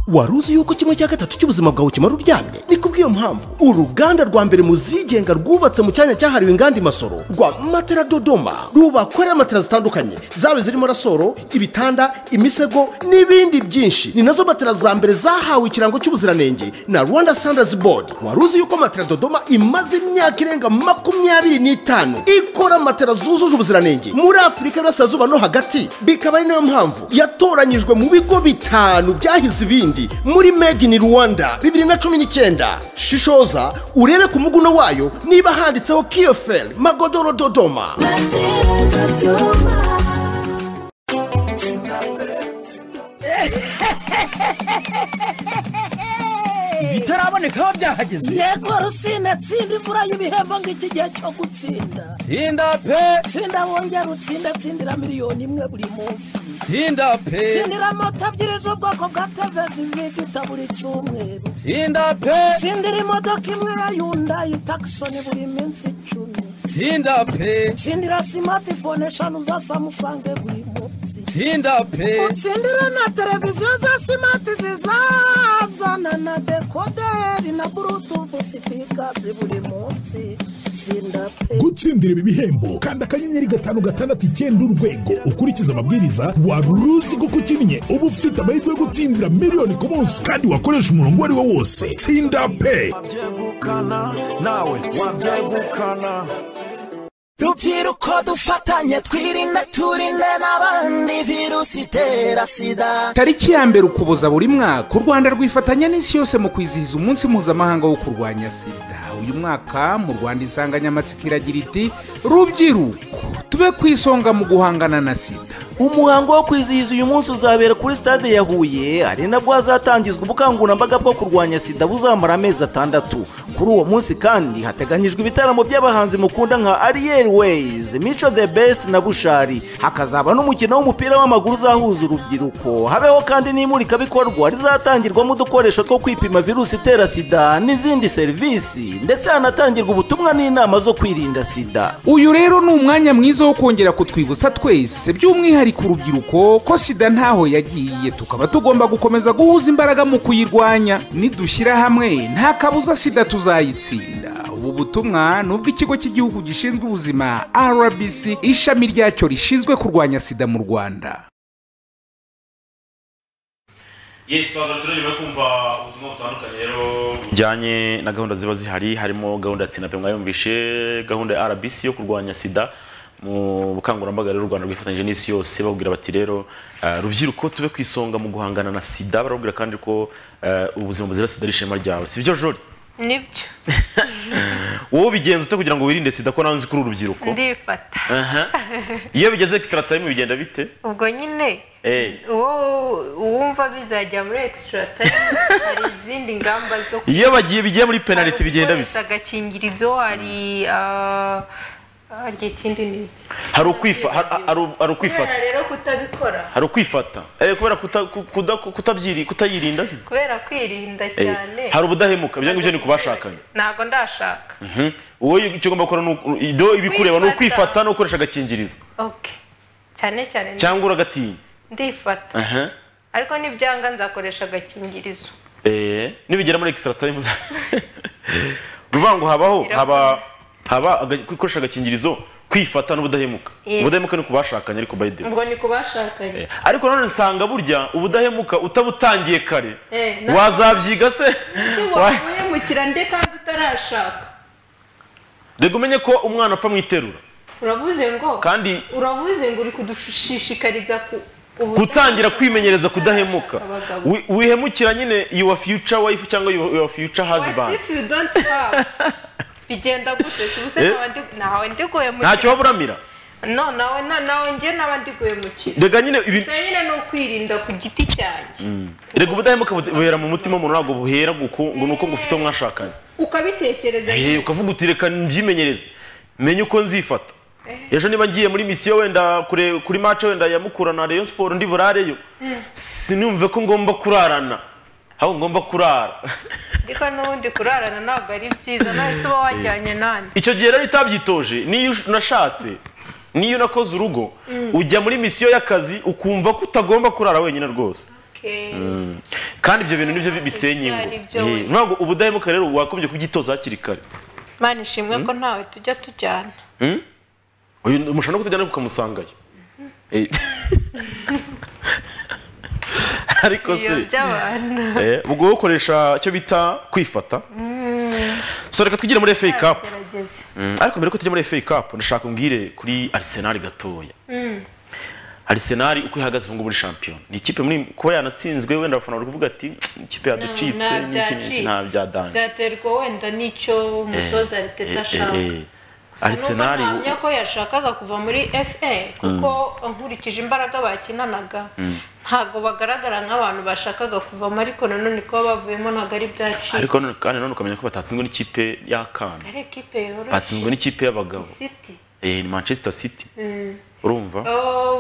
wari uzi yuko kimwe cya gatatu cy'ubuzima bwawe ukimara uryamye ni kubw'iyo mpamvu uruganda rwa mbere mu zigenga rwubatse mu cyanya cyahariwe inganda imasoro rwa matera dodoma rubakorera matera zitandukanye zaba zirimo rasoro ibitanda imisego n'ibindi byinshi ni nazo matera za mbere zahawe ikirango cy'ubuziranenge na rwanda standards board wari uzi yuko matera dodoma imaze imyaka irenga makumyabiri n'itanu ikora matera zujuje ubuziranenge muri afurika y'uburasirazuba no hagati bikaba ari nayo mpamvu yatoranyijwe mu bigo bitanu byahize ibindi muri made in rwanda bibiri na cumi n'icyenda shishoza urebe ku muguno wayo niba handitseho kiyoferi magodoro dodoma ibitaraboneka biba byahageze yego rusine tsinda imvura y'ibihembo ng'iki gihe cyo gutsinda tsinda pe tsinda wongera utsinda tsindira miliyoni imwe buri munsi tsinda pe tsindira moto ebyiri z'ubwoko bwa tevezi vigita buri cyumweru tsinda pe tsindira imodoka imwe ya yundayi takisoni buri minsi icumi tsinda pe tsindira simatifone eshanu za samusange buri munsi tsinda pe utsindire na televiziyo za simati zizazana na dekoderi na burutufu sipikazi buri munsi tsinda pe gutsindira ibi bihembo kanda akanyenyeri gatanu gatandatu icyenda urwego ukurikize amabwiriza wari uruzi ko ukinnye uba ufite amahirwe yo gutsindira miliyoni ku munsi kandi wakoresha umurongo uwo ari wo wose tsinda pe wabyegukana nawe wabyegukana rubyiruko dufatanye twirinde turinde n'abandi virusi itera sida tariki ya mbere ukuboza buri mwaka u rwanda rwifatanya n'isi yose mu kwizihiza umunsi mpuzamahanga wo kurwanya sida uyu mwaka mu rwanda insanganyamatsiko iragira iti rubyiruko tube ku isonga mu guhangana na sida umuhango wo kwizihiza uyu munsi uzabera kuri stade ya huye ari nabwo hazatangizwa ubukangurambaga bwo kurwanya sida buzamara amezi atandatu kuri uwo munsi kandi hateganyijwe ibitaramo by'abahanzi mukunda nka ariyeri weyizi mico the best na bushari hakazaba n'umukino w'umupira w'amaguru uzahuza urubyiruko habeho kandi n'imurikabikorwa rizatangirwamo udukoresho two kwipima virusi itera sida n'izindi serivisi ndetse hanatangirwa ubutumwa n'inama zo kwirinda sida uyu rero ni umwanya mwiza wo kongera kutwibutsa twese by'umwihariko urubyiruko ko sida ntaho yagiye tukaba tugomba gukomeza guhuza imbaraga mu kuyirwanya nidushyira hamwe nta kabuza sida tuzayitsinda ubu butumwa ni ubw'ikigo cy'igihugu gishinzwe ubuzima rbc ishami ryacyo rishinzwe kurwanya sida mu rwanda yesi twagarutse rero nyuma yo kumva ubutumwa butandukanye rero bujyanye na gahunda ziba zihari harimo gahunda ya tsindape mwayumvishe gahunda ya rbc yo kurwanya sida mu bukangurambaga rero u rwanda rwifatanyije n'isi yose babwira bati rero eh, rubyiruko tube ku isonga mu guhangana na sida barabwira kandi ko eh, ubuzima buzira sida ari ishema ryawe si byo jori nibyo wowe ubigenza ute kugira ngo wirinde sida ko nawe nzi ko uri urubyiruko ndifata Aha. iyo bigeze extra time bigenda bite ubwo nyine Eh. uwo uwumva bizajya muri extra time hari izindi ngamba zo iyo bagiye bigiye muri penaliti bigenda bite gukoresha agakingirizo hari ah, hari ikindi ni iki hari ukwifa hari- hari- hari ukwifata kubera rero kutabikora hari ukwifata Eh, kubera kuta- ku- kuda- ku- kutabyiri- kutayirinda se kubera kwirinda Eh, cyane hari ubudahemuka ibyo ngibyo ni ku bashakanye ntabwo ndashaka Mhm. wowe icyo ugomba gukora ni uku- ibyo ibikureba ni ukwifata no gukoresha agakingirizo okay cyane cyane cyangwa uragatinya ndifata Aha. ariko nibyanga nzakoresha agakingirizo Eh, nibigera muri extra time uza- uvuga ngo habaho haba haba aga- gukoresha agakingirizo kwifata n'ubudahemuka Yeah. ubudahemuka ni ku bashakanye ariko by the way. ubwo ni ku bashakanye ariko nanone nsanga burya ubudahemuka utabutangiye kare Eh, na- wazabyiga se Ese Wa- wahemukira nde kandi utarashaka reka umenye ko umwana apfa mu iterura uravuze ngo Kandi- uravuze ngo uri kudushishikariza ku ubu- gutangira kwimenyereza kudahemuka Abagabo. Wi- wihemukira nyine your future wife cyangwa your your future husband if you don't love bigenda gute ubuse Eh? nawe ndi- nawe ndiguye mu ntacyo waba uramira no nawe na- nawe njye nawe ndiguye mu kiri reka nyine ibi- gusa nyine ni ukwirinda ku giti cyanjye Mm. reka ubudahemuka bu- buhera mu mutima umuntu ntabwo buhera guku- ngo ni uko ngufite uwo mwashakanye ukabitekereza Eh, ukavuga uti reka mbyimenyereze menye uko nzifata ejo niba ngiye muri misiyo wenda kure- kuri mace wenda ya mukura na rayon siporo ndi burareyo Mm. sinumve ko ngomba kurarana ahubwo ngomba kurara ariko n'ubundi kurarana ntabwo ari byiza nawe se uba wajyanye nanjye icyo gihe rero utabyitoje niyo unashatse niyo unakoze urugo Mm. ujya muri misiyo y'akazi ukumva ko utagomba kurara wenyine rwose Okay. Mm. kandi ibyo bintu nibyo bisenya ingo Byari byo Eh, wenda. ntabwo ubudahemuka rero wakomeje kubyitoza hakiri kare mana ishimwe ko ntawe tujya tujyana Mm? uyu ni- mushobora no kutajyana ukamusangayo Eh. ariko iyo se by'abantu eh, ubwo wowe ukoresha icyo bita kwifata Mm. so reka tugire muri FA Cup Gerageza. Mm, ariko mbere ko tujya muri FA Cup ndashaka umbwire kuri Arsenal gatoya Mm. Arsenal uko ihagaze ubu ngubu muri shampiyona ni ikipe muri kuba yanatsinzwe wenda abafana bari kuvuga ati "Tsk, ikipe yaducitse nta n'iki n'iki byacitse. nta byadanje byaterwa wenda n'icyo umutoza ariteta ashaka Gusa Arsenal n'ubwo ntahamya ko yashakaga kuva muri fa kuko nkurikije imbaraga bakinanaga Mm. ntabwo bagaragara nk'abantu bashakaga kuvamo ariko nanone kuba bavuyemo ntabwo ari byacika ariko none- kandi none ukamenya ko batatsinzwe n'ikipe y'akana ari ikipe yoroshye batsinzwe n'ikipe y'abagabo City. eh ni manchester city Mm. urumva Oh,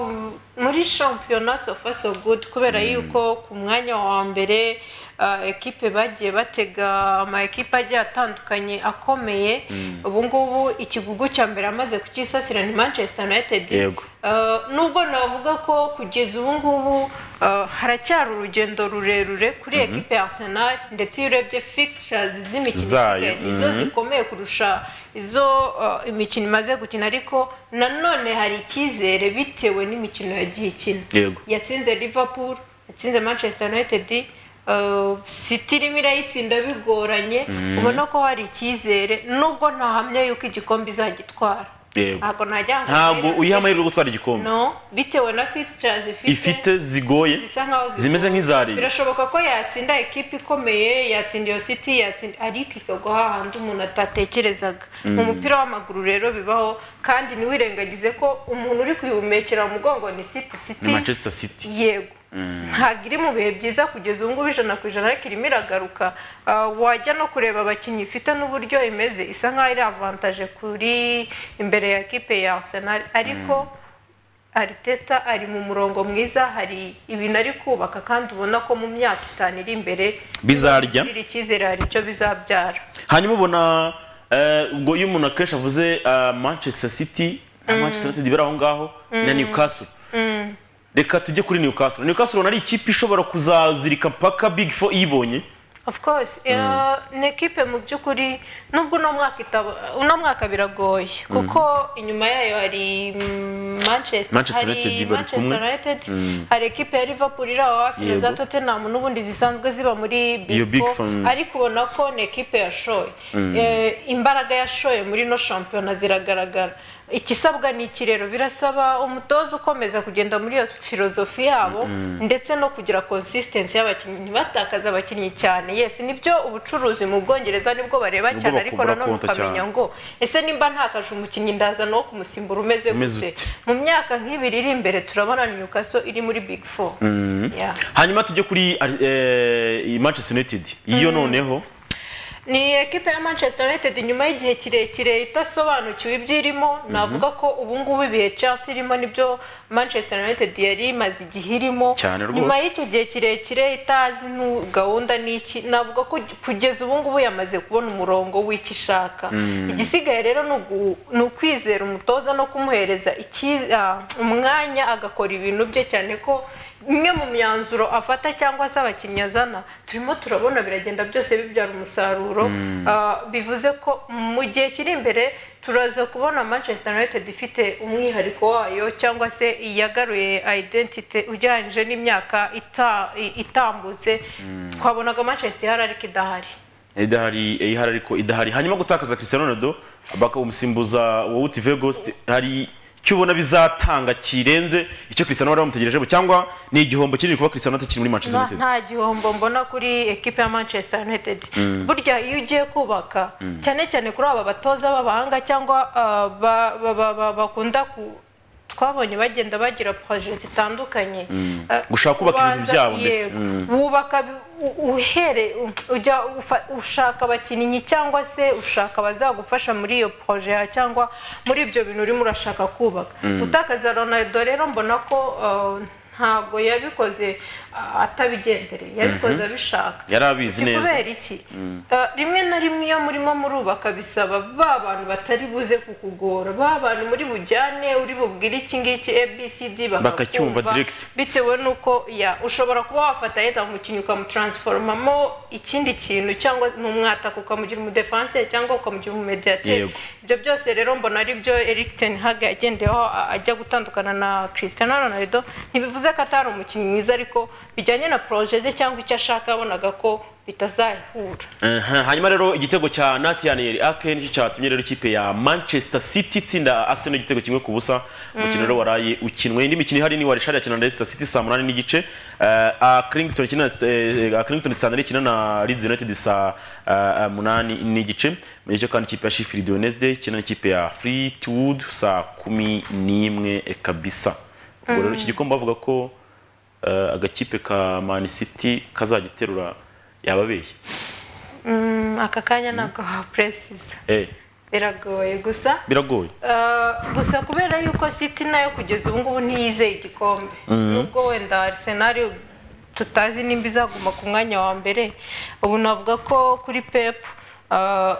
muri shampiyona sofa so good kubera yuko ku mwanya wa mbere ah, ekipe bagiye batega ama ekipe agiye atandukanye akomeye Mm. ubu ngubu ikigugu cya mbere amaze kukisasira ni manchester united Yego. Ah, nubwo navuga ko kugeza ubu ngubu ah, haracyari urugendo rurerure kuri Mhm. ekipe ya arsenal ndetse iyo urebye fixtures z'imikino Zayo, isigaye, nizo mhm. zikomeye kurusha izo ah, imikino imaze gukina ariko nanone hari icyizere bitewe n'imikino yagiye ikina Yego. yatsinze liverpool yatsinze manchester united ah, city irimo irayitsinda bigoranye Mhm. ubona ko hari icyizere nubwo ntahamya yuko igikombe izagitwara yego ntabwo najya ngo ntabwo mbere- uyiha amahirwe yo gutwara igikombe no bitewe na fixtures ifite ifite zigoye zisa nkaho zigoye. zimeze nk'iza Lille. birashoboka ko yatsinda ekipe ikomeye yatsinda iyo city yatsinda ariko ikagwa hahandi umuntu atatekerezaga Mm. mu mupira w'amaguru rero bibaho kandi ntiwirengagize ko umuntu uri kuyihumekera mu mugongo ni city ni city manchester city yego Mm. ntabwo iri mu bihe byiza kugeza ubu ngubu ijana ku ijana ariko irimo iragaruka Ah, wajya no kureba abakinnyi ifite n'uburyo imeze isa nkaho iri avantaje kuri imbere ya kipe ya arsenal ariko ariteta ari mu murongo mwiza hari ibintu ari kubaka kandi ubona ko mu myaka itanu iri imbere Bizarya. iri icyizere hari icyo bizabyara hanyuma ubona eh, ubwo iyo umuntu akenshi avuze ah, manchester city na Mm. manchester united biri aho ngaho na Mm. newcastle Mm. reka tujye kuri newcastle newcastle ubona ari ikipe ishobora kuzazirika mpaka big four iyibonye of course eh, ni ekipe mu by'ukuri nubwo uno mwaka itaba uno mwaka biragoye Mhm. kuko inyuma yayo hari mm, manchester Manchester hari United bari manchester kumwe. united Mhm. hari ekipe ya liverpool iri aho hafi na Yego. za tottenham n'ubundi zisanzwe ziba muri Iyo big Big four Four, mm. ariko ubona ko ni ekipe yashoye Mhm. Eh, imbaraga yashoye muri ino shampiyona ziragaragara ikisabwa ni iki rero birasaba umutoza ukomeza kugenda muri iyo filozofi yabo Mhm. ndetse no kugira consistency y'abakinnyi ntibatakaze abakinnyi cyane yes nibyo ubucuruzi mu bwongereza nibwo bareba Nibwo cyane ariko bakubura nanone konta ukamenya cyane. ngo ese nimba ntakaje umukinnyi ndazana wo kumusimbura umeze Umeze gute ute? mu myaka nk'ibiri iri imbere turabona nyukaso iri muri big four Mm. Yeah. hanyuma tujye kuri eh, manchester united iyo noneho ni ekipe ya manchester united nyuma y'igihe kirekire idasobanukiwe ibyo irimo navuga ko ubu ngubu ibihe chelsea irimo nibyo manchester united yari imaze igihe irimo Cyane rwose. nyuma y'icyo gihe kirekire itazi nu- gahunda n'iki navuga ko kugeza ubu ngubu yamaze kubona umurongo w'icyo ishaka Mm. igisigaye rero ni ugu- ni ukwizera umutoza no kumuhereza iki- ah, umwanya agakora ibintu bye cyane ko imwe mu myanzuro afata cyangwa se abakinnyi azana turimo turabona biragenda byose bibyara umusaruro Mm. Ah, bivuze ko mu gihe kiri imbere turaza kubona manchester united ifite umwihariko wayo cyangwa se iyagaruye identity ugereranyije n'imyaka ita- i- itambutse twabonaga manchester ihari ariko idahari idahari eh, ihari ariko idahari hanyuma gutakaza cristiano ronaldo bakamusimbuza wowe uti vegost hari icyo ubona bizatanga kirenze icyo cristiano bari bamutegerejeho cyangwa ni igihombo kinini kuba cristiano atakiri muri manchester nta united nta gihombo mbona kuri ekipe ya manchester united Mm. burya iyo ugiye kubaka Mm. cyane cyane kuri aba batoza b'abahanga cyangwa ah, ba- ba- ba- ba- bakunda ku twabonye bagenda bagira proje zitandukanye Mm. Ah, gushaka kubaka ibintu ubanza- byabo mbese yego. Mm. wubaka bi- u- uhere u- ujya ufa- ushaka abakinnyi cyangwa se ushaka abazagufasha muri iyo proje ya cyangwa muri ibyo bintu urimo urashaka kubaka Mm. gutakaza ronaldo rero mbona ko ah, ntabwo yabikoze ah, atabigendereye yabikoze Mhm. abishaka yari abizi Iki neza kubera iki Mm. Eh, rimwe na rimwe iyo murimo murubaka bisaba ba bantu batari buze kukugora ba bantu muri bujyane uri bubwire iki ngiki abcd Bakacyumva direct. bitewe n'uko ya ushobora kuba wafata yenda umukinnyi ukamutransformamo ikindi kintu cyangwa ni umwataka ukamugira umudefanse cyangwa ukamugira umumediateri Yego. ibyo byose rero mbona ari byo eric ten hag yagendeyeho a- ajya gutandukana na cristiano ronaldo ntibivuze ko atari umukinnyi mwiza ariko bijyanye na proje ze cyangwa icyo ashaka yabonaga ko bitazahura Aha, hanyuma rero igitego cya Nathan Ake nicyo cyatumye rero ikipe ya Manchester City itsinda Arsenal igitego kimwe ku busa umukino Mm. rero waraye ukinwe indi mikino ihari ni Warishari akina na Leicester City saa munani n'igice eh, Accrington ikina na- eh, Accrington Standard ikina na Leeds United saa eh, munani n'igice mu gihe cyo kandi ikipe ya Sheffield Wednesday ikina n'ikipe ya Fleetwood saa kumi n'imwe kabisa ubwo rero Mm. iki gikombe bavuga ko eh, agakipe ka Man City kazagiterura yababeshye Mm, aka kanya ntabwo wapuresisa eh biragoye gusa biragoye Uh, gusa kubera yuko city nayo kugeza ubu ngubu ntiyizeye igikombe Mhm. nubwo wenda arsenal tutazi nimba izaguma ku mwanya wa mbere ubu navuga ko kuri pep uh,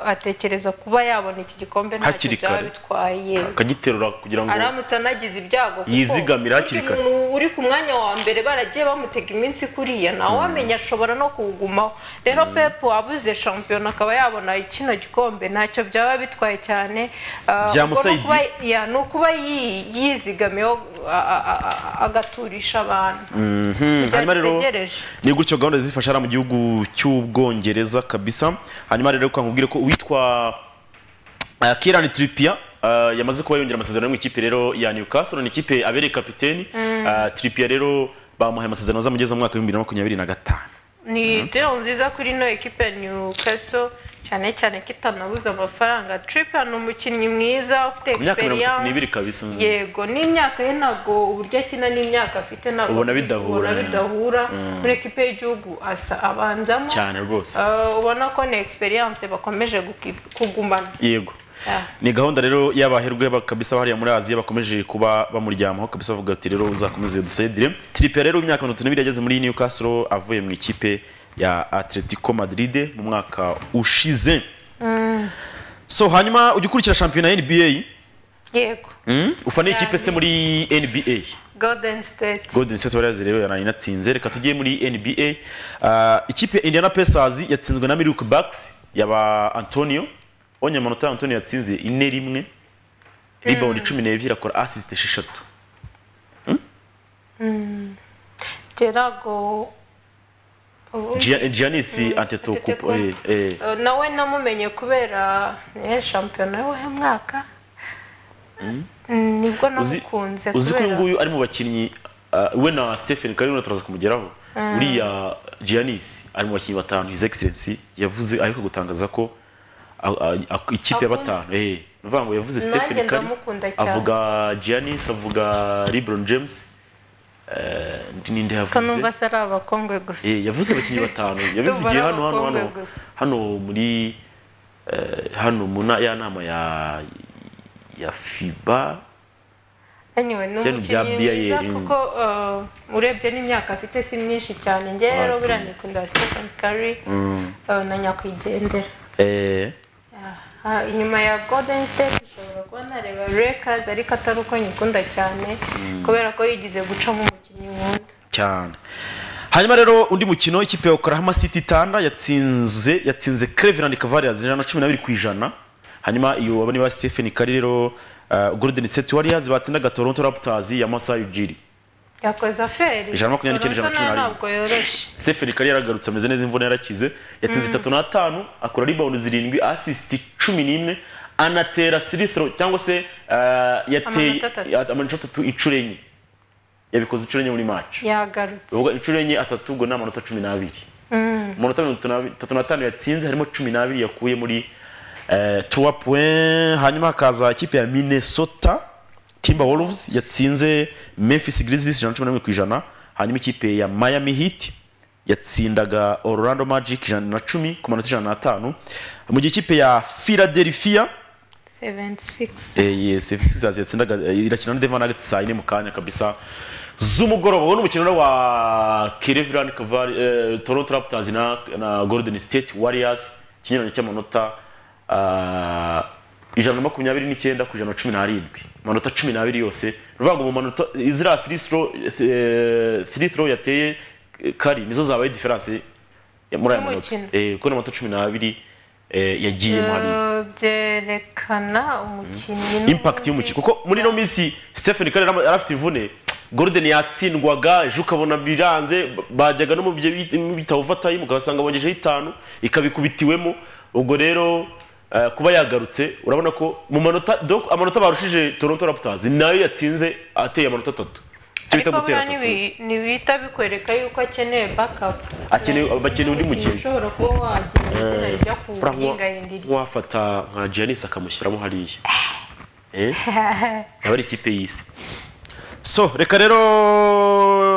atekereza kuba yabona iki gikombe ntacyo Hakiri byaba kare. bitwaye akagiterura kugira ngo aramutse anagize ibyago kuko yizigamire hakiri burya kare. umuntu uri ku mwanya wa mbere baragiye bamutega iminsi kuriya nawe wamenya ashobora no kuwugumaho rero pep wabuze shampiyona akaba yabona kino gikombe ntacyo byaba bitwaye cyane Ah, ubwo ni Byamusaidiye. ukuba- ya, ni ukuba yi- yizigamiyeho a- a- a- a- agaturisha abantu Mhm. hanyuma rero dutegereje. ni gutyo gahunda zifasha hariya mu gihugu cy'ubwongereza kabisa hanyuma rero reka nkubwire ko uwitwa uh, Kieran Trippier uh, yamaze kuba yongera amasezerano yo mu ikipe rero ya Newcastle ni ikipe abereye kapiteni Mm. uh, Trippier rero bamuhaye amasezerano azamugeza mu mwaka w'ibihumbi bibiri na makumyabiri na gatanu ni deal nziza kuri ino ekipe Newcastle cyane cyane kitanabuze amafaranga Trippier ni umukinnyi mwiza ufite ku myaka mirongo itatu experience n'ibiri kabisa yego n'imyaka ye ntabwo uburyo akina n'imyaka afite ntabwo Ubona ari- bidahura, ubona yeah. bidahura Mm. muri ekipe y'igihugu asa abanzamo cyane rwose Uh, ubona ko ni experience bakomeje guki- kugumana yego Yeah. ni gahunda rero y'abaherwe ba- kabisa hariya muri aziya bakomeje kuba bamuryamaho kabisa bavuga bati rero uzakomeze dusedire tiripe rero imyaka mirongo itatu n'ibiri yageze muri newcastle avuye mu ikipe ya atletico madrid mu mwaka ushize Mm, so hanyuma ujya ukurikira shampiyona ya nba yego mm? ufana ikipe se muri nba golden state golden state warriors rero yaraye inatsinze reka tujye muri nba uh, ikipe ya indiana pacers yatsinzwe na milwaukee bucks yaba antonio onye amanota ya antonio yatsinze ine rimwe rebound cumi n'ebyiri akora assist esheshatu Mm, Gerago Gia- giannis antetokounmpo eh, eh. Uh, nawe namumenye kubera eh, shampiyona y'uwuhe mwaka Mm. Mm, nibwo Uzi- namukunze uzi ko uyu kubera nguyu ari mu bakinnyi uh, we na stephen karino turaza kumugeraho Mm. uriya giannis ari mu bakinnyi batanu his excellency yavuze ariko gutangaza ko a- a- a- ikipe ya Akunda. batanu eh ni ukuvuga ngo yavuze Nanjye stephen kari ndamukunda cyane. avuga giannis avuga lebron james eh, ndi ninde ko numva yavuze se ari abakongwe gusa Eh, yavuze abakinnyi batanu Ndumva ari yabivugiye hano hano abakobwa hano gusa. hano muri eh, hano mu na- ya nama ya ya fiba anyway ni Byari bya umukinnyi BIL. mwiza kuko uh, urebye n'imyaka afite si myinshi cyane njye rero Wapi. buriya nikundira stephen curry Mm. uh, na nyakwigendera eh Ah, inyuma ya golden state ushobora kuba nareba lakers ariko atari uko nyikunda cyane Mm. kubera ko yigize gucamo umukinnyi nkunda cyane hanyuma rero undi mukino ikipe ya Oklahoma City Thunder yatsinze yatsinze Cleveland Cavaliers ijana na cumi n'abiri ku ijana hanyuma iyo wabona ba Stephen Curry rero uh, Golden State Warriors batsindaga Toronto Raptors ya Masai Ujiri yakoze aferi Ijana na makumyabiri n'icyenda, Toronto ijana na cumi na nayo rimwe. ntabwo yoroshe Stephen Curry yaragarutse ameze neza imvune yarakize yatsinze Mm. itatu n'atanu akora rebound zirindwi assist cumi n'imwe anatera free throw cyangwa se uh, yateye Amanota atatu. ya- amanota atatu inshuro enye yabikoze inshuro enye muri match yagarutse ubwo inshuro enye atatu ubwo ni amanota cumi n'abiri Mm. umunota mirongo itatu n'abi- itatu n'atanu yatsinze harimo cumi n'abiri yakuye muri tuwa puwe hanyuma hakaza ikipe ya minnesota timba wolves yatsinze memphis grizzlies ijana na cumi n'imwe ku ijana hanyuma ikipe ya miami heat yatsindaga orlando magic ijana na cumi ku manota ijana n'atanu mu gihe ikipe ya philadelphia 76 sixers yatsindaga eh, irakina na denver nuggets saa yine mu kanya kabisa z'umugoroba uwo ni umukino rero wa cleveland Caval- eh, toronto raptors na, na golden state warriors ikinyuranyo cy'amanota ah, ijana na makumyabiri n'icyenda ku ijana na cumi n'arindwi amanota cumi n'abiri yose ni ukuvuga ngo mu manota ziriya three throw, eh, three throw yateye eh, kari nizo zabaye diferanse ya- muri aya manota Y'umukino. Eh, kuko ni amanota cumi n'abiri eh, yagiyemo hariya Uh, byerekana umukinnyi n'u- impact y'umukino kuko muri ino minsi Stephen Curry yari yari afite imvune Gordon yatsindwaga ejo ukabona biranze bajyaga no mu byo bita- mu bitabo overtime ukabasanga bongejeho itanu ikabikubitiwemo ubwo rero eh, kuba yagarutse urabona ko mu manota donc amanota barushije Toronto Raptors nayo yatsinze ateye amanota atatu Icyo bita ariko gutera buriya atatu ntibi- ntibihita bikwereka yuko akeneye bakapu akeneye abakeneye undi mukino ushobora kuba wagira izina Eh, rijya ku uriya nko- yingayindi wafata nka Giannis akamushyiramo hariya Eh? yaba ari ikipe y'isi so reka rero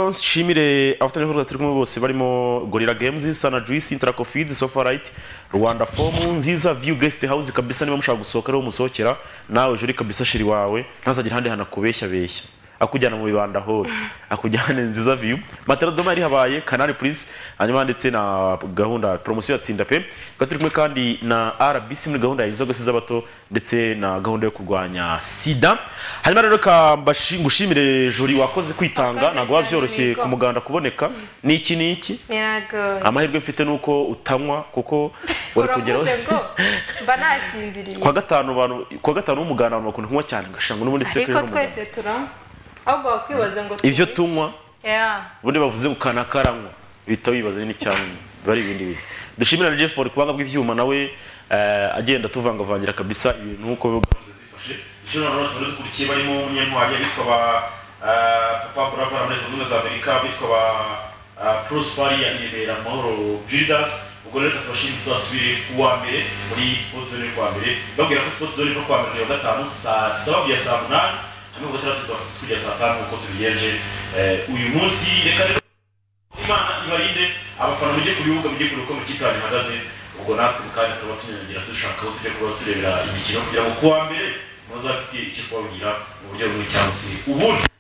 nshimire abafatanyabikorwa turi kumwe bose barimo gorira games sana juice intraco feeds sofa right rwanda form nziza view guest house kabisa niba mushaka gusohoka ariho musohokera nawe juri kabisa shiri wawe ntazagire ahandi hantu akubeshya beshya akujyana mu bibanda hose akujyana nziza view matera doma yari habaye kanari please hanyuma handitse na gahunda promosiyo ya tsinda pe tukaba turi kumwe kandi na rbc muri gahunda ya inzoga z'abato ndetse na gahunda yo kurwanya sida hanyuma rero reka mbashi- ngushimire juri wakoze kwitanga ntabwo biba byoroshye ku muganda kuboneka ni iki ni iki biragoye amahirwe mfite ni uko utanywa kuko uri kugeraho urakoze ngo mba nasinziriye kuwa gatanu abantu kuwa gatanu w'umuganda abantu bakunda kunywa cyane ngashanga n'ubundi sekuru ariko twese turanywa ahubwo wakwibaza ngo ibyo tunywe tunywa iki? Yeah. ubundi bavuze ngo kana karanywa bihita wibaza nini cyane biba ari ibindi bintu dushimira na jefford kubanga bw'ibyuma nawe eh, agenda tuvangavangira kabisa ibintu nk'uko biba dushimira abantu bose badukurikiye barimo umunyantwari abitwa ba eh, papa burava muri leta zunze ubumwe za amerika abitwa ba eh, prosperi ya nyibera mahoro judas ubwo rero reka tubashimire tuzasubire kuwa mbere muri sports zone y'u mbere babwira ko sports zone iva kuwa mbere wa gatanu saa saba kugeza saa munani hamwe kuwa gatandatu tugafata kugeza saa tanu nk'uko tubigenje eh, uyu munsi reka rero imana ibarinde abafana mujye ku bibuga mujye kureba uko mu kipe yanyu ihagaze ubwo natwe mu kanya turaba tunyanyagira dushaka aho tujya kuba turebera imikino kugira ngo kuwa mbere muzafite icyo kubabwira mu buryo bumwe cyangwa se ubundi